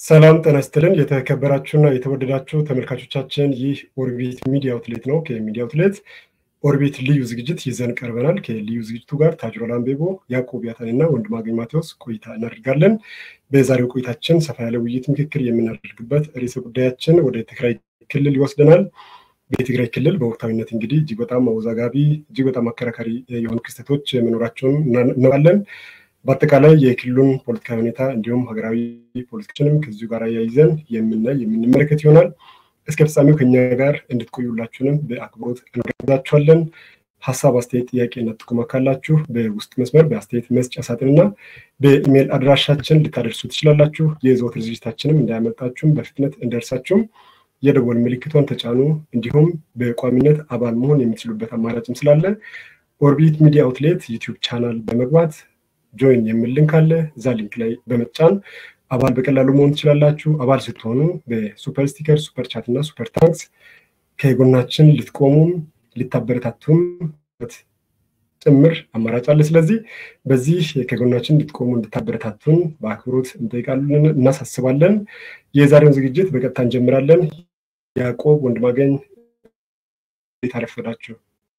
ሰላም ጤና ይስጥልን። የተከበራችሁና የተወደዳችሁ ተመልካቾቻችን ይህ ኦርቢት ሚዲያ አውትሌት ነው። ከሚዲያ አውትሌት ኦርቢት ልዩ ዝግጅት ይዘን ቀርበናል። ከልዩ ዝግጅቱ ጋር ታጅሮ ላምቤቦ፣ ያዕቆብ ያታንና ወንድማገኝ ማቴዎስ ቆይታ እናደርጋለን። በዛሬው ቆይታችን ሰፋ ያለ ውይይት፣ ምክክር የምናደርግበት ርዕሰ ጉዳያችን ወደ ትግራይ ክልል ይወስደናል። በትግራይ ክልል በወቅታዊነት እንግዲህ እጅግ በጣም አወዛጋቢ እጅግ በጣም አከራካሪ የሆኑ ክስተቶች መኖራቸውን እናውቃለን። በአጠቃላይ የክልሉን ፖለቲካዊ ሁኔታ እንዲሁም ሀገራዊ ፖለቲካችንም ከዚሁ ጋር ያይዘን የምናይ የምንመለከት ይሆናል። እስከ ፍጻሜው ከኛ ጋር እንድትቆዩላችሁንም በአክብሮት እንጋብዛችኋለን። ሀሳብ፣ አስተያየት፣ ጥያቄና ጥቆማ ካላችሁ በውስጥ መስመር በአስተያየት መስጫ ሳጥንና በኢሜይል አድራሻችን ልታደርሱ ትችላላችሁ። የዘወትር ዝግጅታችንም እንዳያመልጣችሁም በፍጥነት እንደርሳችሁም የደወል ምልክቷን ተጫኑ። እንዲሁም በቋሚነት አባል መሆን የምትችሉበት አማራጭም ስላለ ኦርቢት ሚዲያ አውትሌት ዩቲዩብ ቻናል በመግባት ጆይን የሚል ሊንክ አለ። እዛ ሊንክ ላይ በመጫን አባል በቀላሉ መሆን ትችላላችሁ። አባል ስትሆኑ በሱፐር ስቲከር፣ ሱፐር ቻት እና ሱፐር ታንክስ ከጎናችን ልትቆሙም ልታበረታቱም ጭምር አማራጭ አለ። ስለዚህ በዚህ ከጎናችን እንድትቆሙ እንድታበረታቱን በአክብሮት እንጠይቃለን፣ እናሳስባለን። የዛሬውን ዝግጅት በቀጥታ እንጀምራለን። ያዕቆብ ወንድማገኝ እንዴት አረፈዳችሁ?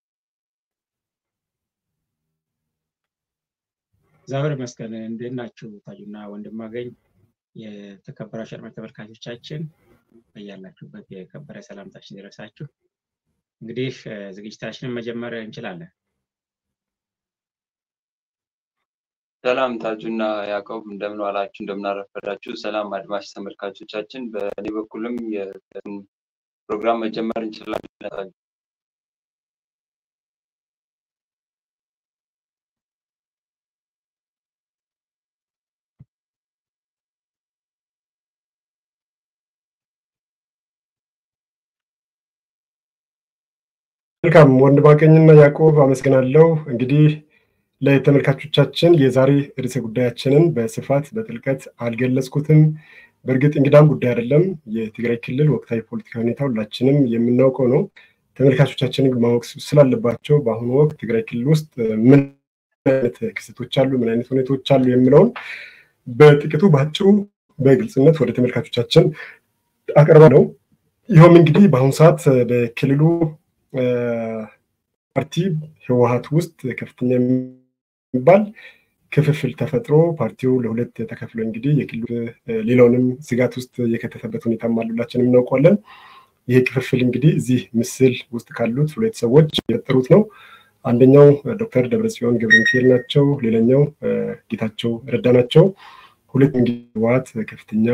እግዚአብሔር ይመስገን። እንዴት ናችሁ? ታጁና ወንድማገኝ የተከበራችሁ አድማጭ ተመልካቾቻችን በያላችሁበት የከበረ ሰላምታችን ይድረሳችሁ። እንግዲህ ዝግጅታችንን መጀመር እንችላለን። ሰላም ታጁና ያዕቆብ እንደምን ዋላችሁ፣ እንደምን አረፈዳችሁ። ሰላም አድማጭ ተመልካቾቻችን፣ በእኔ በኩልም ፕሮግራም መጀመር እንችላለን። መልካም ወንድማገኝና ያዕቆብ አመስግናለሁ። እንግዲህ ለተመልካቾቻችን የዛሬ ርዕሰ ጉዳያችንን በስፋት በጥልቀት አልገለጽኩትም። በእርግጥ እንግዳም ጉዳይ አይደለም። የትግራይ ክልል ወቅታዊ ፖለቲካ ሁኔታ ሁላችንም የምናውቀው ነው። ተመልካቾቻችን ማወቅ ስላለባቸው በአሁኑ ወቅት ትግራይ ክልል ውስጥ ምን አይነት ክስተቶች አሉ፣ ምን አይነት ሁኔታዎች አሉ የሚለውን በጥቂቱ በአጭሩ በግልጽነት ወደ ተመልካቾቻችን አቀርባ ነው። ይኸውም እንግዲህ በአሁኑ ሰዓት በክልሉ ፓርቲ ህወሀት ውስጥ ከፍተኛ የሚባል ክፍፍል ተፈጥሮ ፓርቲው ለሁለት ተከፍሎ እንግዲህ የክልሉ ሌላውንም ስጋት ውስጥ የከተተበት ሁኔታ ሁላችንም እናውቀዋለን። ይህ ክፍፍል እንግዲህ እዚህ ምስል ውስጥ ካሉት ሁለት ሰዎች የፈጠሩት ነው። አንደኛው ዶክተር ደብረጽዮን ገብረ ሚካኤል ናቸው። ሌላኛው ጌታቸው ረዳ ናቸው። ሁለት እንግዲህ ህወሀት ከፍተኛ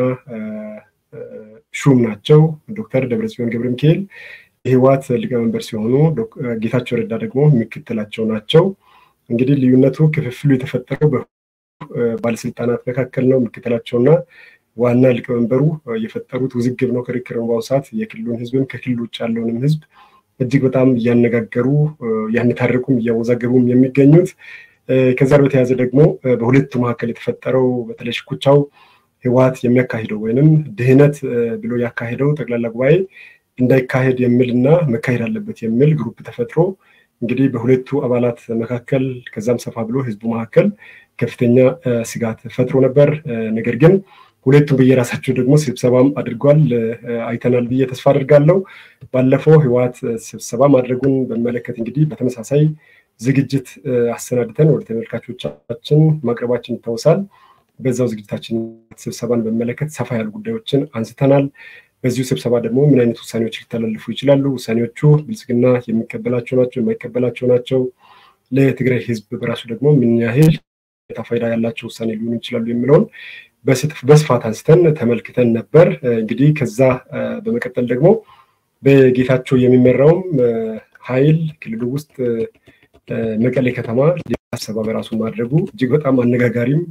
ሹም ናቸው። ዶክተር ደብረጽዮን ገብረ ሚካኤል የህወሓት ሊቀመንበር ሲሆኑ ጌታቸው ረዳ ደግሞ ምክትላቸው ናቸው። እንግዲህ ልዩነቱ ክፍፍሉ የተፈጠረው ባለስልጣናት መካከል ነው። ምክትላቸውና ዋና ሊቀመንበሩ የፈጠሩት ውዝግብ ነው፣ ክርክር ነው። በአሁኑ ሰዓት የክልሉን ህዝብም ከክልል ውጭ ያለውንም ህዝብ እጅግ በጣም እያነጋገሩ እያነታረቁም እያወዛገቡም የሚገኙት ከዛ በተያያዘ ደግሞ በሁለቱ መካከል የተፈጠረው በተለይ ሽኩቻው ህወሓት የሚያካሂደው ወይንም ድህነት ብሎ ያካሄደው ጠቅላላ ጉባኤ እንዳይካሄድ የሚል እና መካሄድ አለበት የሚል ግሩፕ ተፈጥሮ እንግዲህ በሁለቱ አባላት መካከል ከዛም ሰፋ ብሎ ህዝቡ መካከል ከፍተኛ ስጋት ፈጥሮ ነበር። ነገር ግን ሁለቱም በየራሳቸው ደግሞ ስብሰባም አድርጓል አይተናል ብዬ ተስፋ አድርጋለሁ። ባለፈው ህወሓት ስብሰባ ማድረጉን በሚመለከት እንግዲህ በተመሳሳይ ዝግጅት አሰናድተን ወደ ተመልካቾቻችን ማቅረባችን ይታወሳል። በዛው ዝግጅታችን ስብሰባን በሚመለከት ሰፋ ያሉ ጉዳዮችን አንስተናል። በዚሁ ስብሰባ ደግሞ ምን አይነት ውሳኔዎች ሊተላለፉ ይችላሉ? ውሳኔዎቹ ብልጽግና የሚቀበላቸው ናቸው፣ የማይቀበላቸው ናቸው? ለትግራይ ህዝብ በራሱ ደግሞ ምን ያህል ፋይዳ ያላቸው ውሳኔ ሊሆኑ ይችላሉ የሚለውን በስፋት አንስተን ተመልክተን ነበር። እንግዲህ ከዛ በመቀጠል ደግሞ በጌታቸው የሚመራውም ኃይል ክልሉ ውስጥ መቀሌ ከተማ ስብሰባ በራሱ ማድረጉ እጅግ በጣም አነጋጋሪም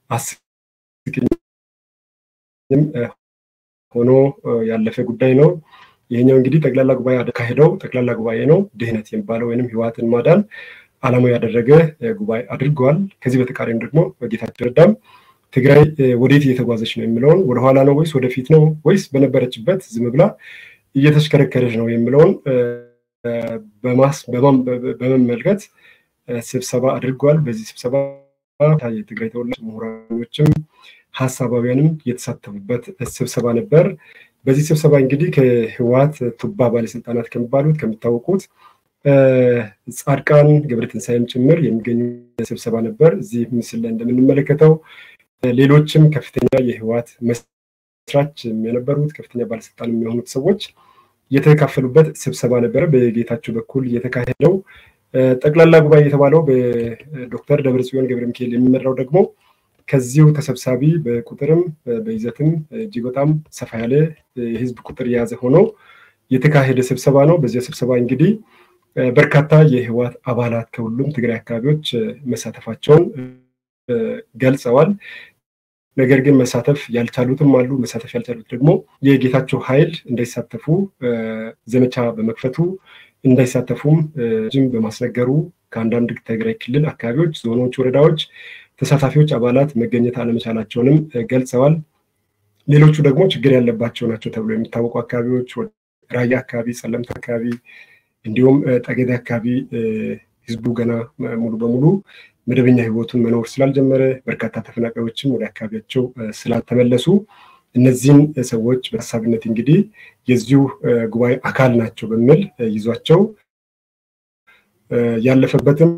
አስቂኝም ሆኖ ያለፈ ጉዳይ ነው። ይሄኛው እንግዲህ ጠቅላላ ጉባኤ አካሄደው ጠቅላላ ጉባኤ ነው ድህነት የሚባለው ወይም ህወሓትን ማዳን ዓላማው ያደረገ ጉባኤ አድርገዋል። ከዚህ በተቃራኒ ደግሞ በጌታቸው ረዳም ትግራይ ወዴት እየተጓዘች ነው የሚለውን ወደኋላ ነው ወይስ ወደፊት ነው ወይስ በነበረችበት ዝም ብላ እየተሽከረከረች ነው የሚለውን በመመልከት ስብሰባ አድርገዋል። በዚህ ስብሰባ የትግራይ ተወላጅ ምሁራኖችም ሀሳባውያንም የተሳተፉበት ስብሰባ ነበር። በዚህ ስብሰባ እንግዲህ ከህወሓት ቱባ ባለስልጣናት ከሚባሉት ከሚታወቁት ጻድቃን ገብረትንሳኤም ጭምር የሚገኙ ስብሰባ ነበር። እዚህ ምስል ላይ እንደምንመለከተው ሌሎችም ከፍተኛ የህወሓት መስራች የነበሩት ከፍተኛ ባለስልጣን የሚሆኑት ሰዎች የተካፈሉበት ስብሰባ ነበረ። በጌታቸው በኩል የተካሄደው ጠቅላላ ጉባኤ የተባለው በዶክተር ደብረጽዮን ገብረ ሚካኤል የሚመራው ደግሞ ከዚሁ ተሰብሳቢ በቁጥርም በይዘትም እጅግ በጣም ሰፋ ያለ የህዝብ ቁጥር የያዘ ሆኖ የተካሄደ ስብሰባ ነው። በዚያ ስብሰባ እንግዲህ በርካታ የህወሓት አባላት ከሁሉም ትግራይ አካባቢዎች መሳተፋቸውን ገልጸዋል። ነገር ግን መሳተፍ ያልቻሉትም አሉ። መሳተፍ ያልቻሉት ደግሞ የጌታቸው ኃይል እንዳይሳተፉ ዘመቻ በመክፈቱ እንዳይሳተፉም ጅም በማስነገሩ ከአንዳንድ ትግራይ ክልል አካባቢዎች፣ ዞኖች፣ ወረዳዎች ተሳታፊዎች አባላት መገኘት አለመቻላቸውንም ገልጸዋል። ሌሎቹ ደግሞ ችግር ያለባቸው ናቸው ተብሎ የሚታወቁ አካባቢዎች ራያ አካባቢ፣ ጸለምት አካባቢ እንዲሁም ጠገዴ አካባቢ ህዝቡ ገና ሙሉ በሙሉ መደበኛ ህይወቱን መኖር ስላልጀመረ በርካታ ተፈናቃዮችም ወደ አካባቢያቸው ስላልተመለሱ እነዚህን ሰዎች በሀሳብነት እንግዲህ የዚሁ ጉባኤ አካል ናቸው በሚል ይዟቸው ያለፈበትም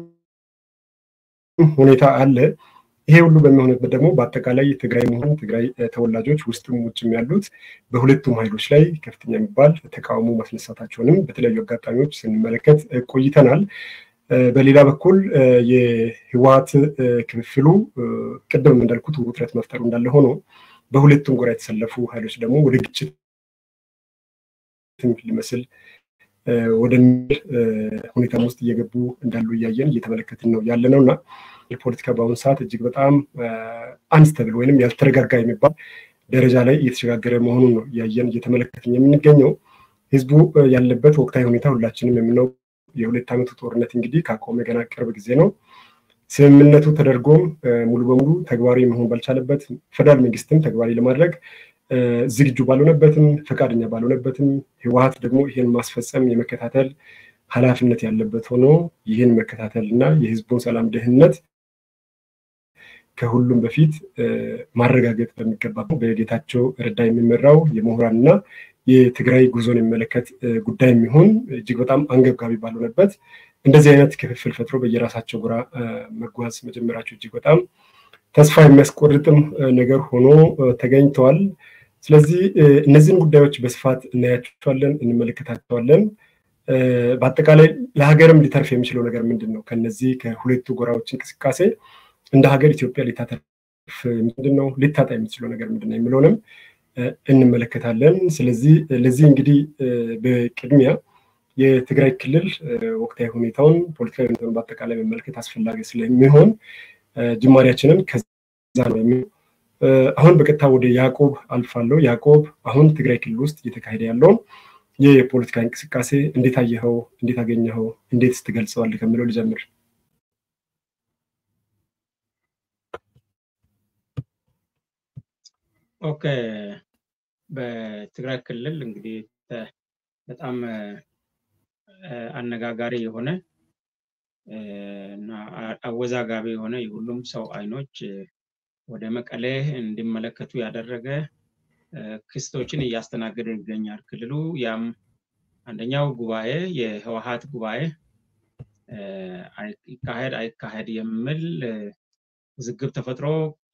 ሁኔታ አለ። ይሄ ሁሉ በሚሆንበት ደግሞ በአጠቃላይ ትግራይ መሆን ትግራይ ተወላጆች ውስጥም ውጭም ያሉት በሁለቱም ኃይሎች ላይ ከፍተኛ የሚባል ተቃውሞ ማስነሳታቸውንም በተለያዩ አጋጣሚዎች ስንመለከት ቆይተናል። በሌላ በኩል የህወሓት ክፍፍሉ ቅድም እንዳልኩት ውጥረት መፍጠሩ እንዳለ ሆኖ በሁለቱም ጎራ የተሰለፉ ኃይሎች ደግሞ ወደ ግጭት ሊመስል ወደሚል ሁኔታም ውስጥ እየገቡ እንዳሉ እያየን እየተመለከትን ነው ያለ ነው እና የፖለቲካ በአሁኑ ሰዓት እጅግ በጣም አንስተብል ወይንም ያልተረጋጋ የሚባል ደረጃ ላይ እየተሸጋገረ መሆኑን ነው እያየን እየተመለከትን የምንገኘው። ህዝቡ ያለበት ወቅታዊ ሁኔታ ሁላችንም የምናው የሁለት ዓመቱ ጦርነት እንግዲህ ካቆመ ገና ቅርብ ጊዜ ነው። ስምምነቱ ተደርጎም ሙሉ በሙሉ ተግባራዊ መሆን ባልቻለበት ፌደራል መንግስትም ተግባራዊ ለማድረግ ዝግጁ ባልሆነበትም ፈቃደኛ ባልሆነበትም ህወሓት ደግሞ ይህን ማስፈጸም የመከታተል ኃላፊነት ያለበት ሆኖ ይህን መከታተል እና የህዝቡን ሰላም ደህንነት ከሁሉም በፊት ማረጋገጥ በሚገባ በጌታቸው ረዳ የሚመራው የምሁራን እና የትግራይ ጉዞን የሚመለከት ጉዳይ የሚሆን እጅግ በጣም አንገብጋቢ ባልሆነበት እንደዚህ አይነት ክፍፍል ፈጥሮ በየራሳቸው ጎራ መጓዝ መጀመራቸው እጅግ በጣም ተስፋ የሚያስቆርጥም ነገር ሆኖ ተገኝተዋል። ስለዚህ እነዚህን ጉዳዮች በስፋት እናያቸዋለን፣ እንመለከታቸዋለን። በአጠቃላይ ለሀገርም ሊተርፍ የሚችለው ነገር ምንድን ነው? ከነዚህ ከሁለቱ ጎራዎች እንቅስቃሴ እንደ ሀገር ኢትዮጵያ ሊታተርፍ ምንድን ነው? ሊታጣ የሚችለው ነገር ምንድን ነው የሚለውንም እንመለከታለን። ስለዚህ ለዚህ እንግዲህ በቅድሚያ የትግራይ ክልል ወቅታዊ ሁኔታውን ፖለቲካዊ ሁኔታውን በአጠቃላይ መመልከት አስፈላጊ ስለሚሆን ጅማሬያችንን ከዛ ነው የሚ አሁን በቀጥታ ወደ ያዕቆብ አልፋለሁ። ያዕቆብ አሁን ትግራይ ክልል ውስጥ እየተካሄደ ያለውን የፖለቲካ እንቅስቃሴ እንዴት አየኸው? እንዴት አገኘኸው? እንዴት ስትገልጸዋለህ ከሚለው ልጀምር። ኦኬ በትግራይ ክልል እንግዲህ በጣም አነጋጋሪ የሆነ እና አወዛጋቢ የሆነ የሁሉም ሰው አይኖች ወደ መቀሌ እንዲመለከቱ ያደረገ ክስቶችን እያስተናገደ ይገኛል ክልሉ። ያም አንደኛው ጉባኤ የህወሓት ጉባኤ ይካሄድ አይካሄድ የሚል ውዝግብ ተፈጥሮ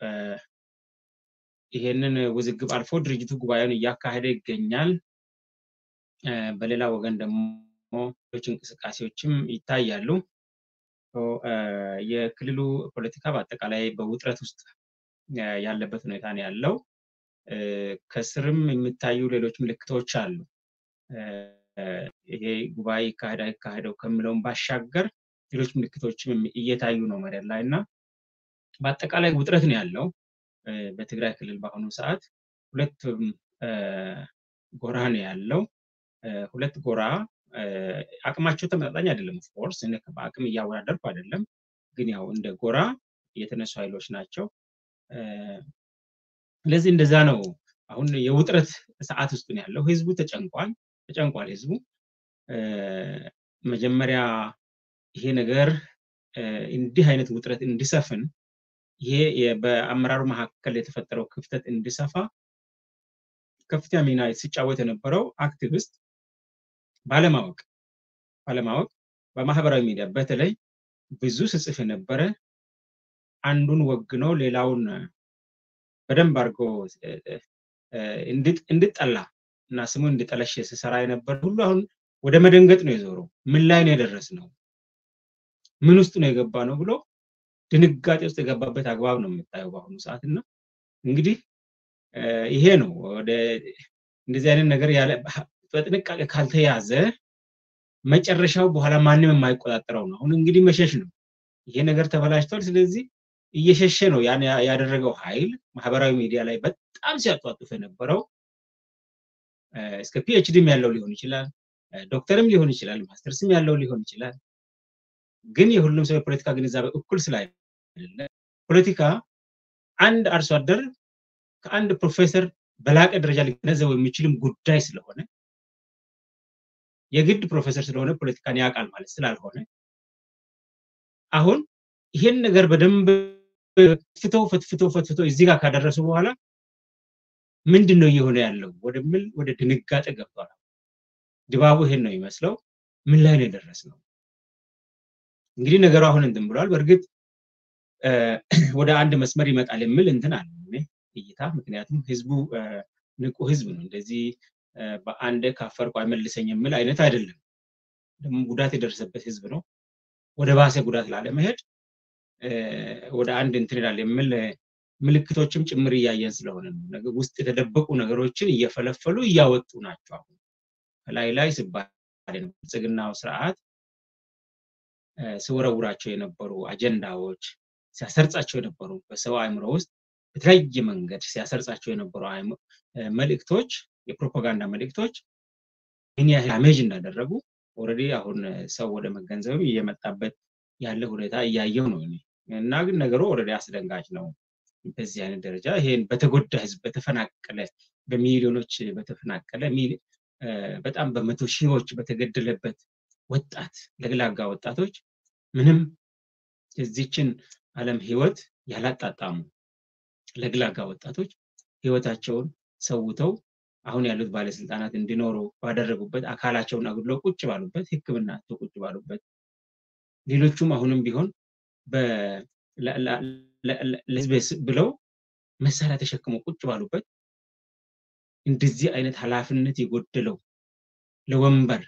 ይሄንን ውዝግብ አልፎ ድርጅቱ ጉባኤውን እያካሄደ ይገኛል። በሌላ ወገን ደግሞ ሌሎች እንቅስቃሴዎችም ይታያሉ። የክልሉ ፖለቲካ በአጠቃላይ በውጥረት ውስጥ ያለበት ሁኔታ ነው ያለው። ከስርም የሚታዩ ሌሎች ምልክቶች አሉ። ይሄ ጉባኤ ይካሄድ አይካሄደው ከምለውን ባሻገር ሌሎች ምልክቶችም እየታዩ ነው መሬት ላይ እና በአጠቃላይ ውጥረት ነው ያለው በትግራይ ክልል በአሁኑ ሰዓት ሁለት ጎራ ነው ያለው። ሁለት ጎራ አቅማቸው ተመጣጣኝ አይደለም። ኦፍኮርስ በአቅም እያወዳደርኩ አይደለም፣ ግን ያው እንደ ጎራ የተነሱ ኃይሎች ናቸው። ስለዚህ እንደዛ ነው። አሁን የውጥረት ሰዓት ውስጥ ነው ያለው። ህዝቡ ተጨንቋል፣ ተጨንቋል ህዝቡ መጀመሪያ ይሄ ነገር እንዲህ አይነት ውጥረት እንዲሰፍን ይሄ በአመራሩ መካከል የተፈጠረው ክፍተት እንዲሰፋ ከፍተኛ ሚና ሲጫወት የነበረው አክቲቪስት ባለማወቅ ባለማወቅ በማህበራዊ ሚዲያ በተለይ ብዙ ስጽፍ የነበረ አንዱን ወግኖ ሌላውን በደንብ አድርጎ እንድጠላ እና ስሙ እንድጠለሽ ሲሰራ የነበር ሁሉ አሁን ወደ መደንገጥ ነው የዞረው። ምን ላይ ነው የደረስ ነው? ምን ውስጥ ነው የገባ ነው ብሎ ድንጋጤ ውስጥ የገባበት አግባብ ነው የምታየው በአሁኑ ሰዓት እና እንግዲህ ይሄ ነው ወደ እንደዚህ አይነት ነገር ያለ በጥንቃቄ ካልተያዘ መጨረሻው በኋላ ማንም የማይቆጣጠረው ነው። አሁን እንግዲህ መሸሽ ነው። ይሄ ነገር ተበላሽቷል። ስለዚህ እየሸሸ ነው ያን ያደረገው ኃይል ማህበራዊ ሚዲያ ላይ በጣም ሲያጧጡፍ የነበረው እስከ ፒኤችዲም ያለው ሊሆን ይችላል፣ ዶክተርም ሊሆን ይችላል፣ ማስተርስም ያለው ሊሆን ይችላል። ግን የሁሉም ሰው የፖለቲካ ግንዛቤ እኩል ስላይደለ ፖለቲካ አንድ አርሶ አደር ከአንድ ፕሮፌሰር በላቀ ደረጃ ሊገነዘበው የሚችልም ጉዳይ ስለሆነ የግድ ፕሮፌሰር ስለሆነ ፖለቲካን ያውቃል ማለት ስላልሆነ አሁን ይሄን ነገር በደንብ ፍትፍተው ፈትፍተው ፈትፍተው እዚህ ጋር ካደረሱ በኋላ ምንድን ነው እየሆነ ያለው ወደሚል ወደ ድንጋጤ ገብቷል። ድባቡ ይሄን ነው የሚመስለው። ምን ላይ ነው የደረስነው? እንግዲህ ነገሩ አሁን እንትን ብሏል። በእርግጥ ወደ አንድ መስመር ይመጣል የሚል እንትን አለ እይታ። ምክንያቱም ህዝቡ ንቁ ህዝብ ነው። እንደዚህ በአንድ ካፈርኩ አይመልሰኝ የሚል አይነት አይደለም። ደግሞ ጉዳት የደረሰበት ህዝብ ነው። ወደ ባሰ ጉዳት ላለመሄድ ወደ አንድ እንትን ይላል የሚል ምልክቶችም ጭምር እያየን ስለሆነ ነው። ውስጥ የተደበቁ ነገሮችን እየፈለፈሉ እያወጡ ናቸው። አሁን ከላይ ላይ ሲባል ብልጽግናው ስርዓት ሲወረውራቸው የነበሩ አጀንዳዎች ሲያሰርጻቸው የነበሩ በሰው አእምሮ ውስጥ በተለያየ መንገድ ሲያሰርጻቸው የነበሩ መልእክቶች፣ የፕሮፓጋንዳ መልእክቶች ምን ያህል ዳሜጅ እንዳደረጉ ኦልሬዲ አሁን ሰው ወደ መገንዘብም እየመጣበት ያለ ሁኔታ እያየው ነው እና ግን ነገሩ ኦልሬዲ አስደንጋጭ ነው። በዚህ አይነት ደረጃ ይሄን በተጎዳ ህዝብ በተፈናቀለ በሚሊዮኖች በተፈናቀለ በጣም በመቶ ሺዎች በተገደለበት ወጣት ለግላጋ ወጣቶች ምንም የዚችን ዓለም ህይወት ያላጣጣሙ ለግላጋ ወጣቶች ህይወታቸውን ሰውተው አሁን ያሉት ባለስልጣናት እንዲኖሩ ባደረጉበት አካላቸውን አጉድለው ቁጭ ባሉበት ሕክምና ቁጭ ባሉበት ሌሎቹም አሁንም ቢሆን ለህዝብ ብለው መሳሪያ ተሸክመው ቁጭ ባሉበት እንደዚህ አይነት ኃላፊነት የጎደለው ለወንበር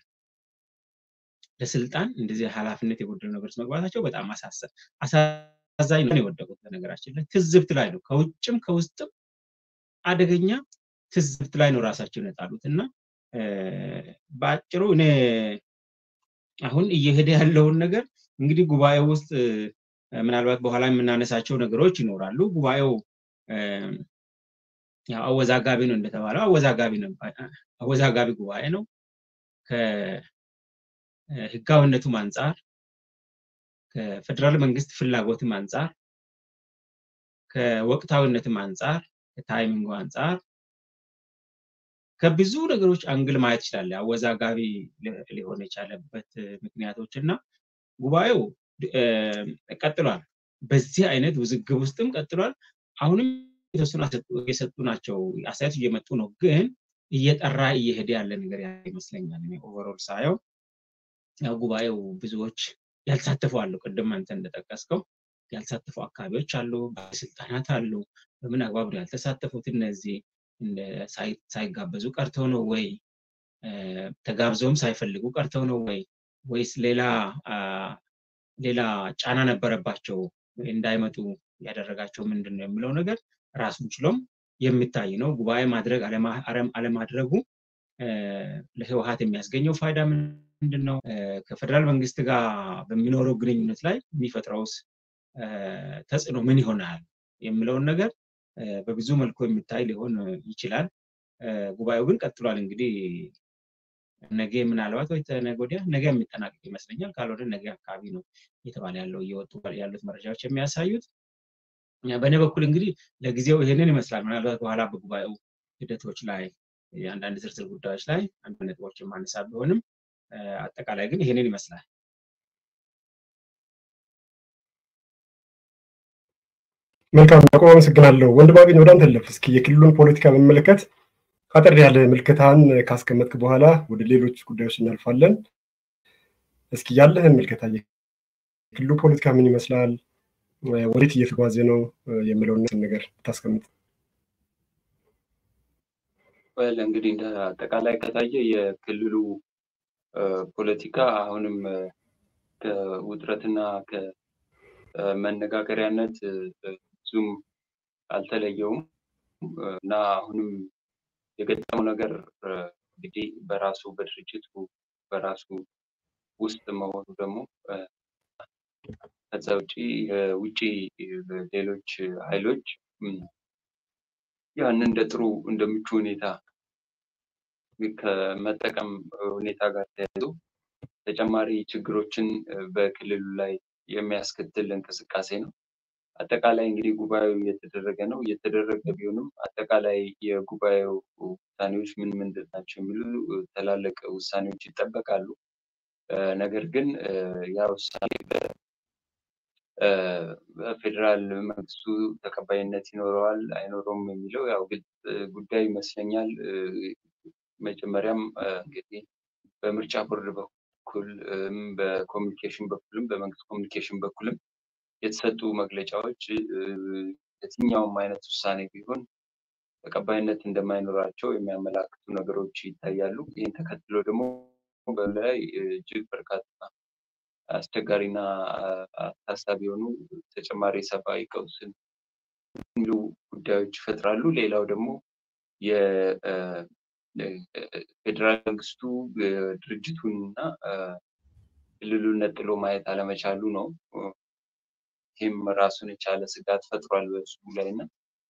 ለስልጣን እንደዚህ ኃላፊነት የጎደለው ነገሮች መግባታቸው በጣም አሳዛኝ ነው የወደቁት። በነገራችን ላይ ትዝብት ላይ ነው፣ ከውጭም ከውስጥም አደገኛ ትዝብት ላይ ነው ራሳቸውን የጣሉት እና በአጭሩ እኔ አሁን እየሄደ ያለውን ነገር እንግዲህ ጉባኤው ውስጥ ምናልባት በኋላ የምናነሳቸው ነገሮች ይኖራሉ። ጉባኤው አወዛጋቢ ነው እንደተባለው አወዛጋቢ ነው አወዛጋቢ ጉባኤ ነው። ከህጋዊነቱም አንጻር ከፌደራል መንግስት ፍላጎትም አንጻር ከወቅታዊነትም አንጻር ከታይሚንጉ አንጻር ከብዙ ነገሮች አንግል ማየት ይችላል። አወዛጋቢ ሊሆን የቻለበት ምክንያቶች እና ጉባኤው ቀጥሏል። በዚህ አይነት ውዝግብ ውስጥም ቀጥሏል። አሁንም የተወሰኑ የሰጡ ናቸው አስተያየት እየመጡ ነው፣ ግን እየጠራ እየሄደ ያለ ነገር ይመስለኛል። ኦቨሮል ሳየው ያው ጉባኤው ብዙዎች ያልተሳተፉ አሉ። ቅድም አንተ እንደጠቀስከው ያልተሳተፉ አካባቢዎች አሉ፣ ባለስልጣናት አሉ። በምን አግባብ ነው ያልተሳተፉት? እነዚህ ሳይጋበዙ ቀርተው ነው ወይ ተጋብዘውም ሳይፈልጉ ቀርተው ነው ወይ ወይስ ሌላ ሌላ ጫና ነበረባቸው እንዳይመጡ ያደረጋቸው ምንድን ነው የሚለው ነገር ራሱን ችሎም የሚታይ ነው። ጉባኤ ማድረግ አለማድረጉ ለህወሀት የሚያስገኘው ፋይዳ ምንድን ነው? ከፌደራል መንግስት ጋር በሚኖረው ግንኙነት ላይ የሚፈጥረውስ ተጽዕኖ ምን ይሆናል የሚለውን ነገር በብዙ መልኩ የሚታይ ሊሆን ይችላል። ጉባኤው ግን ቀጥሏል። እንግዲህ ነገ ምናልባት ወይ ነገ ወዲያ ነገ የሚጠናቀቅ ይመስለኛል። ካልሆነ ነገ አካባቢ ነው እየተባለ ያለው እየወጡ ያሉት መረጃዎች የሚያሳዩት። በእኔ በኩል እንግዲህ ለጊዜው ይሄንን ይመስላል። ምናልባት በኋላ በጉባኤው ሂደቶች ላይ አንዳንድ ዝርዝር ጉዳዮች ላይ አንድ ነጥቦች የማነሳ ቢሆንም አጠቃላይ ግን ይሄንን ይመስላል። መልካም ያዕቆብ አመሰግናለሁ። ወንድማገኝ ወደ አንተ ልለፍ። እስኪ የክልሉን ፖለቲካ በሚመለከት አጠር ያለ ምልከታን ካስቀመጥክ በኋላ ወደ ሌሎች ጉዳዮች እናልፋለን። እስኪ ያለህን ምልከታ የክልሉ ፖለቲካ ምን ይመስላል፣ ወዴት እየተጓዘ ነው የሚለውን ነገር ታስቀምጥ። ወል እንግዲህ እንደ አጠቃላይ ከታየ የክልሉ ፖለቲካ አሁንም ከውጥረትና ከመነጋገሪያነት ብዙም አልተለየውም እና አሁንም የገጠመው ነገር እንግዲህ በራሱ በድርጅቱ በራሱ ውስጥ መሆኑ ደግሞ ከዛ ውጭ የውጭ ሌሎች ኃይሎች ያንን እንደ ጥሩ እንደ ምቹ ሁኔታ ከመጠቀም ሁኔታ ጋር ተያይዞ ተጨማሪ ችግሮችን በክልሉ ላይ የሚያስከትል እንቅስቃሴ ነው። አጠቃላይ እንግዲህ ጉባኤው እየተደረገ ነው። እየተደረገ ቢሆንም አጠቃላይ የጉባኤው ውሳኔዎች ምን ምንድን ናቸው የሚሉ ትላልቅ ውሳኔዎች ይጠበቃሉ። ነገር ግን ያ ውሳኔ በፌዴራል መንግስቱ ተቀባይነት ይኖረዋል አይኖረውም የሚለው ያው ግልጽ ጉዳይ ይመስለኛል። መጀመሪያም እንግዲህ በምርጫ ቦርድ በኩል በኮሚኒኬሽን በኩልም በመንግስት ኮሚኒኬሽን በኩልም የተሰጡ መግለጫዎች የትኛውም አይነት ውሳኔ ቢሆን ተቀባይነት እንደማይኖራቸው የሚያመላክቱ ነገሮች ይታያሉ። ይህን ተከትሎ ደግሞ በላይ እጅግ በርካታ አስቸጋሪና አሳሳቢ የሆኑ ተጨማሪ ሰብአዊ ቀውስን የሚሉ ጉዳዮች ይፈጥራሉ። ሌላው ደግሞ የፌዴራል መንግስቱ ድርጅቱን እና ክልሉን ነጥሎ ማየት አለመቻሉ ነው። ይህም ራሱን የቻለ ስጋት ፈጥሯል በሱ ላይ እና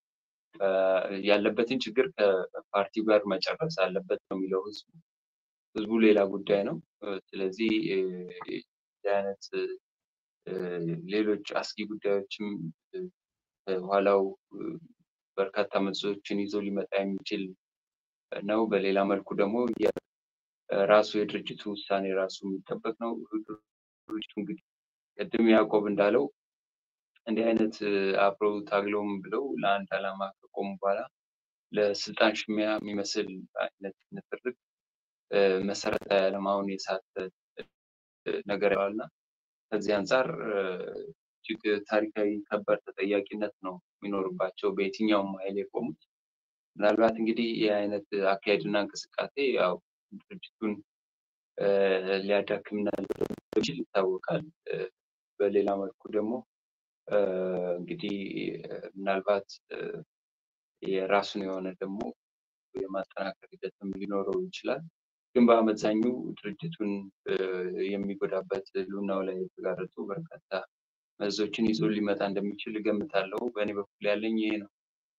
ያለበትን ችግር ከፓርቲው ጋር መጨረስ አለበት ነው የሚለው ህዝቡ። ህዝቡ ሌላ ጉዳይ ነው። ስለዚህ እንዲህ አይነት ሌሎች አስጊ ጉዳዮችም ኋላው በርካታ መዘዞችን ይዞ ሊመጣ የሚችል ነው። በሌላ መልኩ ደግሞ ራሱ የድርጅቱ ውሳኔ ራሱ የሚጠበቅ ነው። ድርጅቱ እንግዲህ ቅድም ያዕቆብ እንዳለው እንዲህ አይነት አብረው ታግለውም ብለው ለአንድ ዓላማ ከቆሙ በኋላ ለስልጣን ሽሚያ የሚመስል አይነት ንትርክ መሰረታዊ ዓላማውን የሳተ ነገር ያዋልና ከዚህ አንጻር እጅግ ታሪካዊ ከባድ ተጠያቂነት ነው የሚኖርባቸው በየትኛውም ኃይል የቆሙት። ምናልባት እንግዲህ ይህ አይነት አካሄድና እንቅስቃሴ ያው ድርጅቱን ሊያዳክምና ሊችል ይታወቃል። በሌላ መልኩ ደግሞ እንግዲህ ምናልባት የራሱን የሆነ ደግሞ የማጠናከር ሂደትም ሊኖረው ይችላል። ግን በአመዛኙ ድርጅቱን የሚጎዳበት ህልውናው ላይ የተጋረጡ በርካታ መዞችን ይዞ ሊመጣ እንደሚችል እገምታለሁ። በእኔ በኩል ያለኝ ይሄ ነው።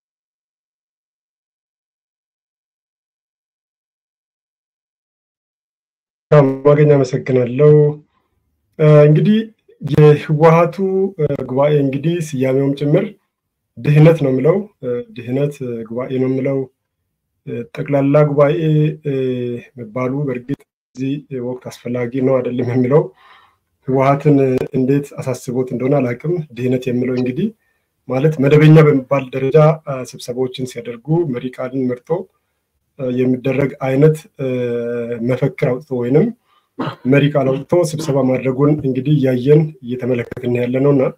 ማገኝ አመሰግናለሁ። እንግዲህ የህወሀቱ ጉባኤ እንግዲህ ስያሜውም ጭምር ድህነት ነው የምለው ድህነት ጉባኤ ነው የምለው ጠቅላላ ጉባኤ መባሉ በእርግጥ እዚህ ወቅት አስፈላጊ ነው አይደለም የሚለው ህወሀትን እንዴት አሳስቦት እንደሆነ አላውቅም። ድህነት የሚለው እንግዲህ ማለት መደበኛ በሚባል ደረጃ ስብሰባዎችን ሲያደርጉ መሪ ቃልን መርጦ የሚደረግ አይነት መፈክር አውጥቶ ወይንም መሪ ቃል አውጥቶ ስብሰባ ማድረጉን እንግዲህ እያየን እየተመለከትን ያለ ነው እና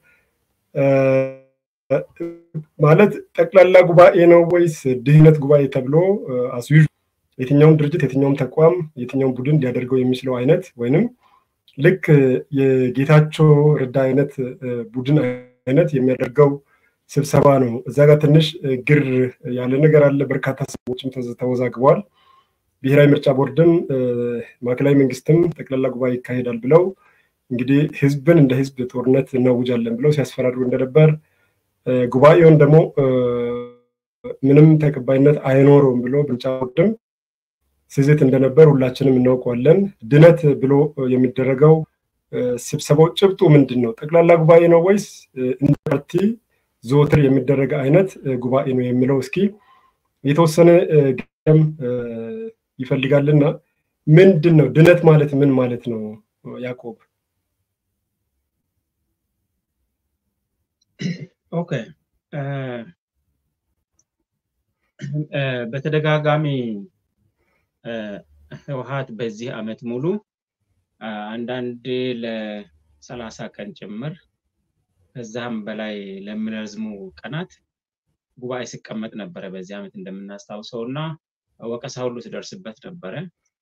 ማለት ጠቅላላ ጉባኤ ነው ወይስ ድህነት ጉባኤ ተብሎ አስዩ የትኛውም ድርጅት የትኛውም ተቋም የትኛውም ቡድን ሊያደርገው የሚችለው አይነት ወይንም ልክ የጌታቸው ረዳ አይነት ቡድን አይነት የሚያደርገው ስብሰባ ነው። እዛ ጋር ትንሽ ግር ያለ ነገር አለ። በርካታ ሰዎችም ተወዛግበዋል። ብሔራዊ ምርጫ ቦርድም ማዕከላዊ መንግስትም ጠቅላላ ጉባኤ ይካሄዳል ብለው እንግዲህ ህዝብን እንደ ህዝብ ጦርነት እናውጃለን ብለው ሲያስፈራሩ እንደነበር ጉባኤውን ደግሞ ምንም ተቀባይነት አይኖረውም ብሎ ምርጫ ቦርድም ስዝት እንደነበር ሁላችንም እናውቀዋለን። ድነት ብሎ የሚደረገው ስብሰባው ጭብጡ ምንድን ነው? ጠቅላላ ጉባኤ ነው ወይስ እንደ ፓርቲ ዘወትር የሚደረግ አይነት ጉባኤ ነው የሚለው እስኪ የተወሰነ ገም ይፈልጋልና ምንድን ነው ድነት ማለት ምን ማለት ነው? ያዕቆብ ኦኬ በተደጋጋሚ ህወሀት በዚህ አመት ሙሉ አንዳንዴ ለሰላሳ ቀን ጭምር ከዛም በላይ ለሚረዝሙ ቀናት ጉባኤ ሲቀመጥ ነበረ። በዚህ ዓመት እንደምናስታውሰው እና ወቀሳ ሁሉ ሲደርስበት ነበረ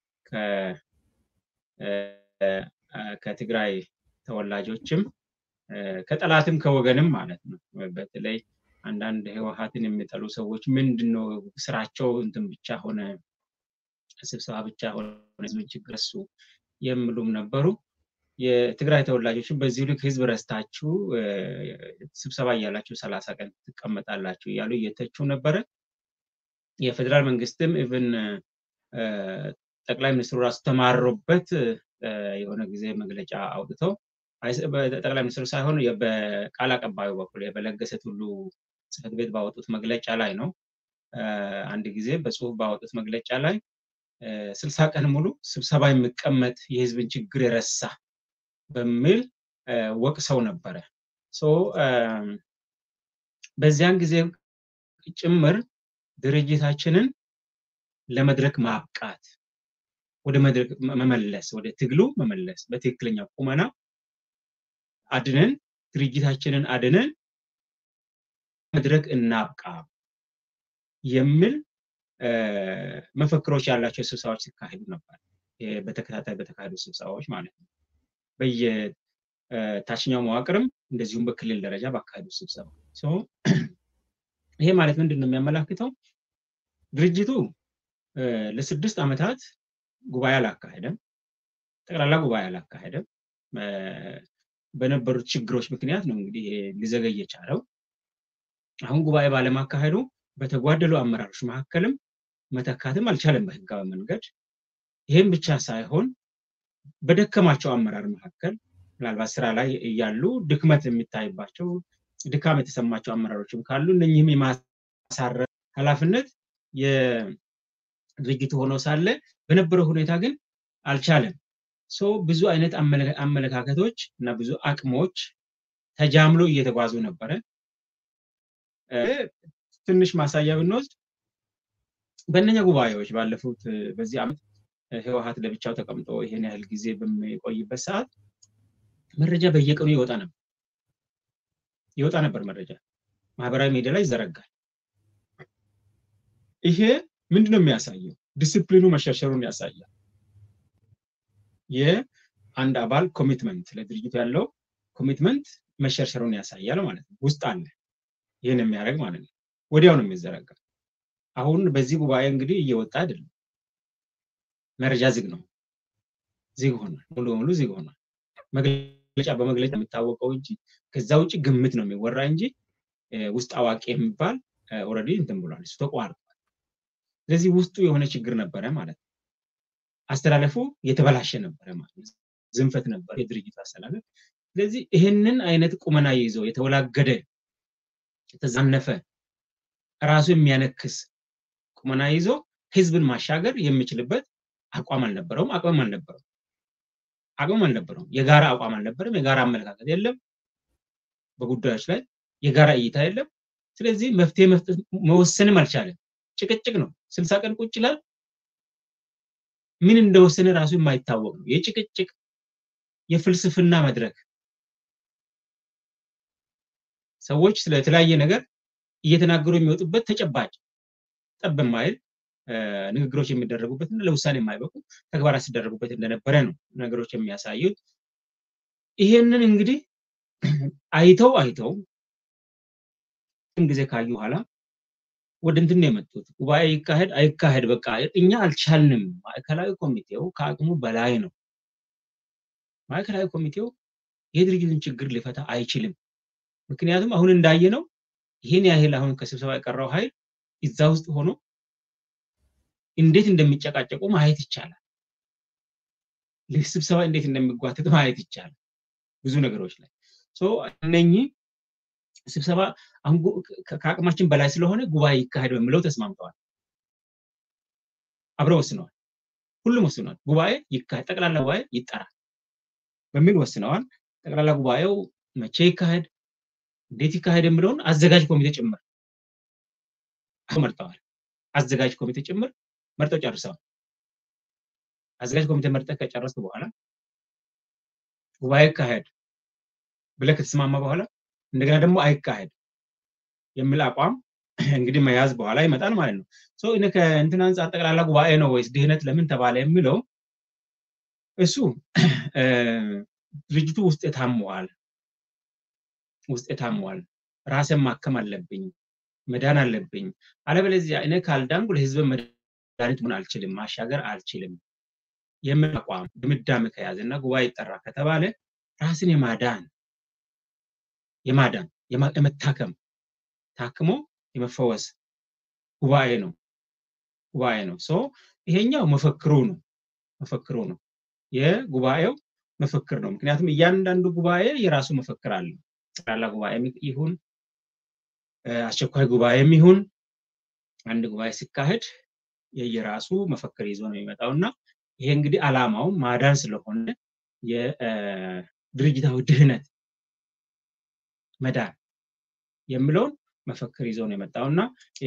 ከትግራይ ተወላጆችም ከጠላትም ከወገንም ማለት ነው። በተለይ አንዳንድ ህወሀትን የሚጠሉ ሰዎች ምንድን ነው ስራቸው እንትን ብቻ ሆነ ስብሰባ ብቻ ሆነ ህዝብን ችግር እሱ የሚሉም ነበሩ። የትግራይ ተወላጆችን በዚህ ልክ ህዝብ ረስታችሁ ስብሰባ እያላችሁ ሰላሳ ቀን ትቀመጣላችሁ እያሉ እየተቹ ነበረ። የፌዴራል መንግስትም ኢቭን ጠቅላይ ሚኒስትሩ ራሱ ተማሮበት የሆነ ጊዜ መግለጫ አውጥተው ጠቅላይ ሚኒስትሩ ሳይሆን በቃል አቀባዩ በኩል በለገሰ ቱሉ ጽህፈት ቤት ባወጡት መግለጫ ላይ ነው። አንድ ጊዜ በጽሁፍ ባወጡት መግለጫ ላይ ስልሳ ቀን ሙሉ ስብሰባ የሚቀመጥ የህዝብን ችግር የረሳ በሚል ወቅሰው ነበረ። በዚያን ጊዜ ጭምር ድርጅታችንን ለመድረክ ማብቃት ወደ መድረክ መመለስ ወደ ትግሉ መመለስ በትክክለኛ ቁመና አድነን ድርጅታችንን አድነን መድረክ እናብቃ የሚል መፈክሮች ያላቸው ስብሰባዎች ሲካሄዱ ነበር። በተከታታይ በተካሄዱ ስብሰባዎች ማለት ነው። በየታችኛው መዋቅርም እንደዚሁም በክልል ደረጃ ባካሄዱ ስብሰባ ይሄ ማለት ምንድን ነው የሚያመላክተው? ድርጅቱ ለስድስት ዓመታት ጉባኤ አላካሄደም። ጠቅላላ ጉባኤ አላካሄደም። በነበሩት ችግሮች ምክንያት ነው እንግዲህ ሊዘገይ የቻለው። አሁን ጉባኤ ባለማካሄዱ በተጓደሉ አመራሮች መካከልም መተካትም አልቻለም በህጋዊ መንገድ። ይህም ብቻ ሳይሆን በደከማቸው አመራር መካከል ምናልባት ስራ ላይ እያሉ ድክመት የሚታይባቸው ድካም የተሰማቸው አመራሮችም ካሉ እነኝህም የማሳረፍ ኃላፊነት የድርጅቱ ሆኖ ሳለ በነበረው ሁኔታ ግን አልቻለም። ብዙ አይነት አመለካከቶች እና ብዙ አቅሞች ተጃምሎ እየተጓዙ ነበረ። ትንሽ ማሳያ ብንወስድ በእነኛ ጉባኤዎች ባለፉት በዚህ ዓመት ህወሀት ለብቻው ተቀምጦ ይሄን ያህል ጊዜ በሚቆይበት ሰዓት መረጃ በየቀኑ ይወጣ ነበር ይወጣ ነበር መረጃ ማህበራዊ ሚዲያ ላይ ይዘረጋል። ይሄ ምንድነው የሚያሳየው? ዲስፕሊኑ መሸርሸሩን ያሳያል። የአንድ አባል ኮሚትመንት ለድርጅቱ ያለው ኮሚትመንት መሸርሸሩን ያሳያል ማለት ነው። ውስጥ አለ ይህን የሚያደርግ ማለት ነው። ወዲያው ነው የሚዘረጋ። አሁን በዚህ ጉባኤ እንግዲህ እየወጣ አይደለም። መረጃ ዝግ ነው፣ ዝግ ሆኗል። ሙሉ በሙሉ ዝግ ሆኗል። መግለጫ በመግለጫ የሚታወቀው እንጂ ከዛ ውጭ ግምት ነው የሚወራ እንጂ ውስጥ አዋቂ የሚባል ኦልሬዲ እንትን ብሏል። እሱ ተቋርጧል። ስለዚህ ውስጡ የሆነ ችግር ነበረ ማለት ነው። አስተላለፉ የተበላሸ ነበረ ማለት ነው። ዝንፈት ነበር የድርጅቱ አስተላለፍ። ስለዚህ ይህንን አይነት ቁመና ይዞ የተወላገደ የተዛነፈ ራሱ የሚያነክስ ቁመና ይዞ ህዝብን ማሻገር የሚችልበት አቋም አልነበረውም፣ አቅምም አልነበረውም፣ አቅምም አልነበረውም። የጋራ አቋም አልነበረም፣ የጋራ አመለካከት የለም፣ በጉዳዮች ላይ የጋራ እይታ የለም። ስለዚህ መፍትሄ መወሰንም አልቻለም። ጭቅጭቅ ነው። ስልሳ ቀን ቁጭ ይላል። ምን እንደወሰነ ራሱ የማይታወቅ ነው። የጭቅጭቅ የፍልስፍና መድረክ ሰዎች ስለተለያየ ነገር እየተናገሩ የሚወጡበት ተጨባጭ ጠብ የማይል ንግግሮች የሚደረጉበት እና ለውሳኔ የማይበቁ ተግባራት ሲደረጉበት እንደነበረ ነው ነገሮች የሚያሳዩት። ይሄንን እንግዲህ አይተው አይተው ጊዜ ካዩ በኋላ ወደ እንትን ነው የመጡት። ጉባኤ ይካሄድ አይካሄድ በቃ እኛ አልቻልንም። ማዕከላዊ ኮሚቴው ከአቅሙ በላይ ነው። ማዕከላዊ ኮሚቴው የድርጅትን ችግር ሊፈታ አይችልም። ምክንያቱም አሁን እንዳየ ነው ይህን ያህል አሁን ከስብሰባ የቀረው ኃይል እዛ ውስጥ ሆኖ እንዴት እንደሚጨቃጨቁ ማየት ይቻላል። ስብሰባ እንዴት እንደሚጓተት ማየት ይቻላል። ብዙ ነገሮች ላይ እነኚህ ስብሰባ አሁን ከአቅማችን በላይ ስለሆነ ጉባኤ ይካሄድ በሚለው ተስማምተዋል። አብረው ወስነዋል። ሁሉም ወስነዋል። ጉባኤ ይካሄድ፣ ጠቅላላ ጉባኤ ይጠራል በሚል ወስነዋል። ጠቅላላ ጉባኤው መቼ ይካሄድ፣ እንዴት ይካሄድ የሚለውን አዘጋጅ ኮሚቴ ጭምር መርጠዋል። አዘጋጅ ኮሚቴ ጭምር መርጠው ጨርሰዋል። አዘጋጅ ኮሚቴ መርጠህ ከጨረስክ በኋላ ጉባኤ ይካሄድ ብለህ ከተስማማ በኋላ እንደገና ደግሞ አይካሄድ የሚል አቋም እንግዲህ መያዝ በኋላ ይመጣል ማለት ነው። እኔ ከእንትን አንጻር ጠቅላላ ጉባኤ ነው ወይስ ድህነት ለምን ተባለ የሚለው እሱ ድርጅቱ ውስጥ የታመዋል ውስጥ የታመዋል ራስን ማከም አለብኝ መዳን አለብኝ አለበለዚያ እኔ ካልዳንኩ ለህዝብ መድኃኒት መሆን አልችልም ማሻገር አልችልም የሚል አቋም ድምዳሜ ከያዘ እና ጉባኤ ይጠራ ከተባለ ራስን የማዳን የማዳን የመታከም ታክሞ የመፈወስ ጉባኤ ነው ጉባኤ ነው ሶ ይሄኛው መፈክሩ ነው መፈክሩ ነው የጉባኤው መፈክር ነው ምክንያቱም እያንዳንዱ ጉባኤ የራሱ መፈክር አለው ጠቅላላ ጉባኤ ይሁን አስቸኳይ ጉባኤም ይሁን አንድ ጉባኤ ሲካሄድ የየራሱ መፈክር ይዞ ነው የሚመጣው እና ይሄ እንግዲህ አላማው ማዳን ስለሆነ የድርጅታዊ ድህነት መዳን የሚለውን መፈክር ይዞ ነው የመጣው እና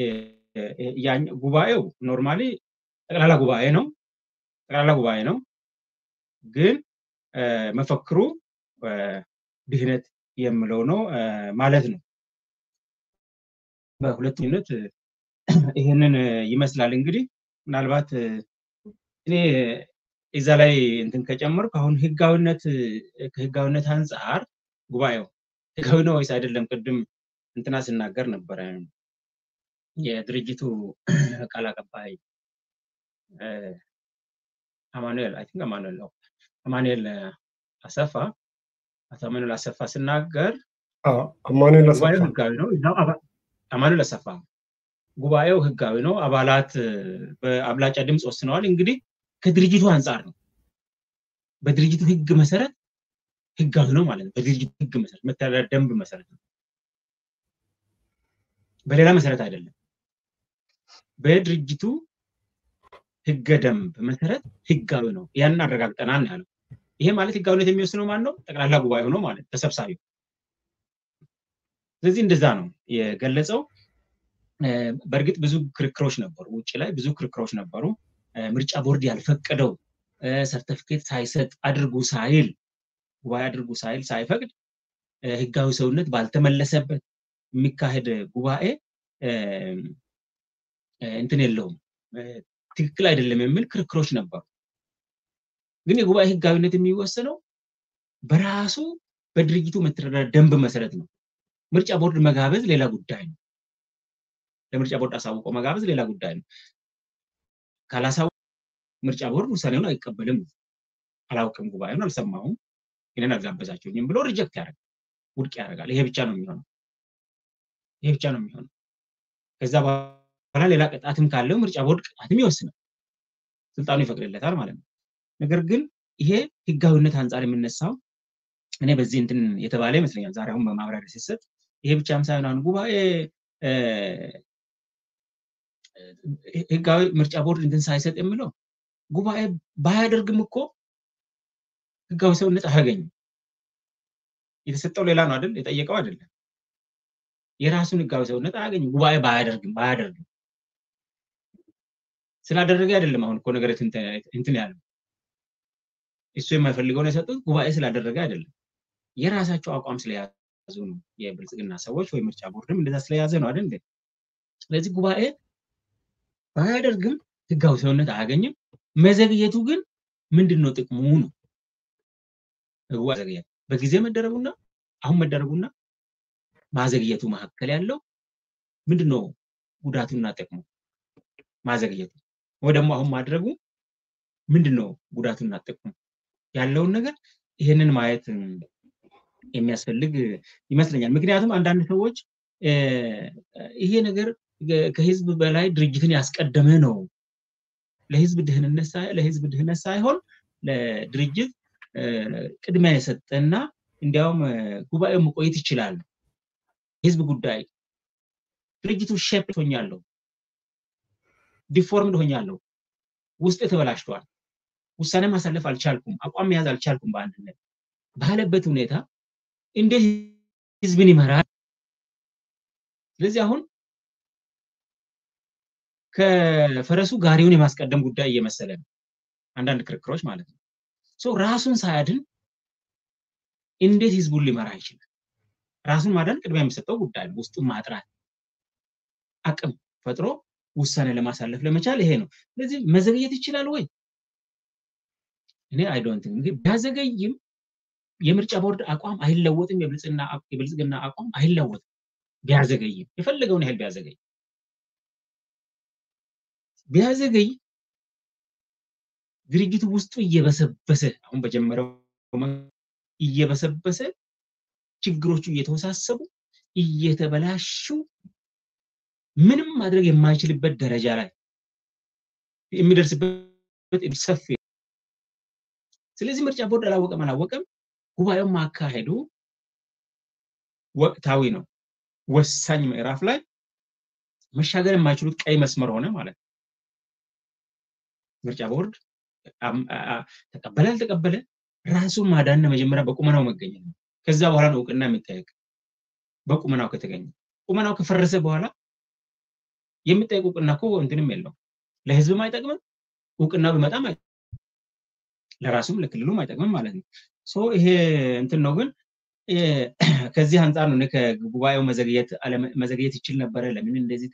ጉባኤው ኖርማሊ ጠቅላላ ጉባኤ ነው ጠቅላላ ጉባኤ ነው ግን መፈክሩ ድህነት የምለው ነው ማለት ነው በሁለተኝነት ይህንን ይመስላል እንግዲህ ምናልባት እኔ እዛ ላይ እንትን ከጨመርኩ አሁን ህጋዊነት ከህጋዊነት አንጻር ጉባኤው ህጋዊ ነው ወይስ አይደለም ቅድም እንትና ስናገር ነበረ የድርጅቱ ቃል አቀባይ አማኑኤል አይ ቲንክ አማኑኤል ነው አማኑኤል አሰፋ አቶ አማኑኤል አሰፋ ስናገር አማኑኤል አሰፋ ጉባኤው ህጋዊ ነው አማኑኤል አሰፋ ጉባኤው ህጋዊ ነው አባላት በአብላጫ ድምፅ ወስነዋል እንግዲህ ከድርጅቱ አንጻር ነው በድርጅቱ ህግ መሰረት ህጋዊ ነው ማለት ነው በድርጅቱ ህግ መሰረት መተዳደሪያ ደንብ መሰረት ነው በሌላ መሰረት አይደለም በድርጅቱ ህገ ደንብ መሰረት ህጋዊ ነው ያንን አረጋግጠናል ነው ያለው ይሄ ማለት ህጋዊነት የሚወስነው ማን ነው ጠቅላላ ጉባኤው ነው ማለት ተሰብሳቢው ስለዚህ እንደዛ ነው የገለጸው በእርግጥ ብዙ ክርክሮች ነበሩ ውጭ ላይ ብዙ ክርክሮች ነበሩ ምርጫ ቦርድ ያልፈቀደው ሰርተፊኬት ሳይሰጥ አድርጉ ሳይል ጉባኤ አድርጉ ሳይል ሳይፈቅድ ህጋዊ ሰውነት ባልተመለሰበት የሚካሄድ ጉባኤ እንትን የለውም ትክክል አይደለም የሚል ክርክሮች ነበሩ ግን የጉባኤ ህጋዊነት የሚወሰነው በራሱ በድርጅቱ መተዳደሪያ ደንብ መሰረት ነው ምርጫ ቦርድ መጋበዝ ሌላ ጉዳይ ነው ለምርጫ ቦርድ አሳውቆ መጋበዝ ሌላ ጉዳይ ነው ካላሳው ምርጫ ቦርድ ውሳኔውን አይቀበልም አላውቅም ጉባኤውን አልሰማሁም ይህንን አልጋበዛችሁኝም ብሎ ሪጀክት ያደርጋል ውድቅ ያደርጋል ይሄ ብቻ ነው የሚሆነው ይሄ ብቻ ነው የሚሆነው ከዛ በኋላ ሌላ ቅጣትም ካለው ምርጫ ቦርድ ቅጣትም ይወስናል ስልጣኑ ይፈቅድለታል ማለት ነው ነገር ግን ይሄ ህጋዊነት አንጻር የምነሳው እኔ በዚህ እንትን የተባለ ይመስለኛል ዛሬ አሁን በማብራሪያ ሲሰጥ ይሄ ብቻም ሳይሆን አሁን ጉባኤ ህጋዊ ምርጫ ቦርድ እንትን ሳይሰጥ የሚለው ጉባኤ ባያደርግም እኮ ህጋዊ ሰውነት አያገኝም የተሰጠው ሌላ ነው አይደል የጠየቀው አይደለም የራሱን ህጋዊ ሰውነት አያገኝም ጉባኤ ባያደርግም ባያደርግም ስላደረገ አይደለም አሁን እኮ ነገር እንትን ያለው እሱ የማይፈልገውን የሰጡት ጉባኤ ስላደረገ አይደለም የራሳቸው አቋም ስለያዙ ነው የብልጽግና ሰዎች ወይ ምርጫ ቦርድም እንደዛ ስለያዘ ነው አይደል ስለዚህ ጉባኤ ባያደርግም ህጋዊ ሰውነት አያገኝም መዘግየቱ ግን ምንድን ነው ጥቅሙ ነው ዘግየት በጊዜ መደረጉና አሁን መደረጉና ማዘግየቱ መካከል ያለው ምንድን ነው ጉዳቱና ጥቅሙ ማዘግየቱ ወይ ደግሞ አሁን ማድረጉ ምንድን ነው ጉዳቱና ጥቅሙ ያለውን ነገር ይህንን ማየት የሚያስፈልግ ይመስለኛል ምክንያቱም አንዳንድ ሰዎች ይሄ ነገር ከህዝብ በላይ ድርጅትን ያስቀደመ ነው ለህዝብ ድህንነት ለህዝብ ድህነት ሳይሆን ለድርጅት ቅድሚያ የሰጠና እንዲያውም ጉባኤው መቆየት ይችላል ህዝብ ጉዳይ ድርጅቱ ሼፕ ሆኛለሁ ዲፎርምድ ሆኛለሁ ውስጥ ተበላሽቷል ውሳኔ ማሳለፍ አልቻልኩም አቋም መያዝ አልቻልኩም በአንድነት ባለበት ሁኔታ እንዴት ህዝብን ይመራል ስለዚህ አሁን ከፈረሱ ጋሪውን የማስቀደም ጉዳይ እየመሰለ ነው አንዳንድ ክርክሮች ማለት ነው ሶ ራሱን ሳያድን እንዴት ህዝቡን ሊመራ ይችላል ራሱን ማዳን ቅድሚያ የሚሰጠው ጉዳይ ነው ውስጡን ማጥራት አቅም ፈጥሮ ውሳኔ ለማሳለፍ ለመቻል ይሄ ነው ስለዚህ መዘግየት ይችላል ወይ እኔ አይዶንት እንግዲህ ቢያዘገይም የምርጫ ቦርድ አቋም አይለወጥም የብልጽግና አቋም አይለወጥም ቢያዘገይም የፈለገውን ያህል ቢያዘገይ ቢያዘገይ ድርጅቱ ውስጡ እየበሰበሰ አሁን በጀመረው እየበሰበሰ ችግሮቹ እየተወሳሰቡ እየተበላሹ ምንም ማድረግ የማይችልበት ደረጃ ላይ የሚደርስበት ሰፊ ስለዚህ ምርጫ ቦርድ አላወቀም አላወቀም ጉባኤውን ማካሄዱ ወቅታዊ ነው ወሳኝ ምዕራፍ ላይ መሻገር የማይችሉት ቀይ መስመር ሆነ ማለት ነው ምርጫ ቦርድ ተቀበለ አልተቀበለ ራሱን ማዳን መጀመሪያ በቁመናው መገኘት ነው ከዛ በኋላ ነው እውቅና የሚጠየቅ በቁመናው ከተገኘ ቁመናው ከፈረሰ በኋላ የሚጠየቅ እውቅና እኮ እንትንም የለው ለህዝብም አይጠቅምም እውቅና ቢመጣም ለራሱም ለክልሉም አይጠቅምም ማለት ነው ሶ ይሄ እንትን ነው ግን ከዚህ አንጻር ነው ከጉባኤው መዘግየት ይችል ነበረ ለምን እንደዚህ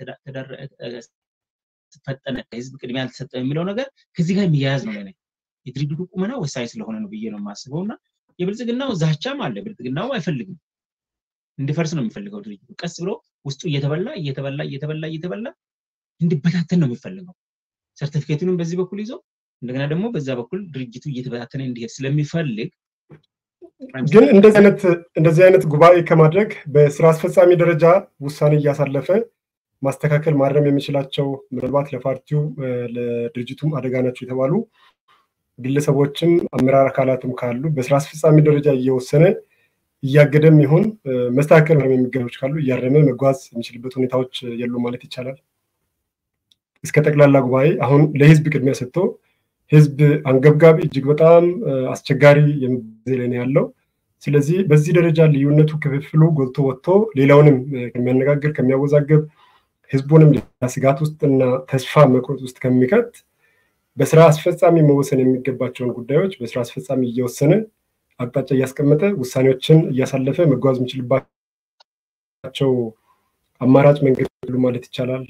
ፈጠነ ህዝብ ቅድሚያ አልተሰጠ የሚለው ነገር ከዚህ ጋር የሚያያዝ ነው ለኔ የድርጅቱ ቁመና ወሳኝ ስለሆነ ነው ብዬ ነው የማስበው እና የብልጽግናው ዛቻም አለ ብልጽግናው አይፈልግም እንዲፈርስ ነው የሚፈልገው ድርጅቱ ቀስ ብሎ ውስጡ እየተበላ እየተበላ እየተበላ እየተበላ እንዲበታተን ነው የሚፈልገው ሰርቲፊኬቱንም በዚህ በኩል ይዞ እንደገና ደግሞ በዛ በኩል ድርጅቱ እየተበታተነ እንዲሄድ ስለሚፈልግ ግን እንደዚህ አይነት እንደዚህ አይነት ጉባኤ ከማድረግ በስራ አስፈጻሚ ደረጃ ውሳኔ እያሳለፈ ማስተካከል ማረም የሚችላቸው ምናልባት ለፓርቲው ለድርጅቱም አደጋ ናቸው የተባሉ ግለሰቦችም አመራር አካላትም ካሉ በስራ አስፈጻሚ ደረጃ እየወሰነ እያገደም ይሁን መስተካከል የሚገባዎች ካሉ እያረመ መጓዝ የሚችልበት ሁኔታዎች የሉ ማለት ይቻላል። እስከ ጠቅላላ ጉባኤ አሁን ለህዝብ ቅድሚያ ሰጥቶ ህዝብ አንገብጋቢ እጅግ በጣም አስቸጋሪ ጊዜ ላይ ነው ያለው። ስለዚህ በዚህ ደረጃ ልዩነቱ ክፍፍሉ ጎልቶ ወጥቶ ሌላውንም ከሚያነጋግር ከሚያወዛገብ ህዝቡንም ስጋት ውስጥና ተስፋ መቁረጥ ውስጥ ከሚከት በስራ አስፈጻሚ መወሰን የሚገባቸውን ጉዳዮች በስራ አስፈጻሚ እየወሰነ አቅጣጫ እያስቀመጠ ውሳኔዎችን እያሳለፈ መጓዝ የሚችልባቸው አማራጭ መንገድ ማለት ይቻላል።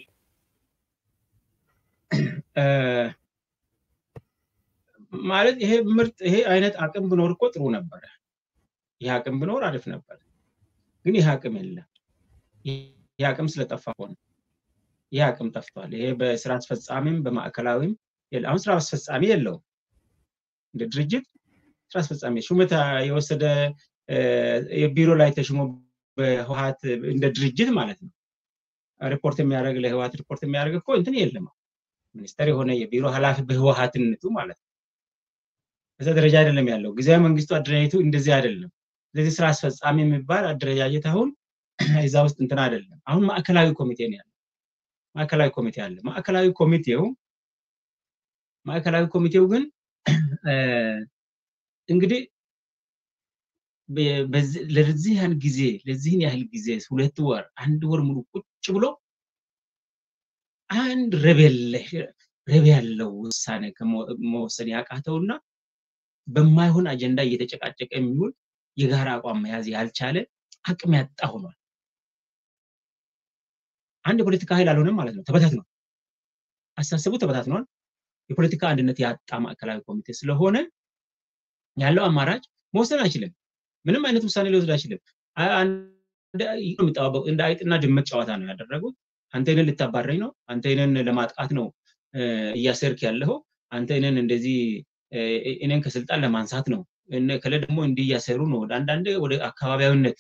ማለት ይሄ ምርጥ ይሄ አይነት አቅም ብኖር እኮ ጥሩ ነበረ። ይህ አቅም ብኖር አሪፍ ነበር። ግን ይህ አቅም የለም። ይህ አቅም ስለጠፋ ሆነ። ይህ አቅም ጠፍቷል። ይሄ በስራ አስፈጻሚም በማዕከላዊም አሁን ስራ አስፈጻሚ የለውም። እንደ ድርጅት ስራ አስፈጻሚ ሹመት የወሰደ የቢሮ ላይ ተሽሞ በህወሀት እንደ ድርጅት ማለት ነው ሪፖርት የሚያደርግ ለህወሀት ሪፖርት የሚያደርግ እኮ እንትን የለም። ሚኒስተር የሆነ የቢሮ ኃላፊ በህወሀትነቱ ማለት ነው። በዛ ደረጃ አይደለም ያለው። ጊዜያዊ መንግስቱ አደረጃጀቱ እንደዚህ አይደለም። ስለዚህ ስራ አስፈጻሚ የሚባል አደረጃጀት አሁን እዛ ውስጥ እንትን አይደለም። አሁን ማዕከላዊ ኮሚቴ ነው ያለው። ማዕከላዊ ኮሚቴ አለ። ማዕከላዊ ኮሚቴው ማዕከላዊ ኮሚቴው ግን እንግዲህ ለዚህ ያህል ጊዜ ለዚህን ያህል ጊዜ ሁለት ወር አንድ ወር ሙሉ ቁጭ ብሎ አንድ ረብ ያለው ውሳኔ መወሰን ያቃተውና በማይሆን አጀንዳ እየተጨቃጨቀ የሚውል የጋራ አቋም መያዝ ያልቻለ አቅም ያጣ ሆኗል። አንድ የፖለቲካ ኃይል አልሆነም ማለት ነው። ተበታትኗል። አስተሳሰቡ ተበታትኗል። የፖለቲካ አንድነት ያጣ ማዕከላዊ ኮሚቴ ስለሆነ ያለው አማራጭ መወሰን አይችልም። ምንም አይነት ውሳኔ ሊወስድ አይችልም። የሚጠባበቁ እንደ አይጥና ድመት ጨዋታ ነው ያደረጉት። አንተ ይህንን ልታባረኝ ነው፣ አንተ ይህንን ለማጥቃት ነው እያሰርክ ያለኸው፣ አንተ ይህንን እንደዚህ እኔን ከስልጣን ለማንሳት ነው፣ ከለ ደግሞ እንዲህ እያሰሩ ነው። አንዳንድ ወደ አካባቢያዊነት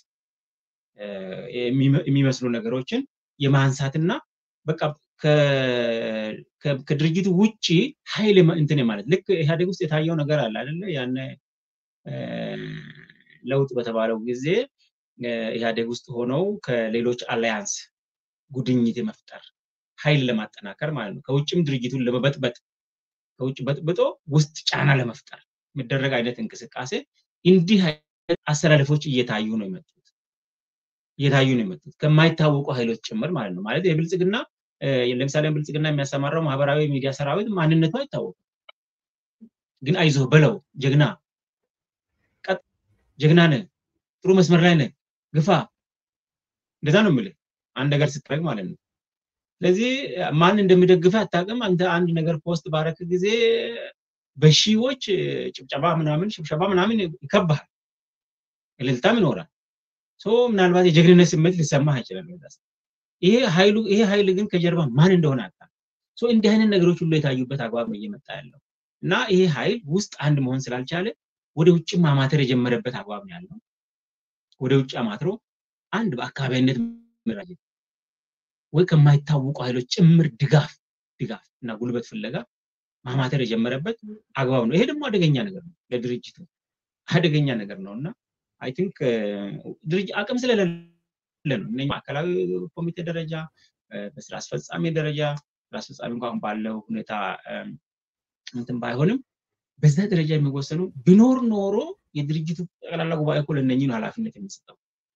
የሚመስሉ ነገሮችን የማንሳትና በቃ ከድርጅቱ ውጭ ኃይል እንትን ማለት ልክ ኢህአዴግ ውስጥ የታየው ነገር አለ አይደለ? ያነ ለውጥ በተባለው ጊዜ ኢህአዴግ ውስጥ ሆነው ከሌሎች አላያንስ ጉድኝት የመፍጠር ኃይል ለማጠናከር ማለት ነው። ከውጭም ድርጅቱን ለመበጥበጥ ከውጭ በጥብጦ ውስጥ ጫና ለመፍጠር የሚደረግ አይነት እንቅስቃሴ እንዲህ አይነት አሰላለፎች እየታዩ ነው የመጡት። እየታዩ ነው የመጡት ከማይታወቁ ኃይሎች ጭምር ማለት ነው። ማለት የብልጽግና ለምሳሌ ብልጽግና የሚያሰማራው ማህበራዊ ሚዲያ ሰራዊት ማንነቱ አይታወቅም። ግን አይዞህ በለው ጀግና ቀጥ ጀግና ነህ፣ ጥሩ መስመር ላይ ነህ፣ ግፋ እንደዛ ነው የምልህ አንድ ነገር ስትረግ ማለት ነው። ስለዚህ ማን እንደሚደግፍህ አታውቅም። አንተ አንድ ነገር ፖስት ባረክ ጊዜ በሺዎች ጭብጨባ ምናምን ሽብሸባ ምናምን ይከባሃል፣ እልልታም ይኖራል። ምናልባት የጀግንነት ስሜት ሊሰማህ ይችላል። ይሄ ኃይሉ ይሄ ኃይል ግን ከጀርባ ማን እንደሆነ አታ እንዲህ አይነት ነገሮች ሁሉ የታዩበት አግባብ ነው እየመጣ ያለው እና ይሄ ኃይል ውስጥ አንድ መሆን ስላልቻለ ወደ ውጭ ማማተር የጀመረበት አግባብ ነው ያለው። ወደ ውጭ አማትሮ አንድ በአካባቢነት መራጀት ወይ ከማይታወቁ ኃይሎች ጭምር ድጋፍ ድጋፍ እና ጉልበት ፍለጋ ማማተር የጀመረበት አግባብ ነው። ይሄ ደግሞ አደገኛ ነገር ነው ለድርጅቱ አደገኛ ነገር ነው እና አይ ቲንክ ድርጅት አቅም ስለሌለ ነው እነ ማዕከላዊ ኮሚቴ ደረጃ በስራ አስፈጻሚ ደረጃ ስራ አስፈጻሚ እንኳን ባለው ሁኔታ እንትን ባይሆንም በዛ ደረጃ የሚወሰኑ ቢኖር ኖሮ የድርጅቱ ጠቅላላ ጉባኤ እኮ ለእነኚህ ነው ኃላፊነት የሚሰጠው።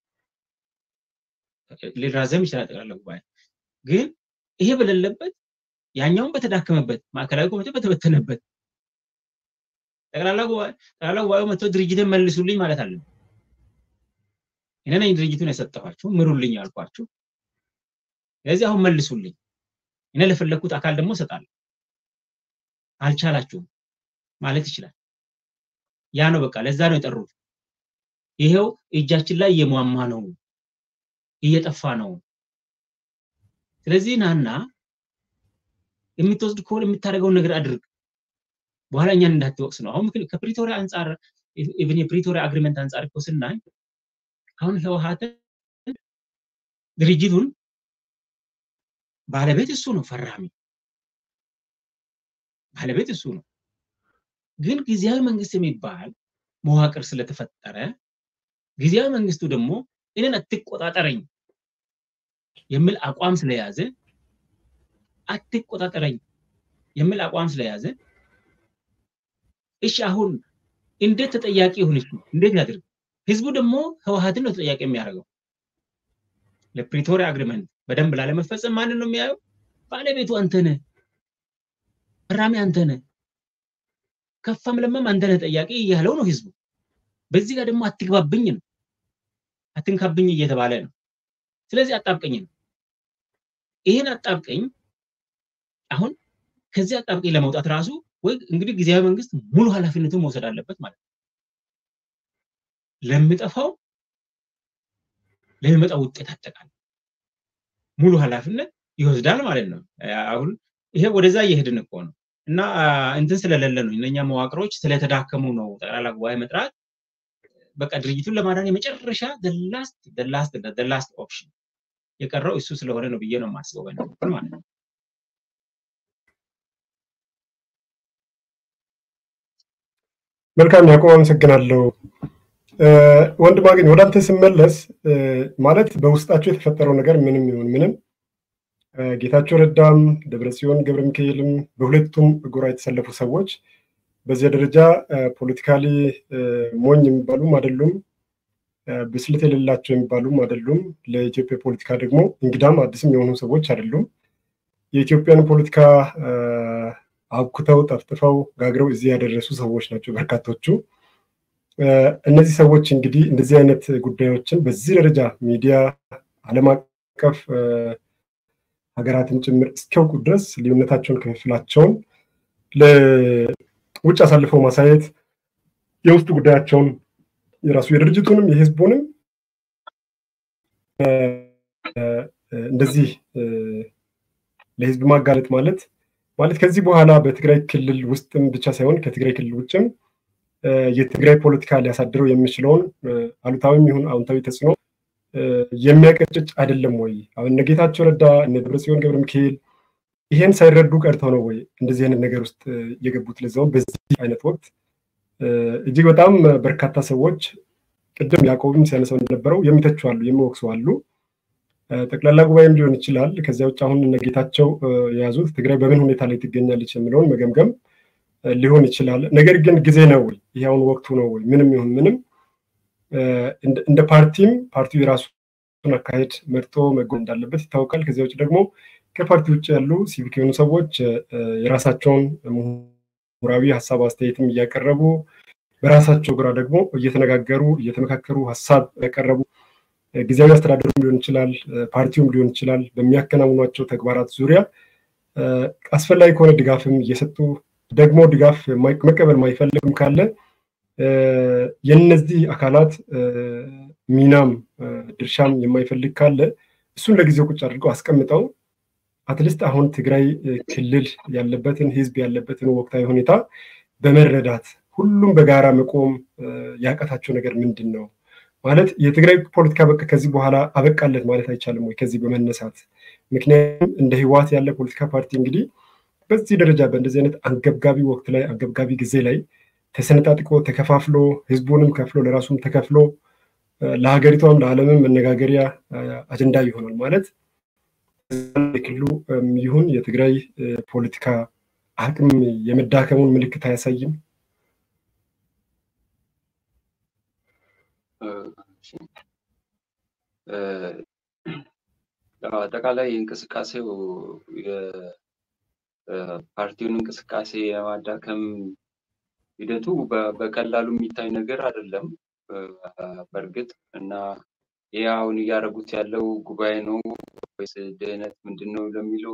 ሊራዘም ይችላል ጠቅላላ ጉባኤ ግን ይሄ በሌለበት ያኛውን በተዳከመበት ማዕከላዊ ኮሚቴ በተበተነበት ጠቅላላ ጉባኤ ጠቅላላ ጉባኤው መጥቶ ድርጅትን መልሱልኝ ማለት አለ። እኔ ነኝ ድርጅቱን የሰጠኋችሁ ምሩልኝ ያልኳችሁ። ስለዚህ አሁን መልሱልኝ፣ እኔ ለፈለግኩት አካል ደግሞ እሰጣለሁ። አልቻላችሁም ማለት ይችላል። ያ ነው በቃ፣ ለዛ ነው የጠሩት። ይሄው እጃችን ላይ እየሟማ ነው፣ እየጠፋ ነው። ስለዚህ ናና የምትወስድ ከሆነ የምታደርገውን ነገር አድርግ፣ በኋላ እኛን እንዳትወቅስ ነው። አሁን ከፕሪቶሪያ አንጻር ኢቭን የፕሪቶሪያ አግሪመንት አንጻር እኮ ስናይ አሁን ህወሓትን ድርጅቱን ባለቤት እሱ ነው፣ ፈራሚ ባለቤት እሱ ነው። ግን ጊዜያዊ መንግስት የሚባል መዋቅር ስለተፈጠረ ጊዜያዊ መንግስቱ ደግሞ እኔን አትቆጣጠረኝ የሚል አቋም ስለያዘ አትቆጣጠረኝ የሚል አቋም ስለያዘ እሺ አሁን እንዴት ተጠያቂ ይሁን? እሱ እንዴት ያድርግ? ህዝቡ ደግሞ ህወሓትን ነው ተጠያቂ የሚያደርገው። ለፕሪቶሪያ አግሪመንት በደንብ ላለመፈጸም ማንን ነው የሚያየው? ባለቤቱ አንተ ነህ፣ ፈራሚ አንተ ነህ፣ ከፋም ለማም አንተ ነህ ጠያቂ እያለው ነው ህዝቡ። በዚህ ጋር ደግሞ አትግባብኝ ነው አትንካብኝ እየተባለ ነው። ስለዚህ አጣብቀኝ ነው። ይህን አጣብቀኝ አሁን ከዚህ አጣብቀኝ ለመውጣት ራሱ ወይ እንግዲህ ጊዜያዊ መንግስት ሙሉ ኃላፊነቱን መውሰድ አለበት ማለት ነው። ለሚጠፋው ለሚመጣው ውጤት አጠቃላይ ሙሉ ኃላፊነት ይወስዳል ማለት ነው። አሁን ይሄ ወደዛ እየሄድን እኮ ነው እና እንትን ስለሌለ ነው እነኛ መዋቅሮች ስለተዳከሙ ነው ጠቅላላ ጉባኤ መጥራት በቃ ድርጅቱን ለማዳን የመጨረሻ ላስት ላስት ላስት ኦፕሽን የቀረው እሱ ስለሆነ ነው ብዬ ነው የማስበው በነበር ማለት ነው። መልካም ያዕቆብ፣ አመሰግናለሁ። ወንድም አገኝ ወደ አንተ ስመለስ ማለት በውስጣቸው የተፈጠረው ነገር ምንም ይሁን ምንም ጌታቸው ረዳም ደብረጽዮን ገብረ ሚካኤልም በሁለቱም ጎራ የተሰለፉ ሰዎች በዚያ ደረጃ ፖለቲካሊ ሞኝ የሚባሉም አይደሉም፣ ብስለት የሌላቸው የሚባሉም አይደሉም። ለኢትዮጵያ ፖለቲካ ደግሞ እንግዳም አዲስም የሆኑ ሰዎች አይደሉም። የኢትዮጵያን ፖለቲካ አብኩተው ጠፍጥፈው ጋግረው እዚህ ያደረሱ ሰዎች ናቸው በርካቶቹ። እነዚህ ሰዎች እንግዲህ እንደዚህ አይነት ጉዳዮችን በዚህ ደረጃ ሚዲያ፣ ዓለም አቀፍ ሀገራትን ጭምር እስኪያውቁ ድረስ ልዩነታቸውን፣ ክፍፍላቸውን ለውጭ አሳልፈው ማሳየት የውስጥ ጉዳያቸውን የራሱ የድርጅቱንም የህዝቡንም እንደዚህ ለህዝብ ማጋለጥ ማለት ማለት ከዚህ በኋላ በትግራይ ክልል ውስጥም ብቻ ሳይሆን ከትግራይ ክልል ውጭም የትግራይ ፖለቲካ ሊያሳድረው የሚችለውን አሉታዊም ይሁን አዎንታዊ ተጽዕኖ የሚያቀጭጭ አይደለም ወይ? አሁን እነ ጌታቸው ረዳ እነ ደብረጽዮን ገብረ ሚካኤል ይሄን ሳይረዱ ቀርተው ነው ወይ እንደዚህ አይነት ነገር ውስጥ የገቡት? ለዛውም በዚህ አይነት ወቅት እጅግ በጣም በርካታ ሰዎች ቅድም ያዕቆብም ሲያነሳው እንደነበረው የሚተቹ አሉ፣ የሚወቅሱ አሉ። ጠቅላላ ጉባኤም ሊሆን ይችላል። ከዚያ ውጭ አሁን እነ ጌታቸው የያዙት ትግራይ በምን ሁኔታ ላይ ትገኛለች የሚለውን መገምገም ሊሆን ይችላል። ነገር ግን ጊዜ ነው ወይ? ይሄ አሁን ወቅቱ ነው ወይ? ምንም ይሁን ምንም እንደ ፓርቲም ፓርቲው የራሱ አካሄድ መርጦ መጎን እንዳለበት ይታወቃል። ከዚያ ውጭ ደግሞ ከፓርቲ ውጭ ያሉ ሲቪክ የሆኑ ሰዎች የራሳቸውን ምሁራዊ ሀሳብ አስተያየትም እያቀረቡ በራሳቸው ግራ ደግሞ እየተነጋገሩ እየተመካከሩ ሀሳብ ያቀረቡ ጊዜያዊ አስተዳደሩም ሊሆን ይችላል፣ ፓርቲውም ሊሆን ይችላል በሚያከናውኗቸው ተግባራት ዙሪያ አስፈላጊ ከሆነ ድጋፍም እየሰጡ ደግሞ ድጋፍ መቀበል ማይፈልግም ካለ የነዚህ አካላት ሚናም ድርሻም የማይፈልግ ካለ እሱን ለጊዜው ቁጭ አድርገው አስቀምጠው አትሊስት አሁን ትግራይ ክልል ያለበትን ህዝብ ያለበትን ወቅታዊ ሁኔታ በመረዳት ሁሉም በጋራ መቆም ያቀታቸው ነገር ምንድን ነው ማለት የትግራይ ፖለቲካ በቃ ከዚህ በኋላ አበቃለት ማለት አይቻልም ወይ? ከዚህ በመነሳት ምክንያቱም እንደ ህወሓት ያለ ፖለቲካ ፓርቲ እንግዲህ በዚህ ደረጃ በእንደዚህ አይነት አንገብጋቢ ወቅት ላይ አንገብጋቢ ጊዜ ላይ ተሰነጣጥቆ ተከፋፍሎ ህዝቡንም ከፍሎ ለራሱም ተከፍሎ ለሀገሪቷም ለዓለምም መነጋገሪያ አጀንዳ ይሆናል ማለት የክልሉ ይሁን የትግራይ ፖለቲካ አቅም የመዳከሙን ምልክት አያሳይም። አጠቃላይ እንቅስቃሴው የፓርቲውን እንቅስቃሴ የማዳከም ሂደቱ በቀላሉ የሚታይ ነገር አይደለም። በእርግጥ እና ይህ አሁን እያደረጉት ያለው ጉባኤ ነው ወይስ ድህነት ምንድን ነው ለሚለው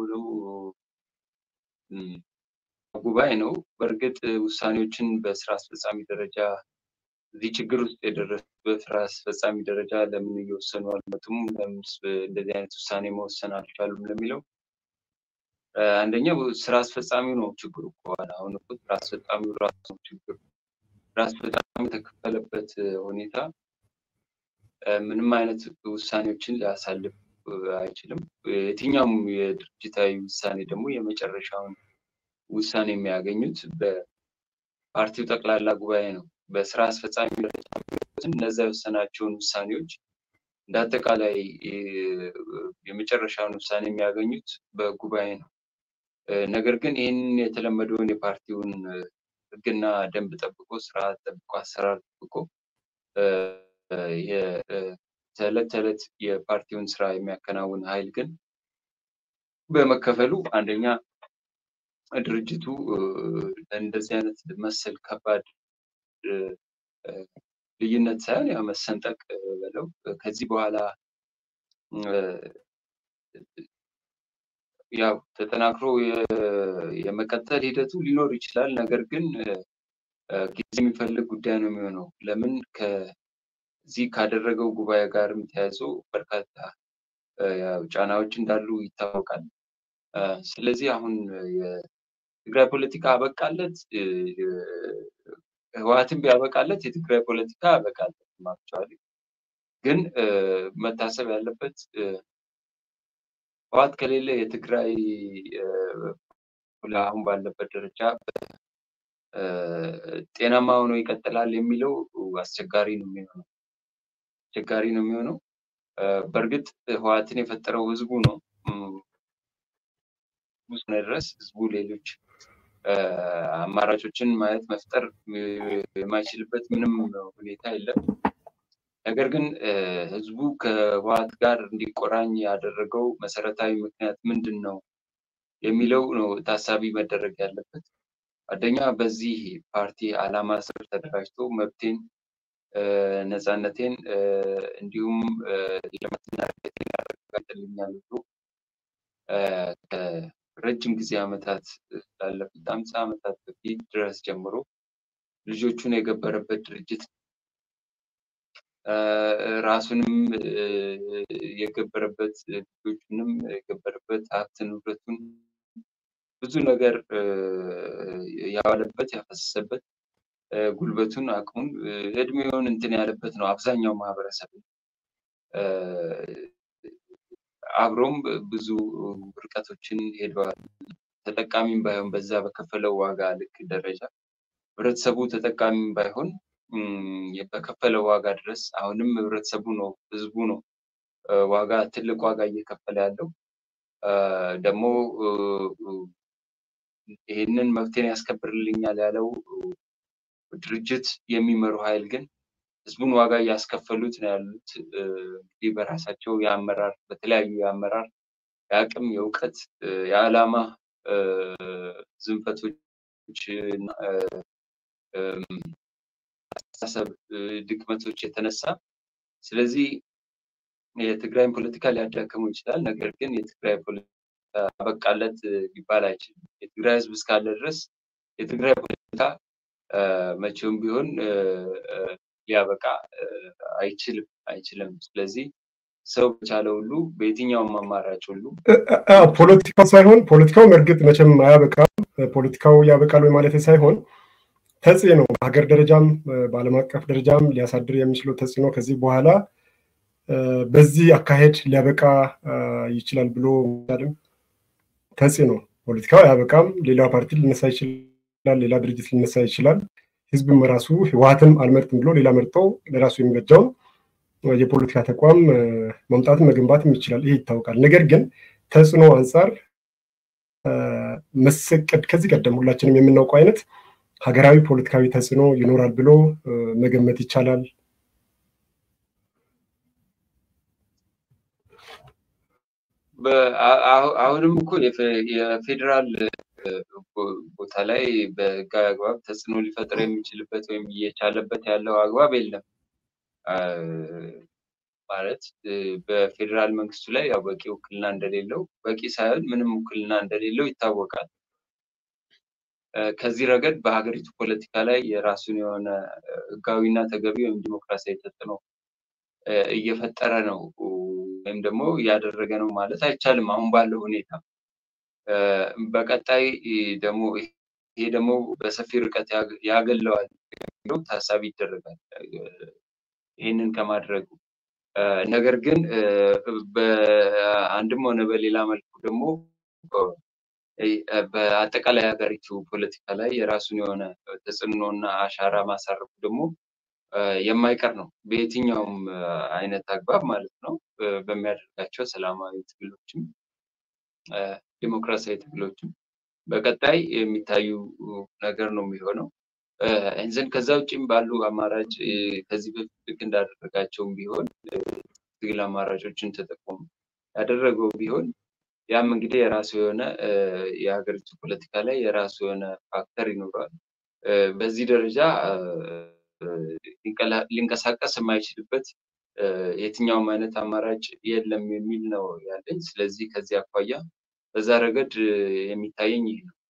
ጉባኤ ነው። በእርግጥ ውሳኔዎችን በስራ አስፈጻሚ ደረጃ እዚህ ችግር ውስጥ የደረሱ በስራ አስፈጻሚ ደረጃ ለምን እየወሰኑ አልመጡም? ለምን እንደዚህ አይነት ውሳኔ መወሰን አልቻሉም ለሚለው አንደኛው ስራ አስፈጻሚው ነው ችግሩ ከሆነ አሁን እኮ ስራ አስፈጻሚው ራሱ ነው ችግሩ። ስራ አስፈጻሚው የተከፈለበት ሁኔታ ምንም አይነት ውሳኔዎችን ሊያሳልፍ አይችልም። የትኛውም የድርጅታዊ ውሳኔ ደግሞ የመጨረሻውን ውሳኔ የሚያገኙት በፓርቲው ጠቅላላ ጉባኤ ነው። በስራ አስፈጻሚ ደረጃ እነዛ የወሰናቸውን ውሳኔዎች እንደ አጠቃላይ የመጨረሻውን ውሳኔ የሚያገኙት በጉባኤ ነው። ነገር ግን ይህንን የተለመደውን የፓርቲውን ሕግና ደንብ ጠብቆ ስርዓት ጠብቆ አሰራር ጠብቆ ተዕለት ተዕለት የፓርቲውን ስራ የሚያከናውን ኃይል ግን በመከፈሉ አንደኛ ድርጅቱ እንደዚህ አይነት መሰል ከባድ ልዩነት ሳይሆን ያው መሰንጠቅ በለው ከዚህ በኋላ ያው ተጠናክሮ የመቀጠል ሂደቱ ሊኖር ይችላል። ነገር ግን ጊዜ የሚፈልግ ጉዳይ ነው የሚሆነው። ለምን ከዚህ ካደረገው ጉባኤ ጋርም ተያይዞ በርካታ ጫናዎች እንዳሉ ይታወቃል። ስለዚህ አሁን የትግራይ ፖለቲካ አበቃለት፣ ህወሓትን ቢያበቃለት የትግራይ ፖለቲካ አበቃለት ማቸዋል። ግን መታሰብ ያለበት ህወሓት ከሌለ የትግራይ አሁን ባለበት ደረጃ ጤናማ ሆኖ ይቀጥላል የሚለው አስቸጋሪ ነው የሚሆነው አስቸጋሪ ነው የሚሆነው። በእርግጥ ህወሓትን የፈጠረው ህዝቡ ነው። እስከሆነ ድረስ ህዝቡ ሌሎች አማራጮችን ማየት መፍጠር የማይችልበት ምንም ሁኔታ የለም። ነገር ግን ህዝቡ ከህወሓት ጋር እንዲቆራኝ ያደረገው መሰረታዊ ምክንያት ምንድን ነው የሚለው ነው ታሳቢ መደረግ ያለበት። አንደኛ በዚህ ፓርቲ ዓላማ ስር ተደራጅቶ መብቴን፣ ነፃነቴን እንዲሁም ልማትና እድገቴን ያረጋግጥልኛል ብሎ ከረጅም ጊዜ ዓመታት ላለፉት አምሳ ዓመታት በፊት ድረስ ጀምሮ ልጆቹን የገበረበት ድርጅት ራሱንም የገበረበት ልጆቹንም የገበረበት ሀብት ንብረቱን ብዙ ነገር ያዋለበት ያፈሰሰበት ጉልበቱን አቅሙን እድሜውን እንትን ያለበት ነው። አብዛኛው ማህበረሰብ አብሮም ብዙ ርቀቶችን ሄደዋል። ተጠቃሚም ባይሆን በዛ በከፈለው ዋጋ ልክ ደረጃ ህብረተሰቡ ተጠቃሚም ባይሆን በከፈለው ዋጋ ድረስ አሁንም ህብረተሰቡ ነው ህዝቡ ነው ዋጋ ትልቅ ዋጋ እየከፈለ ያለው ደግሞ ይህንን መብቴን ያስከብርልኛል ያለው ድርጅት የሚመሩ ኃይል ግን ህዝቡን ዋጋ እያስከፈሉት ነው ያሉት። እንግዲህ በራሳቸው የአመራር በተለያዩ የአመራር የአቅም፣ የእውቀት፣ የዓላማ ዝንፈቶች አስተሳሰብ ድክመቶች የተነሳ ስለዚህ የትግራይን ፖለቲካ ሊያዳክመው ይችላል። ነገር ግን የትግራይ ፖለቲካ አበቃለት ሊባል አይችልም። የትግራይ ህዝብ እስካለ ድረስ የትግራይ ፖለቲካ መቼውም ቢሆን ሊያበቃ አይችልም አይችልም። ስለዚህ ሰው በቻለ ሁሉ በየትኛውም አማራጭ ሁሉ ፖለቲካው ሳይሆን ፖለቲካው እርግጥ መቼም አያበቃም። ፖለቲካው ያበቃል ወይ ማለት ሳይሆን ተጽዕኖ በሀገር ደረጃም በዓለም አቀፍ ደረጃም ሊያሳድር የሚችለው ተጽዕኖ ከዚህ በኋላ በዚህ አካሄድ ሊያበቃ ይችላል ብሎ ምሳሌም ተጽዕኖ ፖለቲካው አያበቃም። ሌላ ፓርቲ ሊነሳ ይችላል፣ ሌላ ድርጅት ሊነሳ ይችላል። ህዝብም ራሱ ህወሓትም አልመርጥም ብሎ ሌላ መርጦ ለራሱ የሚበጃውን የፖለቲካ ተቋም መምጣትም መገንባትም ይችላል። ይሄ ይታወቃል። ነገር ግን ተጽዕኖ አንጻር መሰቀድ ከዚህ ቀደም ሁላችንም የምናውቀው አይነት ሀገራዊ ፖለቲካዊ ተጽዕኖ ይኖራል ብሎ መገመት ይቻላል። አሁንም እኮ የፌዴራል ቦታ ላይ በህጋዊ አግባብ ተጽዕኖ ሊፈጥር የሚችልበት ወይም እየቻለበት ያለው አግባብ የለም። ማለት በፌዴራል መንግስቱ ላይ ያው በቂ ውክልና እንደሌለው በቂ ሳይሆን ምንም ውክልና እንደሌለው ይታወቃል። ከዚህ ረገድ በሀገሪቱ ፖለቲካ ላይ የራሱን የሆነ ህጋዊና ተገቢ ወይም ዲሞክራሲያዊ ተጽዕኖ እየፈጠረ ነው ወይም ደግሞ እያደረገ ነው ማለት አይቻልም። አሁን ባለው ሁኔታ በቀጣይ ደግሞ ይሄ ደግሞ በሰፊ ርቀት ያገለዋል የሚለው ታሳቢ ይደረጋል ይህንን ከማድረጉ ነገር ግን በአንድም ሆነ በሌላ መልኩ ደግሞ በአጠቃላይ ሀገሪቱ ፖለቲካ ላይ የራሱን የሆነ ተጽዕኖና አሻራ ማሳረፉ ደግሞ የማይቀር ነው። በየትኛውም አይነት አግባብ ማለት ነው። በሚያደርጋቸው ሰላማዊ ትግሎችም ዲሞክራሲያዊ ትግሎችም በቀጣይ የሚታዩ ነገር ነው የሚሆነው። እንዘን ከዛ ውጭም ባሉ አማራጭ ከዚህ በፊት ልክ እንዳደረጋቸውም ቢሆን ትግል አማራጮችን ተጠቅሞ ያደረገው ቢሆን ያም እንግዲህ የራሱ የሆነ የሀገሪቱ ፖለቲካ ላይ የራሱ የሆነ ፋክተር ይኖረዋል። በዚህ ደረጃ ሊንቀሳቀስ የማይችልበት የትኛውም አይነት አማራጭ የለም የሚል ነው ያለኝ። ስለዚህ ከዚህ አኳያ በዛ ረገድ የሚታየኝ ይህ ነው።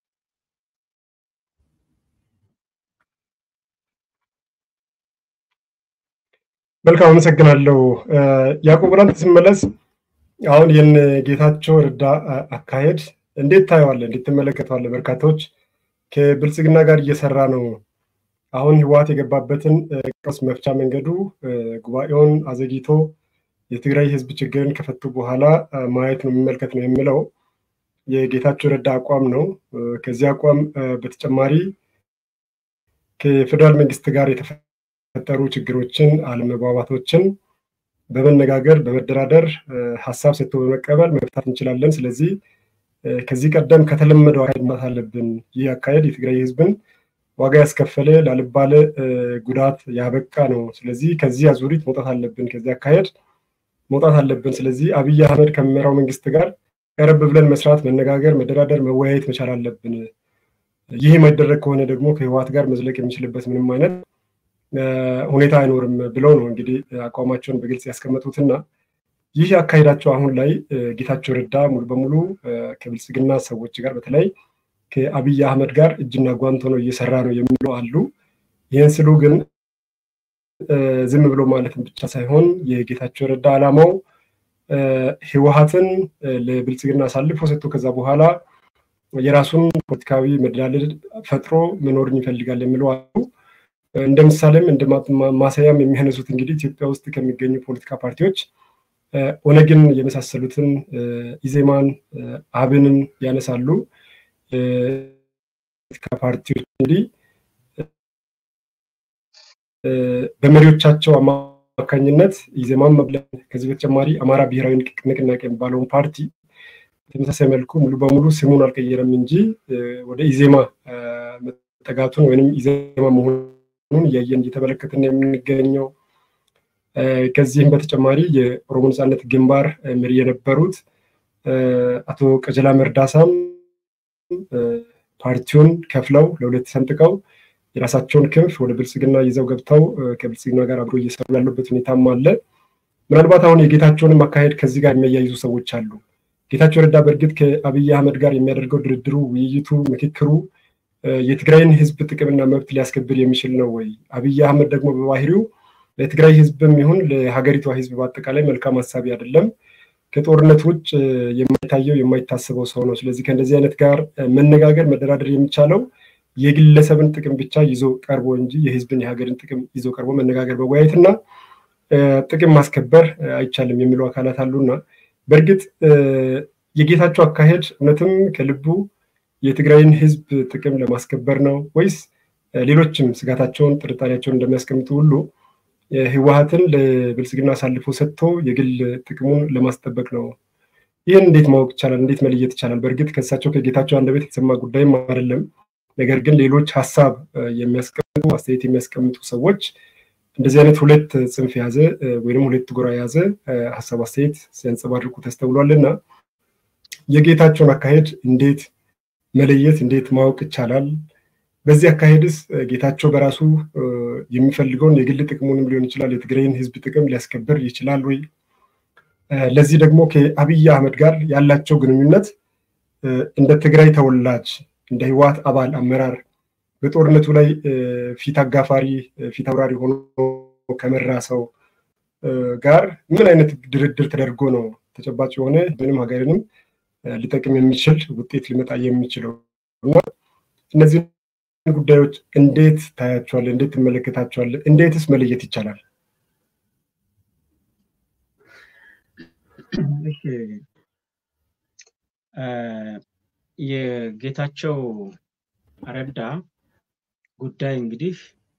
መልካም አመሰግናለሁ። ያዕቆብ ወደ አንተ ስመለስ አሁን ይህን ጌታቸው ረዳ አካሄድ እንዴት ታየዋለህ? እንዴት ትመለከተዋለህ? በርካታዎች ከብልጽግና ጋር እየሰራ ነው። አሁን ህወሓት የገባበትን ቀውስ መፍቻ መንገዱ ጉባኤውን አዘግይቶ የትግራይ ህዝብ ችግርን ከፈቱ በኋላ ማየት ነው የሚመልከት ነው የሚለው የጌታቸው ረዳ አቋም ነው። ከዚህ አቋም በተጨማሪ ከፌዴራል መንግስት ጋር የተፈጠሩ ችግሮችን፣ አለመግባባቶችን በመነጋገር በመደራደር ሀሳብ ሰጥቶ በመቀበል መፍታት እንችላለን። ስለዚህ ከዚህ ቀደም ከተለመደው አካሄድ መውጣት አለብን። ይህ አካሄድ የትግራይ ህዝብን ዋጋ ያስከፈለ ላልባለ ጉዳት ያበቃ ነው። ስለዚህ ከዚህ አዙሪት መውጣት አለብን፣ ከዚህ አካሄድ መውጣት አለብን። ስለዚህ አብይ አህመድ ከሚመራው መንግስት ጋር ቀረብ ብለን መስራት፣ መነጋገር፣ መደራደር፣ መወያየት መቻል አለብን። ይህ የማይደረግ ከሆነ ደግሞ ከህወሓት ጋር መዝለቅ የሚችልበት ምንም አይነት ሁኔታ አይኖርም ብለው ነው እንግዲህ አቋማቸውን በግልጽ ያስቀመጡትና ይህ አካሄዳቸው አሁን ላይ ጌታቸው ረዳ ሙሉ በሙሉ ከብልጽግና ሰዎች ጋር በተለይ ከአብይ አህመድ ጋር እጅና ጓንት ሆኖ እየሰራ ነው የሚሉ አሉ። ይህን ስሉ ግን ዝም ብሎ ማለትም ብቻ ሳይሆን የጌታቸው ረዳ ዓላማው ህወሓትን ለብልጽግና አሳልፎ ሰጥቶ ከዛ በኋላ የራሱን ፖለቲካዊ መደላለል ፈጥሮ መኖርን ይፈልጋል የሚለው አሉ። እንደ ምሳሌም እንደ ማሳያም የሚያነሱት እንግዲህ ኢትዮጵያ ውስጥ ከሚገኙ ፖለቲካ ፓርቲዎች ኦነግን የመሳሰሉትን ኢዜማን፣ አብንን ያነሳሉ። ፖለቲካ ፓርቲዎች እንግዲህ በመሪዎቻቸው አማካኝነት ኢዜማን መብለን ከዚህ በተጨማሪ አማራ ብሔራዊ ንቅናቄ የሚባለውን ፓርቲ በተመሳሳይ መልኩ ሙሉ በሙሉ ስሙን አልቀየረም እንጂ ወደ ኢዜማ መጠጋቱን ወይም ኢዜማ መሆኑን እያየን እየተመለከትን የምንገኘው ከዚህም በተጨማሪ የኦሮሞ ነጻነት ግንባር መሪ የነበሩት አቶ ቀጀላ መርዳሳም ፓርቲውን ከፍለው ለሁለት ሰንጥቀው የራሳቸውን ክንፍ ወደ ብልጽግና ይዘው ገብተው ከብልጽግና ጋር አብሮ እየሰሩ ያሉበት ሁኔታም አለ። ምናልባት አሁን የጌታቸውንም አካሄድ ከዚህ ጋር የሚያያይዙ ሰዎች አሉ። ጌታቸው ረዳ በእርግጥ ከአብይ አህመድ ጋር የሚያደርገው ድርድሩ፣ ውይይቱ፣ ምክክሩ የትግራይን ህዝብ ጥቅምና መብት ሊያስከብር የሚችል ነው ወይ? አብይ አህመድ ደግሞ በባህሪው ለትግራይ ህዝብም ይሁን ለሀገሪቷ ህዝብ በአጠቃላይ መልካም ሀሳቢ አይደለም። ከጦርነት ውጭ የማይታየው የማይታሰበው ሰው ነው። ስለዚህ ከእንደዚህ አይነት ጋር መነጋገር መደራደር የሚቻለው የግለሰብን ጥቅም ብቻ ይዞ ቀርቦ እንጂ የህዝብን የሀገርን ጥቅም ይዞ ቀርቦ መነጋገር መወያየትና ጥቅም ማስከበር አይቻልም የሚሉ አካላት አሉና በእርግጥ የጌታቸው አካሄድ እውነትም ከልቡ የትግራይን ህዝብ ጥቅም ለማስከበር ነው ወይስ ሌሎችም ስጋታቸውን ጥርጣሬያቸውን እንደሚያስቀምጡ ሁሉ ህወሀትን ለብልጽግና አሳልፎ ሰጥቶ የግል ጥቅሙን ለማስጠበቅ ነው? ይህን እንዴት ማወቅ ይቻላል? እንዴት መለየት ይቻላል? በእርግጥ ከእሳቸው ከጌታቸው አንደበት የተሰማ ጉዳይም አይደለም። ነገር ግን ሌሎች ሀሳብ የሚያስቀምጡ አስተያየት የሚያስቀምጡ ሰዎች እንደዚህ አይነት ሁለት ጽንፍ የያዘ ወይም ሁለት ጎራ የያዘ ሀሳብ አስተያየት ሲያንጸባርቁ ተስተውሏልና የጌታቸውን አካሄድ እንዴት መለየት እንዴት ማወቅ ይቻላል? በዚህ አካሄድስ ጌታቸው በራሱ የሚፈልገውን የግል ጥቅሙንም ሊሆን ይችላል የትግራይን ህዝብ ጥቅም ሊያስከብር ይችላል ወይ? ለዚህ ደግሞ ከአብይ አህመድ ጋር ያላቸው ግንኙነት እንደ ትግራይ ተወላጅ እንደ ህወሓት አባል አመራር በጦርነቱ ላይ ፊት አጋፋሪ ፊት አውራሪ ሆኖ ከመራ ሰው ጋር ምን አይነት ድርድር ተደርጎ ነው ተጨባጭ የሆነ ምንም ሀገርንም ሊጠቅም የሚችል ውጤት ሊመጣ የሚችለው እና እነዚህ ጉዳዮች እንዴት ታያቸዋለ? እንዴት ትመለከታቸዋለ? እንዴትስ መለየት ይቻላል? የጌታቸው ረዳ ጉዳይ እንግዲህ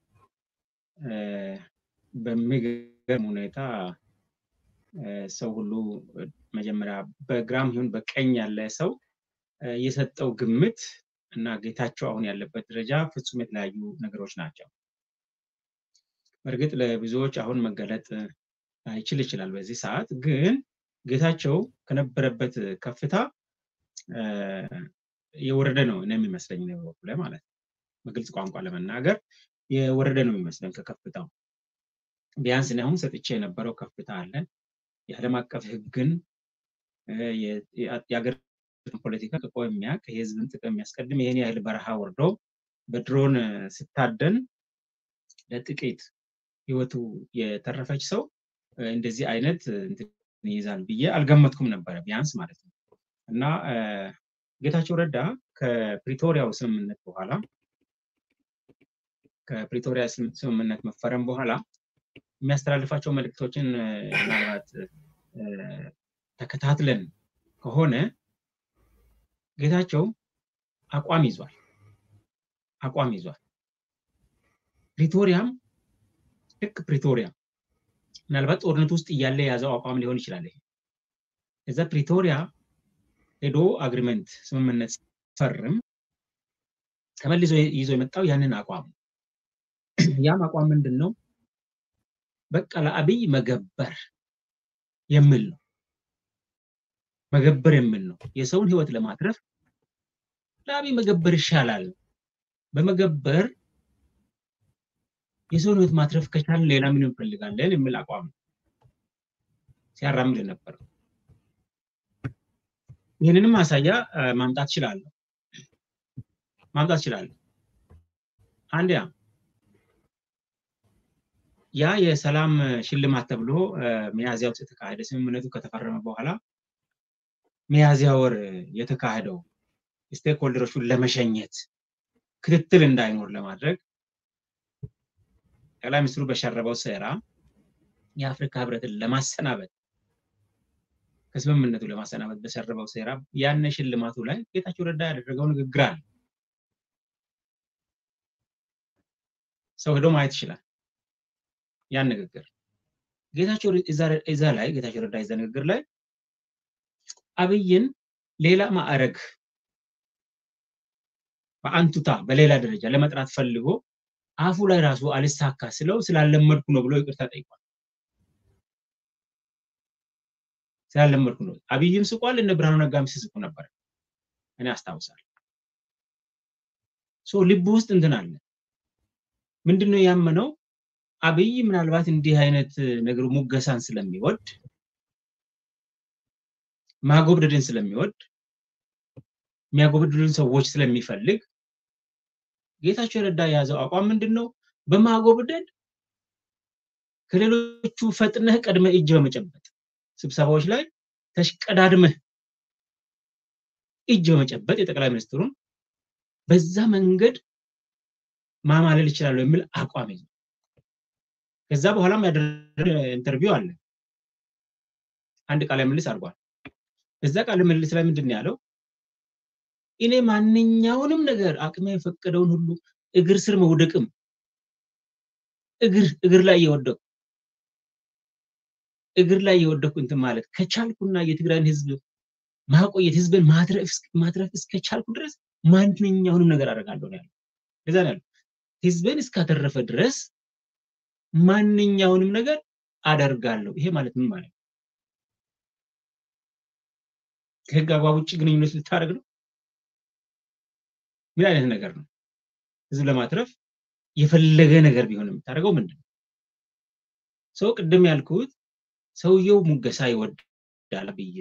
በሚገርም ሁኔታ ሰው ሁሉ መጀመሪያ በግራም ይሁን በቀኝ ያለ ሰው የሰጠው ግምት እና ጌታቸው አሁን ያለበት ደረጃ ፍጹም የተለያዩ ነገሮች ናቸው። በእርግጥ ለብዙዎች አሁን መገለጥ አይችል ይችላል በዚህ ሰዓት ግን ጌታቸው ከነበረበት ከፍታ የወረደ ነው እኔ የሚመስለኝ ነው በበኩሌ ማለት ነው። በግልጽ ቋንቋ ለመናገር የወረደ ነው የሚመስለኝ ከከፍታው። ቢያንስ እኔ አሁን ሰጥቼ የነበረው ከፍታ አለ። የዓለም አቀፍ ሕግን የሀገር ፖለቲካ ቅቆ የሚያውቅ የህዝብን ጥቅም የሚያስቀድም ይህን ያህል በረሃ ወርዶ በድሮን ስታደን ለጥቂት ህይወቱ የተረፈች ሰው እንደዚህ አይነት ይይዛል ብዬ አልገመትኩም ነበረ ቢያንስ ማለት ነው። እና ጌታቸው ረዳ ከፕሪቶሪያው ስምምነት በኋላ ከፕሪቶሪያ ስምምነት መፈረም በኋላ የሚያስተላልፋቸው መልእክቶችን ምናልባት ተከታትለን ከሆነ ጌታቸው አቋም ይዟል አቋም ይዟል። ፕሪቶሪያም ልክ ፕሪቶሪያ ምናልባት ጦርነት ውስጥ እያለ የያዘው አቋም ሊሆን ይችላል። ይሄ እዛ ፕሪቶሪያ ሄዶ አግሪመንት ስምምነት ፈርም ተመልሶ ይዞ የመጣው ያንን አቋም ያም አቋም ምንድን ነው? በቃ ለአብይ መገበር የሚል ነው። መገበር የሚል ነው። የሰውን ህይወት ለማትረፍ ለአብይ መገበር ይሻላል። በመገበር የሰውን ህይወት ማትረፍ ከቻልን ሌላ ምን እንፈልጋለን የሚል አቋም ነው ሲያራምድ ነበር። ይህንንም ማሳያ ማምጣት እችላለሁ ማምጣት እችላለሁ። አንድ ያ ያ የሰላም ሽልማት ተብሎ ሚያዝያ ውስጥ የተካሄደ ስምምነቱ ከተፈረመ በኋላ ሚያዝያ ወር የተካሄደው ስቴክሆልደሮቹን ለመሸኘት ክትትል እንዳይኖር ለማድረግ ጠቅላይ ሚኒስትሩ በሸረበው ሴራ የአፍሪካ ህብረትን ለማሰናበት ከስምምነቱ ለማሰናበት በሸረበው ሴራ ያን ሽልማቱ ላይ ጌታቸው ረዳ ያደረገው ንግግር አለ። ሰው ሄዶ ማየት ይችላል። ያን ንግግር ጌታቸው እዛ ላይ ጌታቸው ረዳ እዛ ንግግር ላይ አብይን ሌላ ማዕረግ በአንቱታ በሌላ ደረጃ ለመጥራት ፈልጎ አፉ ላይ ራሱ አልሳካ ስለው ስላለመድኩ ነው ብሎ ይቅርታ ጠይቋል። ስላለመድኩ ነው። አብይም ስቋል፣ እነ ብርሃኑ ነጋም ሲስቁ ነበር። እኔ አስታውሳለሁ። ሶ ልብ ውስጥ እንትን አለ። ምንድነው ያመነው? አብይ ምናልባት እንዲህ አይነት ነገሩ ሙገሳን ስለሚወድ ማጎብደድን ስለሚወድ የሚያጎብድሉን ሰዎች ስለሚፈልግ ጌታቸው ረዳ የያዘው አቋም ምንድን ነው? በማጎብደድ ከሌሎቹ ፈጥነህ ቀድመህ እጅ በመጨበጥ ስብሰባዎች ላይ ተሽቀዳድመህ እጅ በመጨበጥ የጠቅላይ ሚኒስትሩን በዛ መንገድ ማማለል ይችላሉ የሚል አቋም ይዘው ከዛ በኋላም ያደረገ ኢንተርቪው አለ። አንድ ቃለ ምልልስ አድርጓል። እዛ ቃለ ምልልስ ላይ ምንድን ነው ያለው? እኔ ማንኛውንም ነገር አቅሜ የፈቀደውን ሁሉ እግር ስር መውደቅም እግር እግር ላይ እየወደቁ እግር ላይ እየወደቁ እንትን ማለት ከቻልኩና የትግራይን ህዝብ ማቆየት ህዝብን ማትረፍ እስከቻልኩ ድረስ ማንኛውንም ነገር አደርጋለሁ ነው ያለው። ለዛ ነው ያለው ህዝብን እስካተረፈ ድረስ ማንኛውንም ነገር አደርጋለሁ። ይሄ ማለት ምን ማለት ነው? ከህግ አግባብ ውጭ ግንኙነት ልታደርግ ነው? ምን አይነት ነገር ነው? ህዝብ ለማትረፍ የፈለገ ነገር ቢሆን የምታደርገው ምንድን ነው? ሰው ቅድም ያልኩት ሰውየው ሙገሳ ይወዳል ብዬ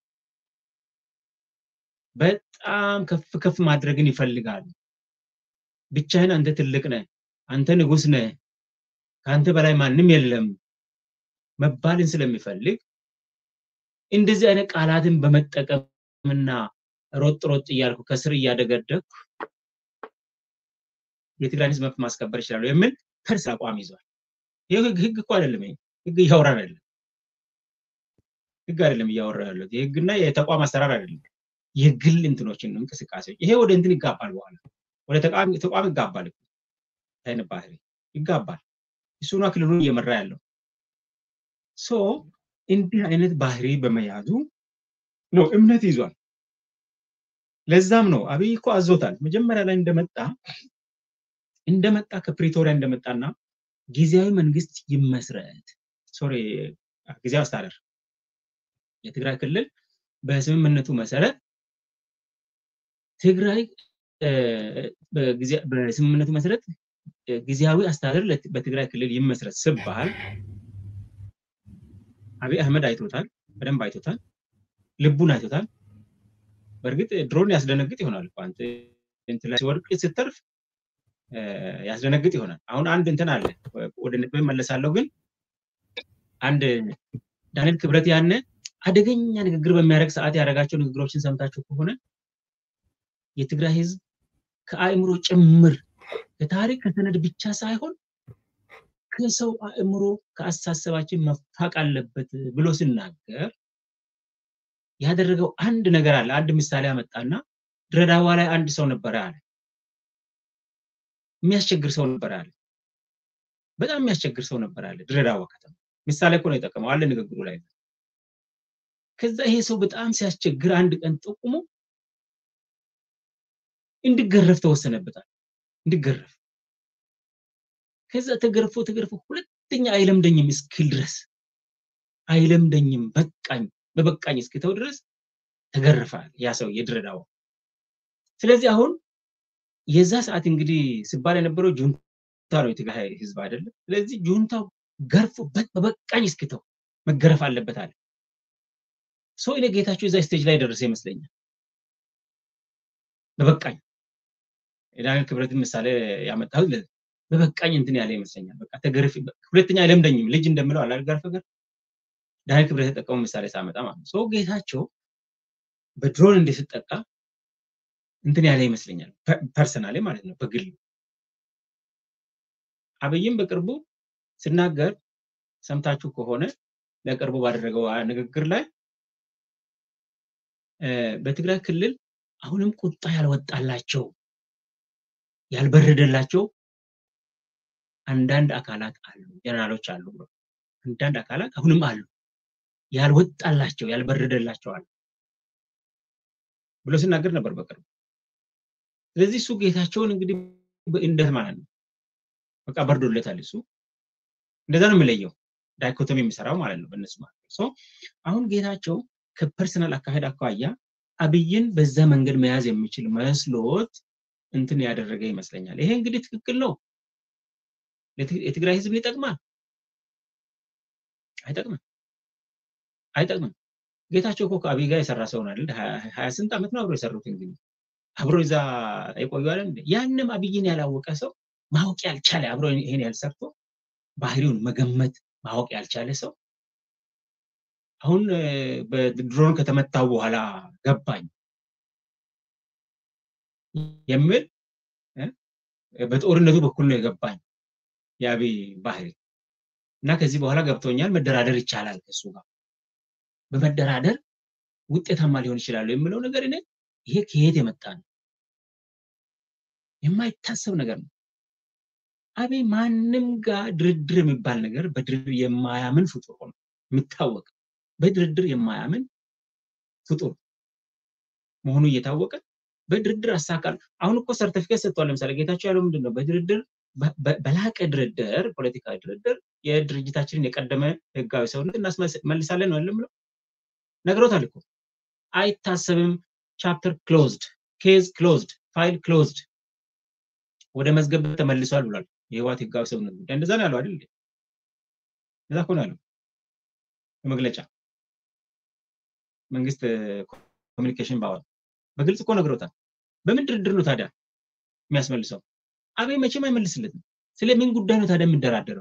በጣም ከፍ ከፍ ማድረግን ይፈልጋል። ብቻህን አንተ ትልቅ ነህ፣ አንተ ንጉስ ነህ፣ ከአንተ በላይ ማንም የለም መባልን ስለሚፈልግ እንደዚህ አይነት ቃላትን በመጠቀምና ሮጥ ሮጥ እያልኩ ከስር እያደገደኩ የትግራይን ህዝብ መብት ማስከበር ይችላሉ የሚል ፐርስ አቋም ይዟል። ይህ ህግ እኮ አይደለም፣ ህግ እያወራን አይደለም። ህግ አይደለም እያወራ ያለው የህግና የተቋም አሰራር አይደለም። የግል እንትኖችን እንቅስቃሴዎች ይሄ ወደ እንትን ይጋባል፣ በኋላ ወደ ተቋም ይጋባል። አይነት ባህሪ ይጋባል። እሱና ክልሉን እየመራ ያለው ሶ እንዲህ አይነት ባህሪ በመያዙ ነው እምነት ይዟል። ለዛም ነው አብይ እኮ አዞታል። መጀመሪያ ላይ እንደመጣ እንደመጣ ከፕሪቶሪያ እንደመጣና ጊዜያዊ መንግስት ይመስረት ሶሪ ጊዜያዊ አስተዳደር የትግራይ ክልል በስምምነቱ መሰረት ትግራይ በስምምነቱ መሰረት ጊዜያዊ አስተዳደር በትግራይ ክልል ይመስረት ስባል አብይ አህመድ አይቶታል፣ በደንብ አይቶታል፣ ልቡን አይቶታል። በእርግጥ ድሮን ያስደነግጥ ይሆናል አንተ እንትን ላይ ሲወድቅ ስትተርፍ ያስደነግጥ ይሆናል። አሁን አንድ እንትን አለ፣ ወደ ነጥብ መለሳለሁ። ግን አንድ ዳንኤል ክብረት ያነ አደገኛ ንግግር በሚያደርግ ሰዓት ያደረጋቸው ንግግሮችን ሰምታችሁ ከሆነ የትግራይ ህዝብ ከአእምሮ ጭምር ከታሪክ ከሰነድ ብቻ ሳይሆን ከሰው አእምሮ ከአስተሳሰባችን መፋቅ አለበት ብሎ ሲናገር ያደረገው አንድ ነገር አለ። አንድ ምሳሌ አመጣና ድሬዳዋ ላይ አንድ ሰው ነበረ አለ። የሚያስቸግር ሰው ነበረ አለ። በጣም የሚያስቸግር ሰው ነበረ አለ። ድሬዳዋ ከተማ ምሳሌ እኮ ነው የጠቀመው አለ ንግግሩ ላይ። ከዛ ይሄ ሰው በጣም ሲያስቸግር አንድ ቀን ጠቁሞ እንዲገረፍ ተወሰነበታል። እንዲገረፍ ከዛ ተገርፎ ተገርፎ ሁለተኛ አይለምደኝም እስክል ድረስ አይለምደኝም በቃኝ በበቃኝ እስክተው ድረስ ተገርፋል ያ ሰው የድሬዳዋ። ስለዚህ አሁን የዛ ሰዓት እንግዲህ ሲባል የነበረው ጁንታ ነው የትግራይ ህዝብ አይደለም። ስለዚህ ጁንታው ገርፎ በበቃኝ እስክተው መገረፍ አለበት አለ። ሰው እኔ ጌታቸው እዛ ስቴጅ ላይ ደረሰ ይመስለኛል። በበቃኝ የዳንኤል ክብረትን ምሳሌ ያመጣሁት በበቃኝ እንትን ያለ ይመስለኛል። በቃ ተገርፍ ሁለተኛ አይለምደኝም ልጅ እንደምለው አላልጋር ፍቅር ዳንኤል ክብረት የተጠቀሙ ምሳሌ ሳመጣ ማለት ነው። ሰው ጌታቸው በድሮን እንዲስጠቃ እንትን ያለ ይመስለኛል። ፐርሰናሊ ማለት ነው በግል አብይም በቅርቡ ስናገር ሰምታችሁ ከሆነ ለቅርቡ ባደረገው ንግግር ላይ በትግራይ ክልል አሁንም ቁጣ ያልወጣላቸው ያልበረደላቸው አንዳንድ አካላት አሉ፣ ጀነራሎች አሉ ብሎ አንዳንድ አካላት አሁንም አሉ ያልወጣላቸው ያልበረደላቸው አሉ ብሎ ሲናገር ነበር በቅርቡ። ስለዚህ እሱ ጌታቸውን እንግዲህ እንዴት ማለት ነው በቃ በርዶለታል። እሱ እንደዛ ነው የሚለየው። ዳይኮቶሚ የሚሰራው ማለት ነው በእነሱ ማለት አሁን ጌታቸው ከፐርሰናል አካሄድ አኳያ አብይን በዛ መንገድ መያዝ የሚችል መስሎት እንትን ያደረገ ይመስለኛል። ይሄ እንግዲህ ትክክል ነው። የትግራይ ህዝብ ይጠቅማል? አይጠቅምም፣ አይጠቅምም። ጌታቸው እኮ ከአብይ ጋር የሰራ ሰው ነው አይደል? ሀያ ስንት ዓመት ነው አብሮ የሰሩት እንግዲህ አብሮ እዛ የቆዩ አይደል? ያንም አብይን ያላወቀ ሰው ማወቅ ያልቻለ አብሮ ይሄን ያልሰርቶ ባህሪውን መገመት ማወቅ ያልቻለ ሰው አሁን በድሮን ከተመታው በኋላ ገባኝ የሚል በጦርነቱ በኩል ነው የገባኝ የአብይ ባህሪ እና ከዚህ በኋላ ገብቶኛል፣ መደራደር ይቻላል ከሱ ጋር በመደራደር ውጤታማ ሊሆን ይችላሉ የሚለው ነገር እኔ ይሄ ከየት የመጣ ነው? የማይታሰብ ነገር ነው። አብይ ማንም ጋር ድርድር የሚባል ነገር በድርድር የማያምን ፍጡር ሆኖ የሚታወቅ በድርድር የማያምን ፍጡር መሆኑ እየታወቀ በድርድር አሳካል። አሁን እኮ ሰርተፊኬት ሰጥቷል። ለምሳሌ ጌታቸው ያለው ምንድን ነው? በድርድር በላቀ ድርድር፣ ፖለቲካዊ ድርድር የድርጅታችንን የቀደመ ህጋዊ ሰውነት እናስመልሳለን ነው የምለው። ነግሮታል እኮ አይታሰብም። ቻፕተር ክሎዝድ፣ ኬዝ ክሎዝድ፣ ፋይል ክሎዝድ፣ ወደ መዝገብ ተመልሷል ብሏል። የህወሓት ህጋዊ ሰውነት ጉዳይ እንደዛ ነው ያለው አይደል? እንደዛ እኮ ነው ያለው በመግለጫ መንግስት ኮሚኒኬሽን ባወጣ በግልጽ እኮ ነግሮታል። በምን ድርድር ነው ታዲያ የሚያስመልሰው? አብይ መቼም አይመልስለትም። ስለ ምን ጉዳይ ነው ታዲያ የሚደራደረው?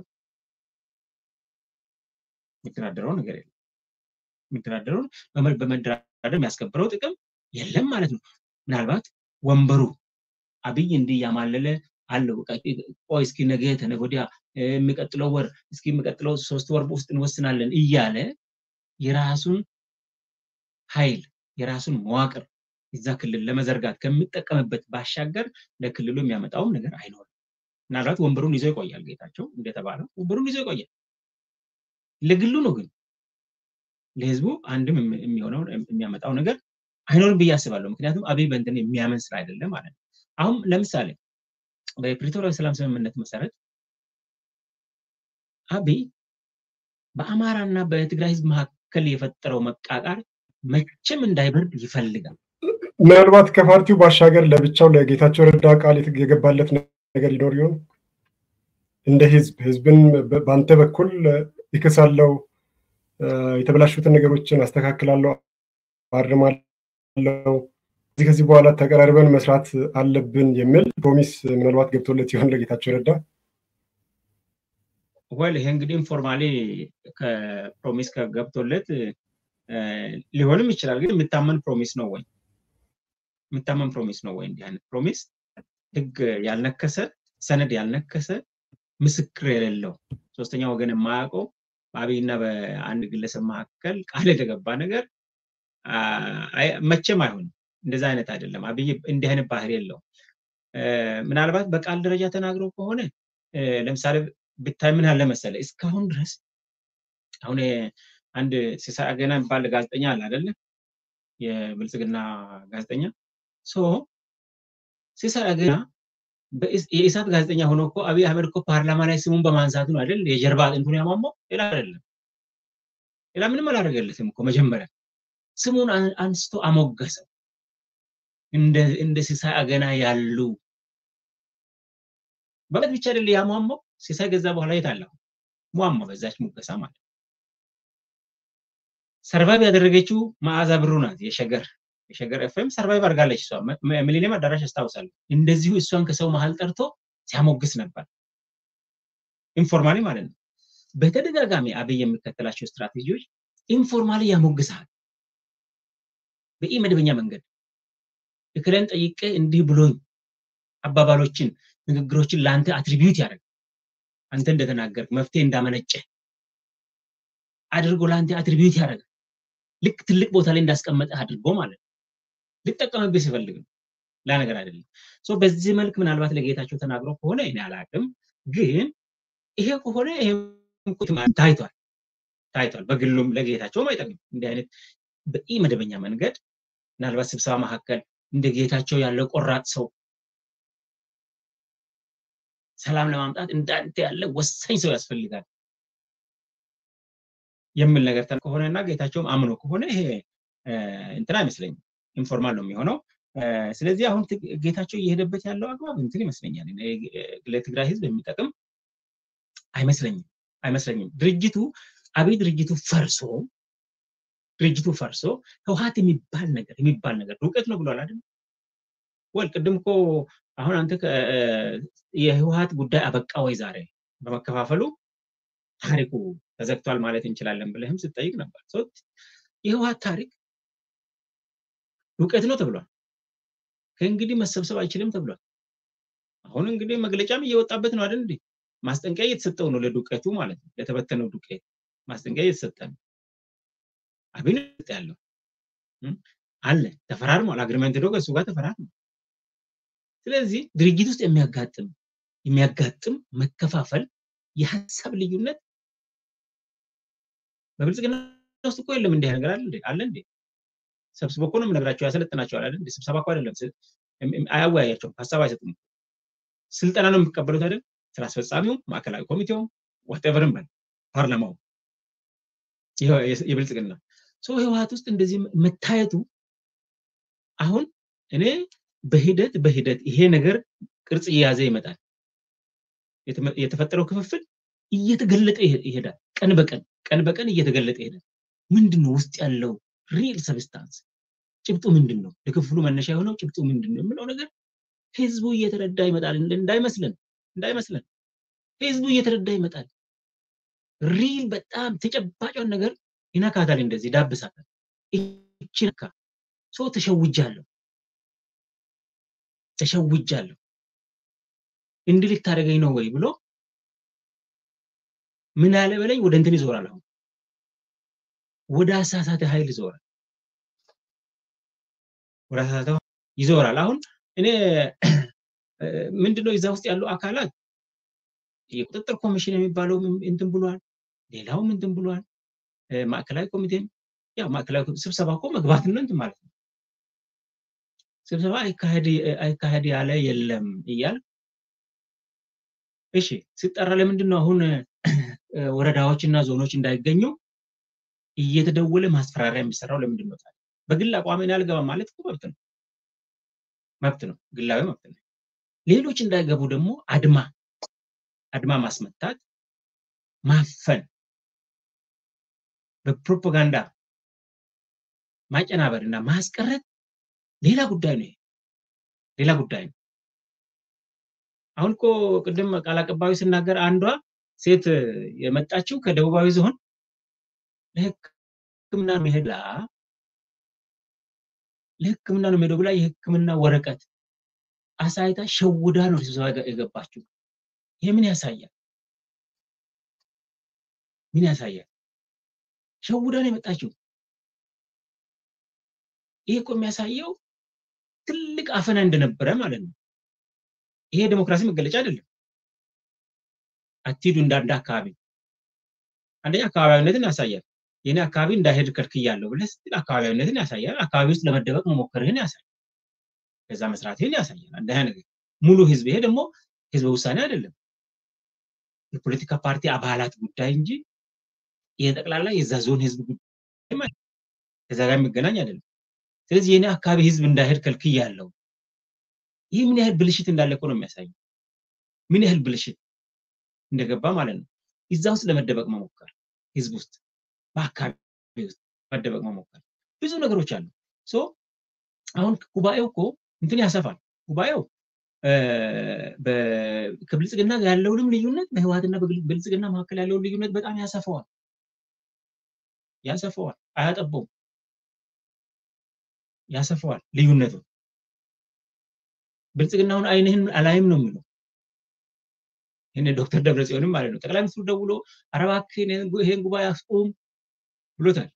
የሚደራደረው ነገር የለም። የሚደራደረው በመደራደር የሚያስከብረው ጥቅም የለም ማለት ነው። ምናልባት ወንበሩ አብይ እንዲህ እያማለለ አለው። ቆይ እስኪ ነገ ተነገ ወዲያ የሚቀጥለው ወር እስኪ የሚቀጥለው ሶስት ወር ውስጥ እንወስናለን እያለ የራሱን ኃይል የራሱን መዋቅር እዛ ክልል ለመዘርጋት ከሚጠቀምበት ባሻገር ለክልሉ የሚያመጣውም ነገር አይኖርም። ምናልባት ወንበሩን ይዞ ይቆያል። ጌታቸው እንደተባለው ወንበሩን ይዞ ይቆያል። ለግሉ ነው ግን ለህዝቡ አንድም የሚሆነው የሚያመጣው ነገር አይኖርም ብዬ አስባለሁ። ምክንያቱም አብይ በእንትን የሚያምን ስራ አይደለም ማለት ነው። አሁን ለምሳሌ በፕሪቶሪያ ሰላም ስምምነት መሰረት አብይ በአማራና በትግራይ ህዝብ መካከል የፈጠረው መቃቃር መቼም እንዳይበርድ ይፈልጋል። ምናልባት ከፓርቲው ባሻገር ለብቻው ለጌታቸው ረዳ ቃል የገባለት ነገር ይኖር ይሆን? እንደ ህዝብ ህዝብን በአንተ በኩል ይክሳለው፣ የተበላሹትን ነገሮችን አስተካክላለሁ፣ አርማለው፣ ከዚህ ከዚህ በኋላ ተቀራርበን መስራት አለብን የሚል ፕሮሚስ ምናልባት ገብቶለት ይሆን ለጌታቸው ረዳ? ወል ይሄ እንግዲህ ኢንፎርማሊ ከፕሮሚስ ከገብቶለት ሊሆንም ይችላል። ግን የሚታመን ፕሮሚስ ነው ወይ? የሚታመን ፕሮሚስ ነው ወይ? እንዲህ አይነት ፕሮሚስ ህግ ያልነከሰ ሰነድ ያልነከሰ ምስክር የሌለው ሶስተኛ ወገን የማያውቀው በአብይና በአንድ ግለሰብ መካከል ቃል የተገባ ነገር መቼም አይሆንም። እንደዛ አይነት አይደለም። አብይ እንዲህ አይነት ባህሪ የለውም። ምናልባት በቃል ደረጃ ተናግሮ ከሆነ ለምሳሌ ብታይ ምን አለ መሰለ እስካሁን ድረስ አሁን አንድ ሲሳይ አገና የሚባል ጋዜጠኛ አለ አይደለ? የብልጽግና ጋዜጠኛ ሶ ሲሳይ አገና የኢሳት ጋዜጠኛ ሆኖ እኮ አብይ አህመድ እኮ ፓርላማ ላይ ስሙን በማንሳቱ ነው አይደል? የጀርባ አጥንቱን ያሟሟው ሌላ አይደለም። ሌላ ምንም አላደረገለትም እኮ መጀመሪያ ስሙን አንስቶ አሞገሰው። እንደ ሲሳይ አገና ያሉ በበት ብቻ አይደል ያሟሟው። ሲሳይ ገዛ በኋላ የት አለ? ሟሟ በዛች ሙገሳ ማለት ሰርቫይቭ ያደረገችው መዓዛ ብሩ ናት። የሸገር የሸገር ኤፍኤም ሰርቫይቭ አድርጋለች። እሷ ሚሊኒየም አዳራሽ አስታውሳለሁ። እንደዚሁ እሷን ከሰው መሀል ጠርቶ ሲያሞግስ ነበር፣ ኢንፎርማሊ ማለት ነው። በተደጋጋሚ አብይ የሚከተላቸው ስትራቴጂዎች ኢንፎርማሊ ያሞግሳል። በኢ መደበኛ መንገድ እክለን ጠይቄ እንዲህ ብሎኝ አባባሎችን፣ ንግግሮችን ለአንተ አትሪቢዩት ያደርግ አንተ እንደተናገርክ መፍትሄ እንዳመነጨ አድርጎ ለአንተ አትሪቢዩት ያደርጋል። ልክ ትልቅ ቦታ ላይ እንዳስቀመጠ አድርጎ ማለት ነው። ሊጠቀምብህ ሲፈልግ ነው፣ ላ ነገር አይደለም። በዚህ መልክ ምናልባት ለጌታቸው ተናግሮ ከሆነ እኔ አላቅም፣ ግን ይሄ ከሆነ ይሄ ታይቷል ታይቷል። በግሉም ለጌታቸውም አይጠቅም። እንዲህ አይነት በኢ መደበኛ መንገድ ምናልባት ስብሰባ መካከል እንደ ጌታቸው ያለ ቆራጥ ሰው ሰላም ለማምጣት እንዳንተ ያለ ወሳኝ ሰው ያስፈልጋል። የሚል ነገር ከሆነ እና ጌታቸውም አምኖ ከሆነ ይሄ እንትን አይመስለኝም፣ ኢንፎርማል ነው የሚሆነው። ስለዚህ አሁን ጌታቸው እየሄደበት ያለው አግባብ እንትን ይመስለኛል ለትግራይ ህዝብ የሚጠቅም አይመስለኝም አይመስለኝም። ድርጅቱ አብይ ድርጅቱ ፈርሶ ድርጅቱ ፈርሶ ህወሀት የሚባል ነገር የሚባል ነገር ዱቄት ነው ብሏል አይደል? ወል ቅድም እኮ አሁን አንተ የህወሀት ጉዳይ አበቃ ወይ ዛሬ በመከፋፈሉ ታሪኩ ተዘግቷል ማለት እንችላለን ብለህም ስትጠይቅ ነበር። የህወሀት ታሪክ ዱቄት ነው ተብሏል። ከእንግዲህ መሰብሰብ አይችልም ተብሏል። አሁን እንግዲህ መግለጫም እየወጣበት ነው አይደል እንዴ? ማስጠንቀቂያ እየተሰጠው ነው ለዱቄቱ ማለት ነው፣ ለተበተነው ዱቄት ማስጠንቀቂያ እየተሰጠ ነው። አብን ያለው አለ ተፈራርሟል። አግሪመንት ዶ ከእሱ ጋር ተፈራርሟል። ስለዚህ ድርጅት ውስጥ የሚያጋጥም የሚያጋጥም መከፋፈል የሀሳብ ልዩነት በብልጽግና ውስጥ እኮ የለም። እንዲህ ነገር አለ እንዴ? አለ እንዴ? ሰብስቦ እኮ ነው የምነግራቸው፣ ያሰለጥናቸዋል አይደል? ስብሰባ እኮ አይደለም፣ አያወያያቸውም፣ ሀሳብ አይሰጡም። ስልጠና ነው የሚቀበሉት አይደል? ስራ አስፈጻሚው፣ ማዕከላዊ ኮሚቴው፣ ዋቴቨርም በል ፓርላማው የብልጽግና ሰው ህወሀት ውስጥ እንደዚህ መታየቱ አሁን እኔ በሂደት በሂደት ይሄ ነገር ቅርጽ እየያዘ ይመጣል። የተፈጠረው ክፍፍል እየተገለጠ ይሄዳል። ቀን በቀን ቀን በቀን እየተገለጠ ይሄዳል። ምንድን ነው ውስጥ ያለው ሪል ሰብስታንስ ጭብጡ ምንድን ነው? ለክፍሉ መነሻ የሆነው ጭብጡ ምንድን ነው የምለው ነገር ህዝቡ እየተረዳ ይመጣል። እንዳይመስለን እንዳይመስለን ህዝቡ እየተረዳ ይመጣል። ሪል በጣም ተጨባጯን ነገር ይነካታል፣ እንደዚህ ዳብሳታል። እቺ ነካ ሰው ተሸውጃለሁ ተሸውጃለሁ እንዲህ ልታደርገኝ ነው ወይ ብሎ ምን ያለ በለኝ ወደ እንትን ይዞራል። አሁን ወደ አሳሳተ ኃይል ይዞራል። ወደ አሳሳተ ይዞራል። አሁን እኔ ምንድነው እዛ ውስጥ ያሉ አካላት የቁጥጥር ኮሚሽን የሚባለው እንትን ብሏል፣ ሌላውም እንትን ብሏል። ማዕከላዊ ኮሚቴም ያው ማዕከላዊ ስብሰባ እኮ መግባት ነው እንትን ማለት ነው። ስብሰባ አይካሄድ ያለ የለም እያል እሺ ሲጠራ ለምንድን ነው አሁን ወረዳዎች እና ዞኖች እንዳይገኙ እየተደወለ ማስፈራሪያ የሚሰራው ለምንድን ነው? በግል አቋሜን አልገባም ማለት እኮ መብት ነው መብት ነው፣ ግላዊ መብት ነው። ሌሎች እንዳይገቡ ደግሞ አድማ አድማ ማስመታት፣ ማፈን፣ በፕሮፓጋንዳ ማጨናበር እና ማስቀረት ሌላ ጉዳይ ነው። ሌላ ጉዳይ ነው። አሁን እኮ ቅድም ቃል አቀባዩ ስናገር አንዷ ሴት የመጣችው ከደቡባዊ ዞን ለሕክምና መሄድ ለሕክምና ነው የምሄደው ብላ የሕክምና ወረቀት አሳይታ ሸውዳ ነው ስብሰባ የገባችው። ይሄ ምን ያሳያል? ምን ያሳያል? ሸውዳ ነው የመጣችው። ይሄ እኮ የሚያሳየው ትልቅ አፈና እንደነበረ ማለት ነው። ይሄ ዴሞክራሲ መገለጫ አይደለም። አትሂዱ እንዳንድ አካባቢ አንደኛ አካባቢያዊነትን ያሳያል። የኔ አካባቢ እንዳይሄድ ከልክያለሁ ብለህ ስትል አካባቢያዊነትን ያሳያል። አካባቢ ውስጥ ለመደበቅ መሞከርህን ያሳያል። ከዛ መስራትህን ያሳያል። አንደኛ ነገር ሙሉ ህዝብ፣ ይሄ ደግሞ ህዝበ ውሳኔ አይደለም፣ የፖለቲካ ፓርቲ አባላት ጉዳይ እንጂ የጠቅላላ የዛ ዞን ህዝብ ጉዳይ ከዛ ጋር የሚገናኝ አይደለም። ስለዚህ የኔ አካባቢ ህዝብ እንዳይሄድ ከልክያለሁ። ይህ ምን ያህል ብልሽት እንዳለ እኮ ነው የሚያሳየው። ምን ያህል ብልሽት እንደገባ ማለት ነው። እዛ ውስጥ ለመደበቅ መሞከር፣ ህዝብ ውስጥ በአካባቢ ውስጥ መደበቅ መሞከር፣ ብዙ ነገሮች አሉ። ሶ አሁን ጉባኤው እኮ እንትን ያሰፋል። ጉባኤው ከብልጽግና ያለውንም ልዩነት በህወሓትና በብልጽግና መካከል ያለውን ልዩነት በጣም ያሰፋዋል ያሰፋዋል፣ አያጠበውም፣ ያሰፋዋል ልዩነቱ ብልጽግናውን አይንህን አላይም ነው የሚለው። ይህን ዶክተር ደብረጽዮንም ማለት ነው። ጠቅላይ ሚኒስትሩ ደውሎ ኧረ እባክህ ይሄን ጉባኤ አስቁም ብሎታል።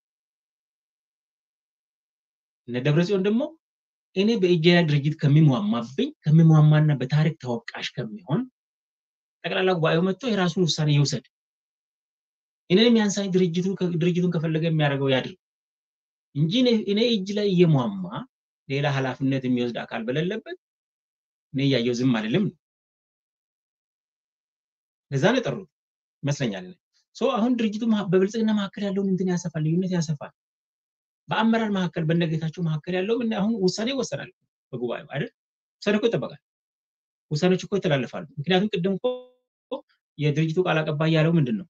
እነ ደብረጽዮን ደግሞ እኔ በኢጄያ ድርጅት ከሚሟማብኝ ከሚሟማና በታሪክ ተወቃሽ ከሚሆን ጠቅላላ ጉባኤው መጥቶ የራሱን ውሳኔ ይውሰድ፣ እኔንም ያንሳኝ ድርጅቱን ከፈለገ የሚያደርገው ያድርግ እንጂ እኔ እጅ ላይ እየሟማ ሌላ ኃላፊነት የሚወስድ አካል በሌለበት እኔ እያየው ዝም አልልም ነው። ለዛ ነው የጠሩት ይመስለኛል። አሁን ድርጅቱ በብልጽግና መካከል ያለውን እንትን ያሰፋል፣ ልዩነት ያሰፋል። በአመራር መካከል በነጌታቸው መካከል ያለው አሁን ውሳኔ ይወሰናል በጉባኤው አይደል? ውሳኔ እኮ ይጠበቃል። ውሳኔዎች እኮ ይተላለፋሉ። ምክንያቱም ቅድም እኮ የድርጅቱ ቃል አቀባይ ያለው ምንድን ነው?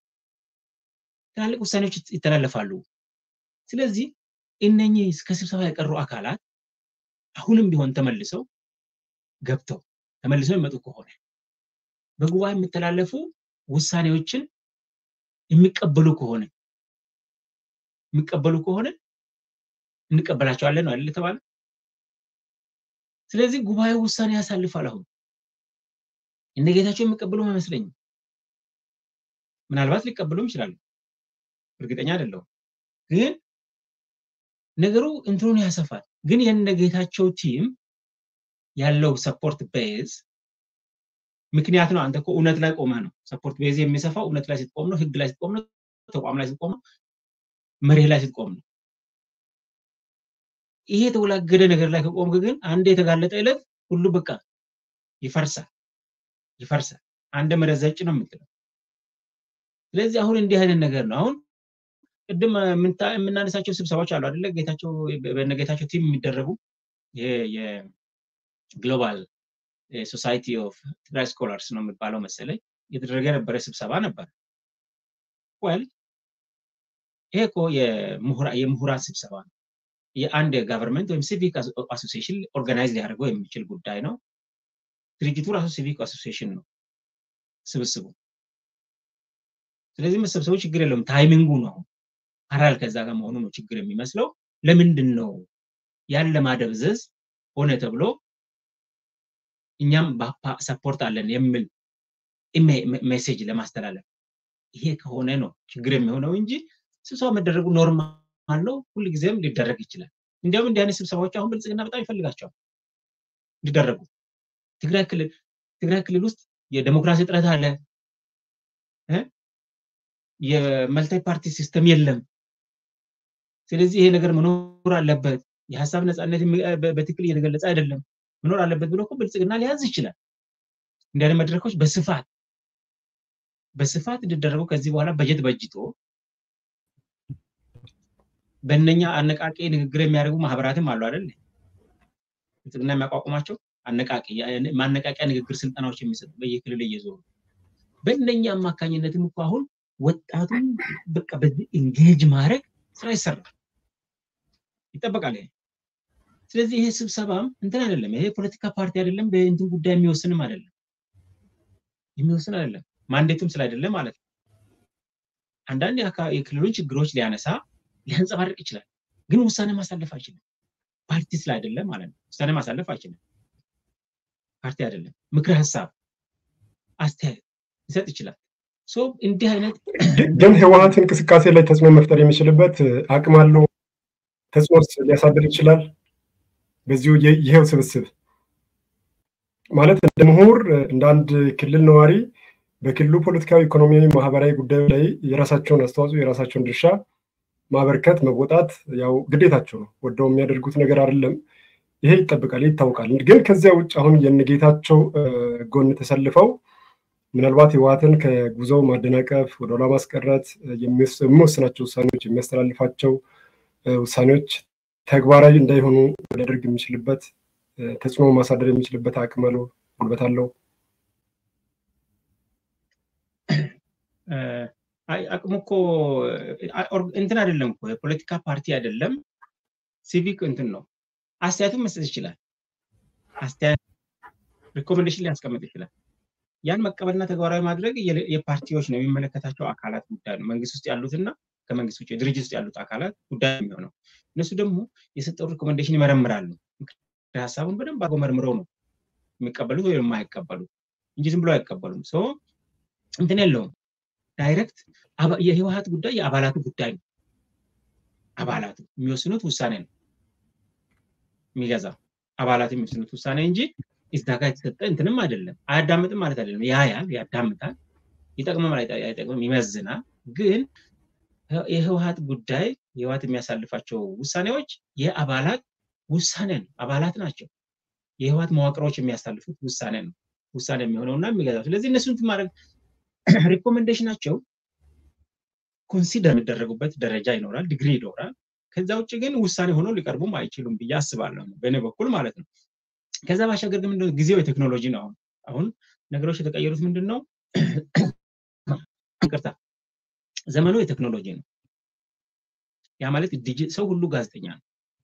ትላልቅ ውሳኔዎች ይተላለፋሉ። ስለዚህ እነኚህ ከስብሰባ የቀሩ አካላት አሁንም ቢሆን ተመልሰው ገብተው ተመልሰው የሚመጡ ከሆነ በጉባኤ የሚተላለፉ ውሳኔዎችን የሚቀበሉ ከሆነ የሚቀበሉ ከሆነ እንቀበላቸዋለን ነው አይደል የተባለ። ስለዚህ ጉባኤው ውሳኔ ያሳልፋል። አሁን እነ ጌታቸው የሚቀበሉ አይመስለኝም። ምናልባት ሊቀበሉም ይችላሉ፣ እርግጠኛ አይደለሁም። ግን ነገሩ እንትኑን ያሰፋል። ግን የነ ጌታቸው ቲም ያለው ሰፖርት ቤዝ ምክንያት ነው። አንተ እኮ እውነት ላይ ቆመህ ነው። ሰፖርት ቤዝ የሚሰፋው እውነት ላይ ስትቆም ነው፣ ህግ ላይ ስትቆም ነው፣ ተቋም ላይ ስትቆም ነው፣ መርህ ላይ ስትቆም ነው። ይሄ የተወላገደ ነገር ላይ ከቆምክ ግን አንድ የተጋለጠ ዕለት ሁሉ በቃ ይፈርሳል ይፈርሳል። አንድ መሬት ዘጭ ነው የምትለው። ስለዚህ አሁን እንዲህ አይነት ነገር ነው። አሁን ቅድም የምናነሳቸው ስብሰባዎች አሉ አይደለ? ጌታቸው በነጌታቸው ቲም የሚደረጉ ይሄ የግሎባል ሶሳይቲ ኦፍ ትግራይ ስኮላርስ ነው የሚባለው መሰለኝ የተደረገ የነበረ ስብሰባ ነበር። ወል ይሄ እኮ የምሁራን ስብሰባ ነው። የአንድ ጋቨርንመንት ወይም ሲቪክ አሶሲሽን ኦርጋናይዝ ሊያደርገው የሚችል ጉዳይ ነው። ድርጅቱ ራሱ ሲቪክ አሶሲሽን ነው ስብስቡ። ስለዚህ መሰብሰቡ ችግር የለውም። ታይሚንጉ ነው ፓራል ከዛ ጋር መሆኑ ነው ችግር የሚመስለው። ለምንድን ነው ያን ለማደብዘዝ ሆነ ተብሎ እኛም ሰፖርት አለን የሚል ሜሴጅ ለማስተላለፍ ይሄ ከሆነ ነው ችግር የሚሆነው እንጂ ስብሰባ መደረጉ ኖርማል ነው። ሁልጊዜም ሊደረግ ይችላል። እንዲያውም እንዲህ አይነት ስብሰባዎች አሁን ብልጽግና በጣም ይፈልጋቸዋል ሊደረጉ። ትግራይ ክልል ትግራይ ክልል ውስጥ የዴሞክራሲ እጥረት አለ። የመልታይ ፓርቲ ሲስተም የለም። ስለዚህ ይሄ ነገር መኖር አለበት። የሀሳብ ነፃነት በትክክል እየተገለጸ አይደለም፣ መኖር አለበት ብሎ እኮ ብልጽግና ሊያዝ ይችላል። እንዲህ አይነት መድረኮች በስፋት በስፋት እንዲደረጉ ከዚህ በኋላ በጀት በጅቶ በእነኛ አነቃቂ ንግግር የሚያደርጉ ማህበራትም አሉ አይደል? ብልጽግና የሚያቋቁማቸው አነቃቂ ማነቃቂያ ንግግር ስልጠናዎች የሚሰጡ በየክልል እየዞሩ በእነኛ አማካኝነትም እኮ አሁን ወጣቱን በቃ በዚህ ኢንጌጅ ማድረግ ስራ ይሰራል ይጠበቃል። ይሄ ስለዚህ ይሄ ስብሰባም እንትን አይደለም፣ ይሄ ፖለቲካ ፓርቲ አይደለም፣ በእንትን ጉዳይ የሚወስንም አይደለም የሚወስን አይደለም፣ ማንዴቱም ስላይደለ ማለት ነው። አንዳንድ የክልሉን ችግሮች ሊያነሳ ሊያንጸባርቅ ይችላል፣ ግን ውሳኔ ማሳለፍ አይችልም። ፓርቲ ስላይደለ ማለት ነው። ውሳኔ ማሳለፍ አይችልም። ፓርቲ አይደለም። ምክር ሀሳብ፣ አስተያየት ሊሰጥ ይችላል። እንዲህ አይነት ግን ህወሀት እንቅስቃሴ ላይ ተጽዕኖ መፍጠር የሚችልበት አቅም አለው። ተጽዕኖ ሊያሳድር ይችላል። በዚሁ ይሄው ስብስብ ማለት እንደ ምሁር እንደ አንድ ክልል ነዋሪ በክልሉ ፖለቲካዊ፣ ኢኮኖሚያዊ፣ ማህበራዊ ጉዳዮች ላይ የራሳቸውን አስተዋጽኦ የራሳቸውን ድርሻ ማበርከት መወጣት ያው ግዴታቸው ነው። ወደው የሚያደርጉት ነገር አይደለም። ይሄ ይጠብቃል፣ ይታወቃል። ግን ከዚያ ውጭ አሁን የነጌታቸው ጎን ተሰልፈው ምናልባት ህወሀትን ከጉዞው ማደናቀፍ ወደኋላ ማስቀረት የሚወስናቸው ውሳኔዎች የሚያስተላልፋቸው ውሳኔዎች ተግባራዊ እንዳይሆኑ ሊያደርግ የሚችልበት ተጽዕኖ ማሳደር የሚችልበት አቅም አለው፣ ጉልበት አለው። አቅሙ እኮ እንትን አይደለም እኮ የፖለቲካ ፓርቲ አይደለም፣ ሲቪክ እንትን ነው። አስተያየቱን መስጠት ይችላል። አስተያየት ሪኮሜንዴሽን ሊያስቀምጥ ይችላል። ያን መቀበልና ተግባራዊ ማድረግ የፓርቲዎች ነው የሚመለከታቸው አካላት ጉዳይ ነው። መንግስት ውስጥ ያሉትና ከመንግስት ውጭ ድርጅት ውስጥ ያሉት አካላት ጉዳይ የሚሆነው እነሱ ደግሞ የሰጠው ሪኮሜንዴሽን ይመረምራሉ። ሀሳቡን በደንብ አድርገው መርምረው ነው የሚቀበሉት ወይም የማይቀበሉት እንጂ ዝም ብሎ አይቀበሉም። ሰው እንትን የለውም ዳይሬክት የህወሀት ጉዳይ የአባላቱ ጉዳይ ነው። አባላቱ የሚወስኑት ውሳኔ ነው የሚገዛው አባላት የሚወስኑት ውሳኔ እንጂ እዛ ጋር የተሰጠ እንትንም አይደለም። አያዳምጥም ማለት አይደለም። ያያል፣ ያዳምጣል፣ ይጠቅማል፣ አይጠቅምም፣ ይመዝናል። ግን የህወሀት ጉዳይ የህወሀት የሚያሳልፋቸው ውሳኔዎች የአባላት ውሳኔ ነው። አባላት ናቸው። የህወሀት መዋቅሮች የሚያሳልፉት ውሳኔ ነው። ውሳኔ የሚሆነውና የሚገዛው። ስለዚህ እነሱን ማድረግ ሪኮሜንዴሽናቸው ኮንሲደር የሚደረጉበት ደረጃ ይኖራል፣ ዲግሪ ይኖራል። ከዛ ውጭ ግን ውሳኔ ሆኖ ሊቀርቡም አይችሉም ብዬ አስባለሁ፣ በእኔ በኩል ማለት ነው። ከዛ ባሻገር ግን ምንድነው ጊዜው የቴክኖሎጂ ነው። አሁን አሁን ነገሮች የተቀየሩት ምንድን ነው? ይቅርታ፣ ዘመኑ የቴክኖሎጂ ነው። ያ ማለት ሰው ሁሉ ጋዜጠኛ ነው።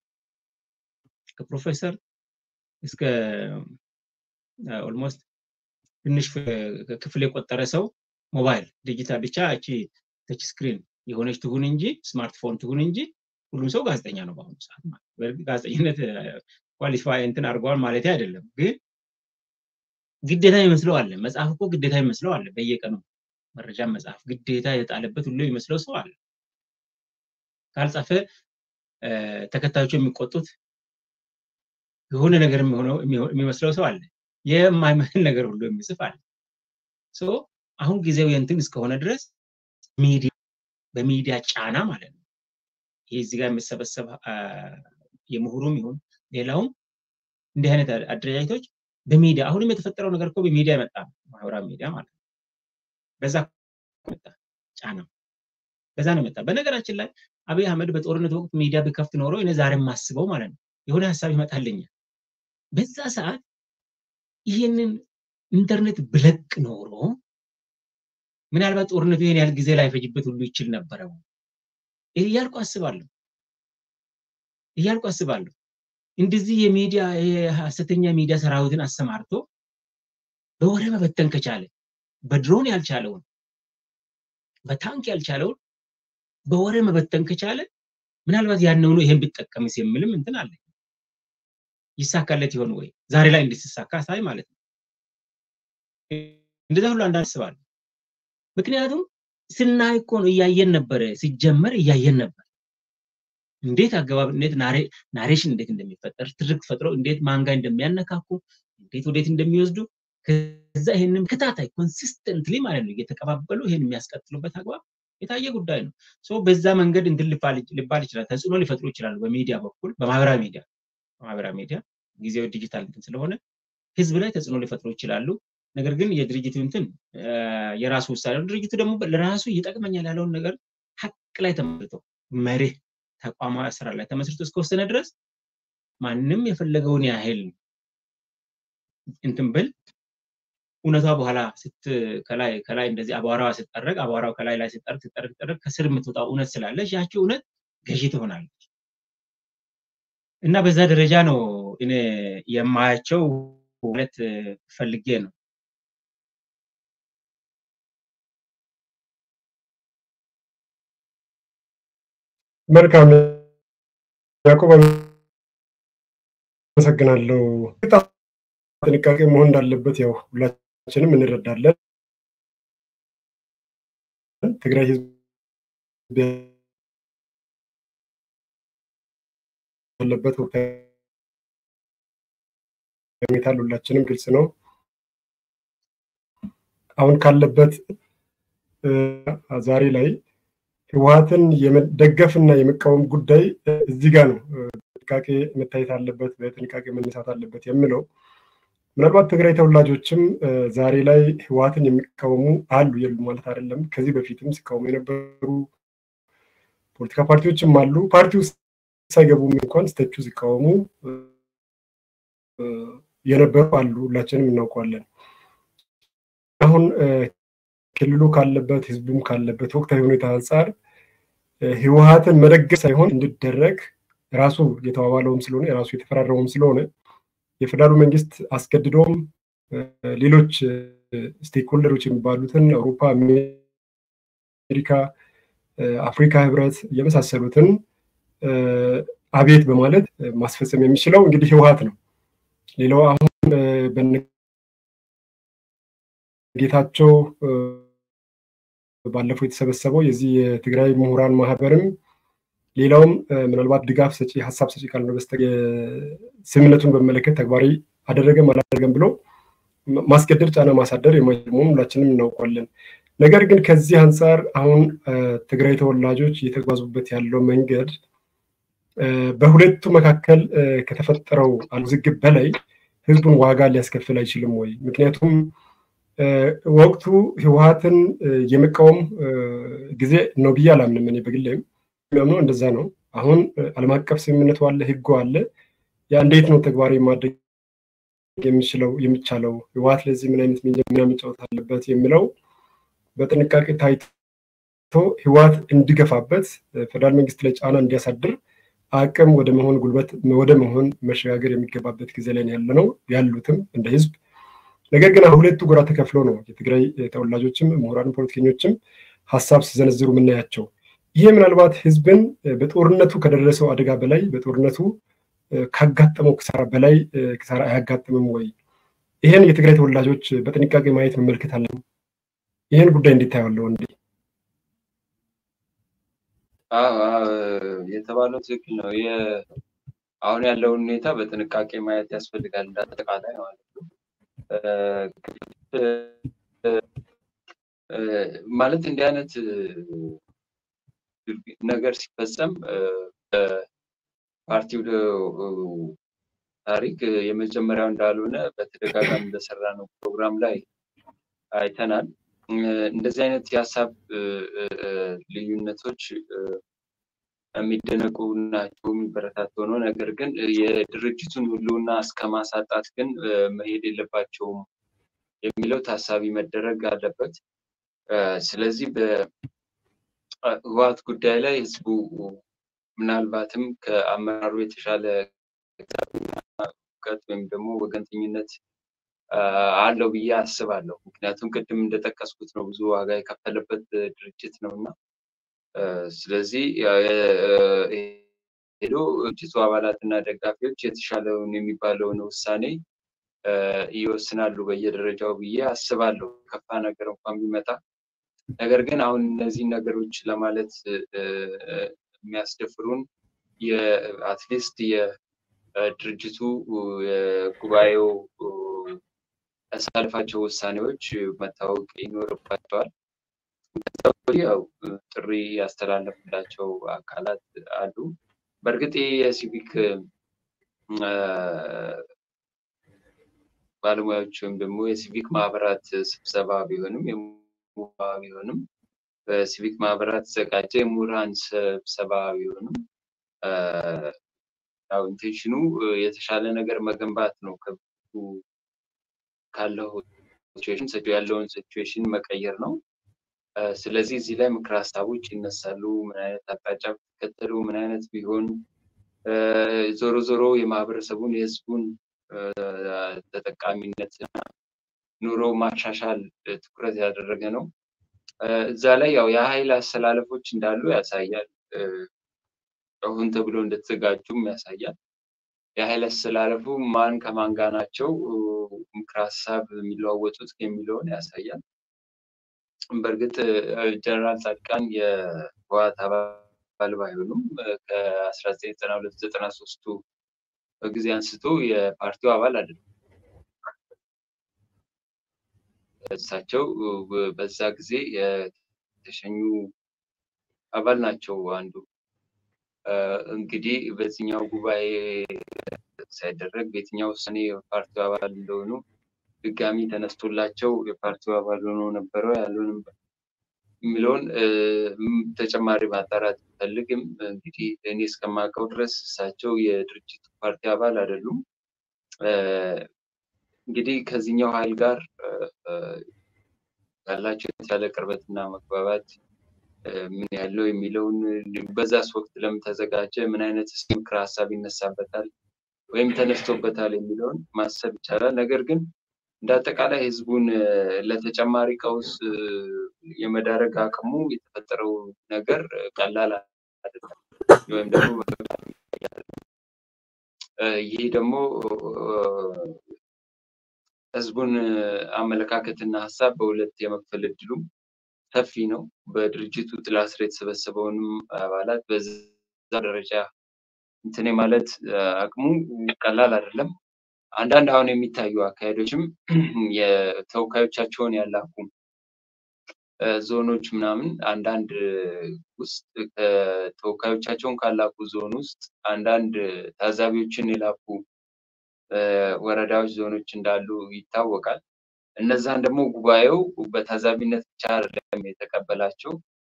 ከፕሮፌሰር እስከ ኦልሞስት ትንሽ ክፍል የቆጠረ ሰው ሞባይል ዲጂታል ብቻ እቺ ተች ስክሪን የሆነች ትሁን እንጂ ስማርትፎን ትሁን እንጂ ሁሉም ሰው ጋዜጠኛ ነው በአሁኑ ሰዓት ማለት በእርግጥ ጋዜጠኝነት ኳሊፋይ እንትን አድርገዋል ማለት አይደለም፣ ግን ግዴታ ይመስለው አለ። መጽሐፍ እኮ ግዴታ ይመስለው አለ። በየቀኑ መረጃ መጽሐፍ ግዴታ የጣለበት ሁሉ ይመስለው ሰው አለ። ካልጻፈ ተከታዮቹ የሚቆጡት የሆነ ነገር የሚመስለው ሰው አለ። የማይመስል ነገር ሁሉ የሚጽፍ አለ። አሁን ጊዜው የእንትን እስከሆነ ድረስ ሚዲያ በሚዲያ ጫና ማለት ነው። ይሄ እዚህ ጋር የሚሰበሰብ የምሁሩም ይሁን ሌላውም እንዲህ አይነት አደረጃጀቶች በሚዲያ አሁንም የተፈጠረው ነገር እኮ በሚዲያ የመጣ ነው። ማህበራዊ ሚዲያ ማለት ነው። በዛ መጣ ጫና በዛ ነው የመጣ። በነገራችን ላይ አብይ አህመድ በጦርነት ወቅት ሚዲያ ቢከፍት ኖሮ እኔ ዛሬ የማስበው ማለት ነው የሆነ ሀሳብ ይመጣልኛል። በዛ ሰዓት ይህንን ኢንተርኔት ብለቅ ኖሮ ምናልባት ጦርነቱ ይህን ያህል ጊዜ ላይፈጅበት ሁሉ ይችል ነበረ እያልኩ አስባለሁ እያልኩ አስባለሁ። እንደዚህ የሚዲያ የሀሰተኛ ሚዲያ ሰራዊትን አሰማርቶ በወሬ መበተን ከቻለ በድሮን ያልቻለውን በታንክ ያልቻለውን በወሬ መበተን ከቻለ ምናልባት ያነውኑ ይሄን ቢጠቀምስ የሚልም እንትን አለ። ይሳካለት ይሆን ወይ? ዛሬ ላይ እንዴት ሲሳካ ሳይ ማለት ነው። እንደዛ ሁሉ አንዳንድ አስባለሁ። ምክንያቱም ስናይ እኮ ነው እያየን ነበረ፣ ሲጀመር እያየን ነበር። እንዴት አገባብ እንዴት ናሬሽን እንዴት እንደሚፈጠር ትርክት ፈጥሮ እንዴት ማንጋ እንደሚያነካኩ እንዴት ወዴት እንደሚወስዱ ከዛ ይሄንን ከታታይ ኮንሲስተንትሊ ማለት ነው እየተቀባበሉ ይሄን የሚያስቀጥሉበት አግባብ የታየ ጉዳይ ነው። ሶ በዛ መንገድ እንትን ሊባል ይችላል፣ ተጽዕኖ ሊፈጥሩ ይችላሉ። በሚዲያ በኩል በማህበራዊ ሚዲያ በማህበራዊ ሚዲያ ጊዜው ዲጂታል እንትን ስለሆነ ህዝብ ላይ ተጽዕኖ ሊፈጥሩ ይችላሉ። ነገር ግን የድርጅቱ እንትን የራሱ ውሳኔ ነው። ድርጅቱ ደግሞ ለራሱ ይጠቅመኛል ያለውን ነገር ሀቅ ላይ ተመስርቶ መርህ ተቋማዊ አሰራር ላይ ተመስርቶ እስከወሰነ ድረስ ማንም የፈለገውን ያህል እንትን ብል እውነቷ በኋላ ስት ከላይ ከላይ እንደዚህ አቧራዋ ስጠረግ አቧራው ከላይ ላይ ስጠረግ ስጠረግ ስጠረግ ከስር የምትወጣው እውነት ስላለች ያቺ እውነት ገዢ ትሆናለች እና በዛ ደረጃ ነው እኔ የማያቸው ማለት ፈልጌ ነው። መልካም ያዕቆብ አመሰግናለሁ። ጥንቃቄ መሆን እንዳለበት ያው ሁላችንም እንረዳለን። ትግራይ ህዝብ ያለበት ወቅታዊ ሁኔታ ሁላችንም ግልጽ ነው። አሁን ካለበት ዛሬ ላይ ህወሀትን የመደገፍና የመቃወም ጉዳይ እዚህ ጋር ነው ጥንቃቄ መታየት አለበት፣ በጥንቃቄ መነሳት አለበት የምለው ምናልባት ትግራይ ተወላጆችም ዛሬ ላይ ህወሀትን የሚቃወሙ አሉ የሉ ማለት አይደለም። ከዚህ በፊትም ሲቃወሙ የነበሩ ፖለቲካ ፓርቲዎችም አሉ። ፓርቲ ውስጥ ሳይገቡም እንኳን ስተቹ ሲቃወሙ የነበሩ አሉ። ሁላችንም እናውቀዋለን። አሁን ክልሉ ካለበት ህዝቡም ካለበት ወቅታዊ ሁኔታ አንጻር ህወሀትን መደገፍ ሳይሆን እንዲደረግ ራሱ የተባባለውም ስለሆነ የራሱ የተፈራረመውም ስለሆነ የፌዴራሉ መንግስት አስገድዶም ሌሎች ስቴክሆልደሮች የሚባሉትን አውሮፓ፣ አሜሪካ፣ አፍሪካ ህብረት የመሳሰሉትን አቤት በማለት ማስፈጸም የሚችለው እንግዲህ ህወሀት ነው። ሌላው አሁን በጌታቸው ባለፈው የተሰበሰበው የዚህ የትግራይ ምሁራን ማህበርም ሌላውም ምናልባት ድጋፍ ሰጪ ሀሳብ ሰጪ ካልሆነ በስተቀር ስምምነቱን በመለከት ተግባራዊ አደረገም አላደረገም ብሎ ማስገደድ ጫና ማሳደር የማይችል መሆኑን ሁላችንም እናውቋለን። ነገር ግን ከዚህ አንጻር አሁን ትግራይ ተወላጆች እየተጓዙበት ያለው መንገድ በሁለቱ መካከል ከተፈጠረው ውዝግብ በላይ ህዝቡን ዋጋ ሊያስከፍል አይችልም ወይ? ምክንያቱም ወቅቱ ህወሀትን የመቃወም ጊዜ ነው ብዬ አላምንም። እኔ በግሌም የሚያምነው እንደዛ ነው። አሁን ዓለም አቀፍ ስምምነቱ አለ፣ ህጉ አለ። ያ እንዴት ነው ተግባራዊ ማድረግ የሚችለው የሚቻለው ህወሀት ለዚህ ምን አይነት ሚና መጫወት አለበት የሚለው በጥንቃቄ ታይቶ ህወሀት እንዲገፋበት ፌደራል መንግስት ላይ ጫና እንዲያሳድር አቅም ወደ መሆን ጉልበት ወደ መሆን መሸጋገር የሚገባበት ጊዜ ላይ ያለ ነው ያሉትም እንደ ህዝብ። ነገር ግን ሁለቱ ጎራ ተከፍሎ ነው የትግራይ ተወላጆችም ምሁራን፣ ፖለቲከኞችም ሀሳብ ሲዘነዝሩ የምናያቸው። ይሄ ምናልባት ህዝብን በጦርነቱ ከደረሰው አደጋ በላይ በጦርነቱ ካጋጠመው ክሳራ በላይ ክሳራ አያጋጥምም ወይ? ይህን የትግራይ ተወላጆች በጥንቃቄ ማየት መመልከት አለ። ይህን ጉዳይ እንዴት ታየዋለህ? እንዴ የተባለው ትክክል ነው። አሁን ያለውን ሁኔታ በጥንቃቄ ማየት ያስፈልጋል እንዳጠቃላይ ማለት ነው። ማለት እንዲህ አይነት ነገር ሲፈጸም ፓርቲው ታሪክ የመጀመሪያው እንዳልሆነ በተደጋጋሚ በሰራ ነው ፕሮግራም ላይ አይተናል። እንደዚህ አይነት የሀሳብ ልዩነቶች የሚደነቁ ናቸው፣ የሚበረታቱ ነው። ነገር ግን የድርጅቱን ህልውና እስከ ማሳጣት ግን መሄድ የለባቸውም የሚለው ታሳቢ መደረግ አለበት። ስለዚህ በህወሓት ጉዳይ ላይ ህዝቡ ምናልባትም ከአመራሩ የተሻለ እውቀት ወይም ደግሞ ወገንተኝነት አለው ብዬ አስባለሁ። ምክንያቱም ቅድም እንደጠቀስኩት ነው ብዙ ዋጋ የከፈለበት ድርጅት ነው እና ስለዚህ ሄዶ ድርጅቱ አባላትና ደጋፊዎች የተሻለውን የሚባለውን ውሳኔ ይወስናሉ በየደረጃው ብዬ አስባለሁ። ከፋ ነገር እንኳን ቢመጣ ነገር ግን አሁን እነዚህ ነገሮች ለማለት የሚያስደፍሩን የአትሊስት የድርጅቱ የጉባኤው ያሳልፋቸው ውሳኔዎች መታወቅ ይኖርባቸዋል። ያው ጥሪ ያስተላለፍላቸው አካላት አሉ። በእርግጥ የሲቪክ ባለሙያዎች ወይም ደግሞ የሲቪክ ማህበራት ስብሰባ ቢሆንም ቢሆንም በሲቪክ ማህበራት ተዘጋጀ የምሁራን ስብሰባ ቢሆንም ያው ኢንቴንሽኑ የተሻለ ነገር መገንባት ነው። ከብቱ ካለው ሲቹዌሽን ያለውን ሲቹዌሽን መቀየር ነው። ስለዚህ እዚህ ላይ ምክር ሀሳቦች ይነሳሉ። ምን አይነት አቅጣጫ ብትከተሉ፣ ምን አይነት ቢሆን ዞሮ ዞሮ የማህበረሰቡን የህዝቡን ተጠቃሚነት ኑሮ ማሻሻል ትኩረት ያደረገ ነው። እዛ ላይ ያው የሀይል አሰላለፎች እንዳሉ ያሳያል። ሆን ተብሎ እንደተዘጋጁም ያሳያል። የሀይል አሰላለፉ ማን ከማን ጋር ናቸው ምክር ሀሳብ የሚለዋወጡት የሚለውን ያሳያል። በእርግጥ ጀነራል ጻድቃን የህወሓት አባል ባይሆኑም ከአስራ ዘጠኝ ዘጠና ሁለት ዘጠና ሶስቱ ጊዜ አንስቶ የፓርቲው አባል አይደለም። እሳቸው በዛ ጊዜ የተሸኙ አባል ናቸው አንዱ እንግዲህ በዚህኛው ጉባኤ ሳይደረግ በየትኛው ውሳኔ የፓርቲው አባል እንደሆኑ ድጋሚ ተነስቶላቸው የፓርቲው አባል ሆኖ ነበረው ያልሆንም የሚለውን ተጨማሪ ማጣራት ፈልግም። እንግዲህ እኔ እስከማውቀው ድረስ እሳቸው የድርጅቱ ፓርቲ አባል አይደሉም። እንግዲህ ከዚህኛው ኃይል ጋር ያላቸው የተሻለ ቅርበትና መግባባት ምን ያለው የሚለውን በዛስ ወቅት ለምን ተዘጋጀ፣ ምን አይነት ምክረ ሀሳብ ይነሳበታል ወይም ተነስቶበታል የሚለውን ማሰብ ይቻላል። ነገር ግን እንደ አጠቃላይ ህዝቡን ለተጨማሪ ቀውስ የመዳረግ አቅሙ የተፈጠረው ነገር ቀላል አይደለም፣ ወይም ደግሞ ይህ ደግሞ ህዝቡን አመለካከትና ሀሳብ በሁለት የመክፈል እድሉም ሰፊ ነው። በድርጅቱ ጥላ ስር የተሰበሰበውንም አባላት በዛ ደረጃ እንትን ማለት አቅሙ ቀላል አይደለም። አንዳንድ አሁን የሚታዩ አካሄዶችም የተወካዮቻቸውን ያላኩ ዞኖች ምናምን አንዳንድ ውስጥ ተወካዮቻቸውን ካላኩ ዞን ውስጥ አንዳንድ ታዛቢዎችን የላኩ ወረዳዎች፣ ዞኖች እንዳሉ ይታወቃል። እነዛን ደግሞ ጉባኤው በታዛቢነት ብቻ አይደለም የተቀበላቸው።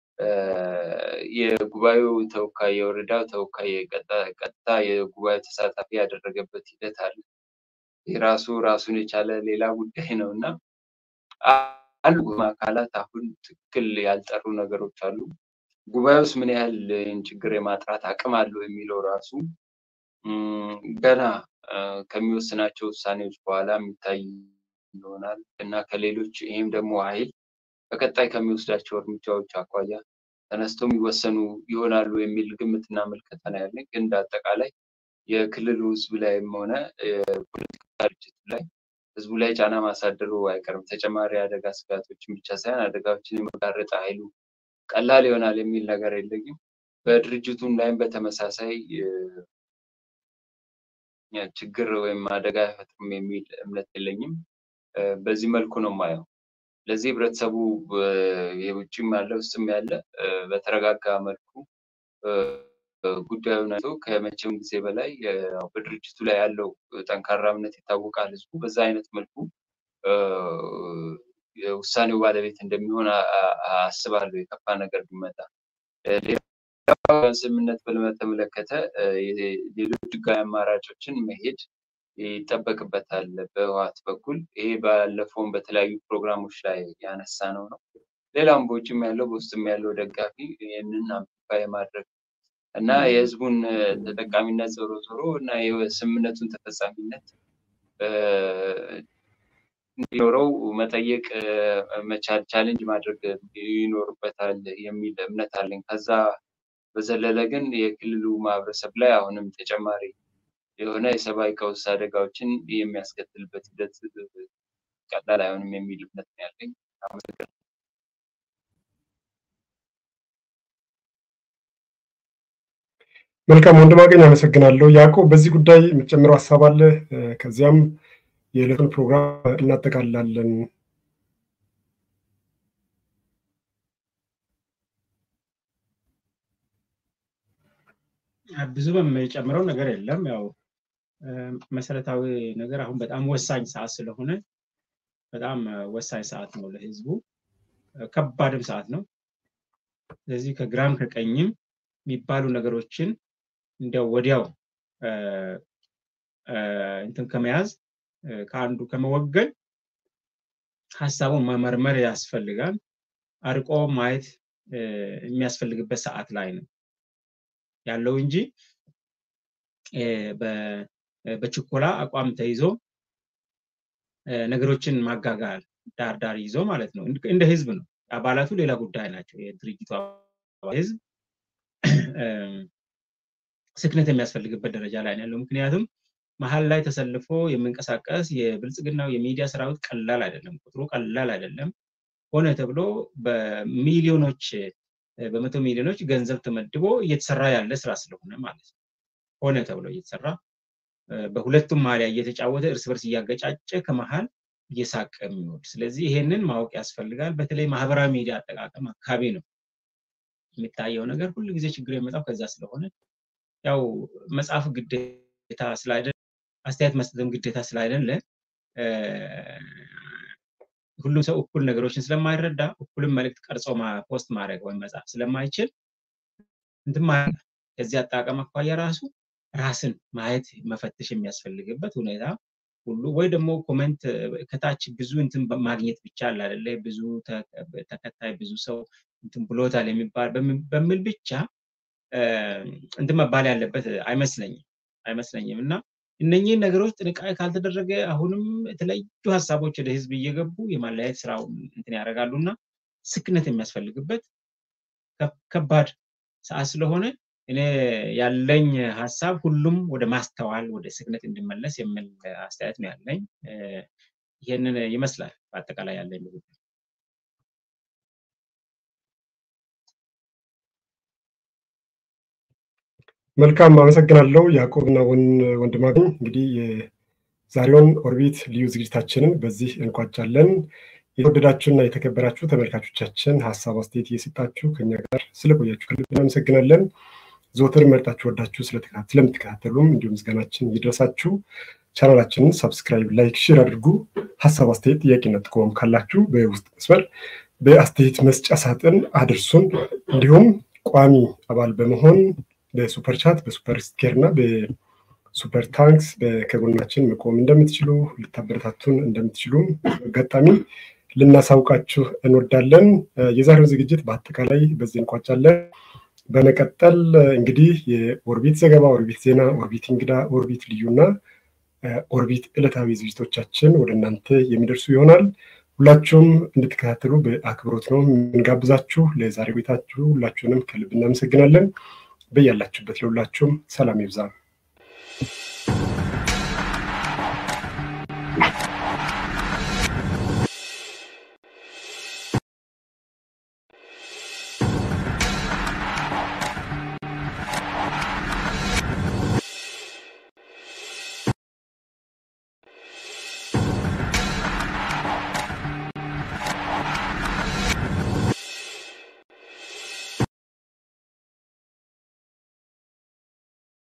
የጉባኤው ተወካይ፣ የወረዳው ተወካይ ቀጥታ የጉባኤው ተሳታፊ ያደረገበት ሂደት አለ። የራሱ ራሱን የቻለ ሌላ ጉዳይ ነው እና አሉ አካላት አሁን ትክክል ያልጠሩ ነገሮች አሉ። ጉባኤውስ ምን ያህል ችግር የማጥራት አቅም አለው የሚለው ራሱ ገና ከሚወስናቸው ውሳኔዎች በኋላ የሚታይ ይሆናል እና ከሌሎች ይህም ደግሞ ኃይል በቀጣይ ከሚወስዳቸው እርምጃዎች አኳያ ተነስተው የሚወሰኑ ይሆናሉ የሚል ግምትና ምልከታ ነው ያለኝ። ግን እንደ አጠቃላይ የክልሉ ህዝብ ላይም ሆነ የፖለቲካ ድርጅቱ ላይ ህዝቡ ላይ ጫና ማሳደሩ አይቀርም። ተጨማሪ አደጋ ስጋቶችን ብቻ ሳይሆን አደጋዎችን የመጋረጥ ኃይሉ ቀላል ይሆናል የሚል ነገር የለኝም። በድርጅቱም ላይም በተመሳሳይ ችግር ወይም አደጋ አይፈጥርም የሚል እምነት የለኝም። በዚህ መልኩ ነው የማየው። ለዚህ ህብረተሰቡ የውጭም ያለ ውስጥም ያለ በተረጋጋ መልኩ ጉዳዩን አይቶ ከመቼም ጊዜ በላይ በድርጅቱ ላይ ያለው ጠንካራ እምነት ይታወቃል። ህዝቡ በዛ አይነት መልኩ የውሳኔው ባለቤት እንደሚሆን አስባለሁ። የከፋ ነገር ቢመጣ ስምምነት በተመለከተ ሌሎች ህጋዊ አማራጮችን መሄድ ይጠበቅበታል በህወሓት በኩል። ይሄ ባለፈውም በተለያዩ ፕሮግራሞች ላይ ያነሳ ነው ነው ሌላም በውጭም ያለው በውስጥም ያለው ደጋፊ ይህንን አምፕሊፋይ ማድረግ እና የህዝቡን ተጠቃሚነት ዞሮ ዞሮ እና የስምምነቱን ተፈጻሚነት እንዲኖረው መጠየቅ መቻል ቻሌንጅ ማድረግ ይኖርበታል የሚል እምነት አለኝ። ከዛ በዘለለ ግን የክልሉ ማህበረሰብ ላይ አሁንም ተጨማሪ የሆነ የሰብአዊ ቀውስ አደጋዎችን የሚያስከትልበት ሂደት ቀላል አይሆንም የሚል እምነት ነው ያለኝ። አመሰግናለሁ። መልካም ወንድማገኝ አመሰግናለሁ። ያዕቆብ በዚህ ጉዳይ የምትጨምረው ሀሳብ አለ? ከዚያም የዕለቱን ፕሮግራም እናጠቃልላለን። ብዙ የምጨምረው ነገር የለም። ያው መሰረታዊ ነገር አሁን በጣም ወሳኝ ሰዓት ስለሆነ በጣም ወሳኝ ሰዓት ነው ለህዝቡ፣ ከባድም ሰዓት ነው። ስለዚህ ከግራም ከቀኝም የሚባሉ ነገሮችን እንዲያው ወዲያው እንትን ከመያዝ ከአንዱ ከመወገን ሀሳቡን መመርመር ያስፈልጋል። አርቆ ማየት የሚያስፈልግበት ሰዓት ላይ ነው ያለው እንጂ በችኮላ አቋም ተይዞ ነገሮችን ማጋጋል ዳር ዳር ይዞ ማለት ነው። እንደ ህዝብ ነው። አባላቱ ሌላ ጉዳይ ናቸው። የድርጅቱ ህዝብ ስክነት የሚያስፈልግበት ደረጃ ላይ ነው ያለው። ምክንያቱም መሀል ላይ ተሰልፎ የሚንቀሳቀስ የብልጽግናው የሚዲያ ሰራዊት ቀላል አይደለም፣ ቁጥሩ ቀላል አይደለም። ሆነ ተብሎ በሚሊዮኖች በመቶ ሚሊዮኖች ገንዘብ ተመድቦ እየተሰራ ያለ ስራ ስለሆነ ማለት ነው። ሆነ ተብሎ እየተሰራ በሁለቱም ማሊያ እየተጫወተ እርስ በርስ እያገጫጨ ከመሀል እየሳቀ የሚወድ ስለዚህ ይሄንን ማወቅ ያስፈልጋል። በተለይ ማህበራዊ ሚዲያ አጠቃቀም አካባቢ ነው የሚታየው ነገር ሁሉ ጊዜ ችግር የመጣው ከዛ ስለሆነ ያው መጽሐፍ ግዴታ ስላይደለ አስተያየት መስጠትም ግዴታ ስላይደለ ሁሉም ሰው እኩል ነገሮችን ስለማይረዳ እኩልም መልእክት ቀርጾ ፖስት ማድረግ ወይም መጻፍ ስለማይችል እንትን ከዚህ አጠቃቀም አኳያ ራሱ ራስን ማየት መፈተሽ የሚያስፈልግበት ሁኔታ ሁሉ ወይ ደግሞ ኮሜንት ከታች ብዙ እንትን ማግኘት ብቻ አለ አይደለ ብዙ ተከታይ ብዙ ሰው እንትን ብሎታል የሚባል በሚል ብቻ እንትን መባል ያለበት አይመስለኝም አይመስለኝም እና እነኚህን ነገሮች ጥንቃቄ ካልተደረገ አሁንም የተለያዩ ሀሳቦች ወደ ህዝብ እየገቡ የማለያየት ስራው እንትን ያደርጋሉ እና ስክነት የሚያስፈልግበት ከባድ ሰዓት ስለሆነ እኔ ያለኝ ሀሳብ ሁሉም ወደ ማስተዋል ወደ ስክነት እንዲመለስ የሚል አስተያየት ነው ያለኝ። ይህንን ይመስላል በአጠቃላይ ያለኝ ንግግር። መልካም አመሰግናለሁ ያዕቆብና ወንድማገኝ። እንግዲህ የዛሬውን ኦርቢት ልዩ ዝግጅታችንን በዚህ እንቋጫለን። የተወደዳችሁና የተከበራችሁ ተመልካቾቻችን ሀሳብ አስተያየት እየሰጣችሁ ከኛ ጋር ስለቆያችሁ ከልብ እናመሰግናለን። ዘወትር መርጣችሁ ወዳችሁ ስለምትከታተሉም እንዲሁም ምስጋናችን ይድረሳችሁ። ቻናላችንን ሰብስክራይብ፣ ላይክ፣ ሼር አድርጉ። ሀሳብ አስተያየት፣ ጥያቄና ጥቆማም ካላችሁ በውስጥ መስመር በአስተያየት መስጫ ሳጥን አድርሱን። እንዲሁም ቋሚ አባል በመሆን በሱፐር ቻት በሱፐር ስቲከር እና በሱፐር ታንክስ ከጎናችን መቆም እንደምትችሉ ልታበረታቱን እንደምትችሉም አጋጣሚ ልናሳውቃችሁ እንወዳለን። የዛሬው ዝግጅት በአጠቃላይ በዚህ እንቋጫለን። በመቀጠል እንግዲህ የኦርቢት ዘገባ፣ ኦርቢት ዜና፣ ኦርቢት እንግዳ፣ ኦርቢት ልዩና ኦርቢት ዕለታዊ ዝግጅቶቻችን ወደ እናንተ የሚደርሱ ይሆናል። ሁላችሁም እንድትከታተሉ በአክብሮት ነው የምንጋብዛችሁ። ለዛሬ ቤታችሁ ሁላችሁንም ከልብ እናመሰግናለን። በያላችሁበት ለሁላችሁም ሰላም ይብዛ።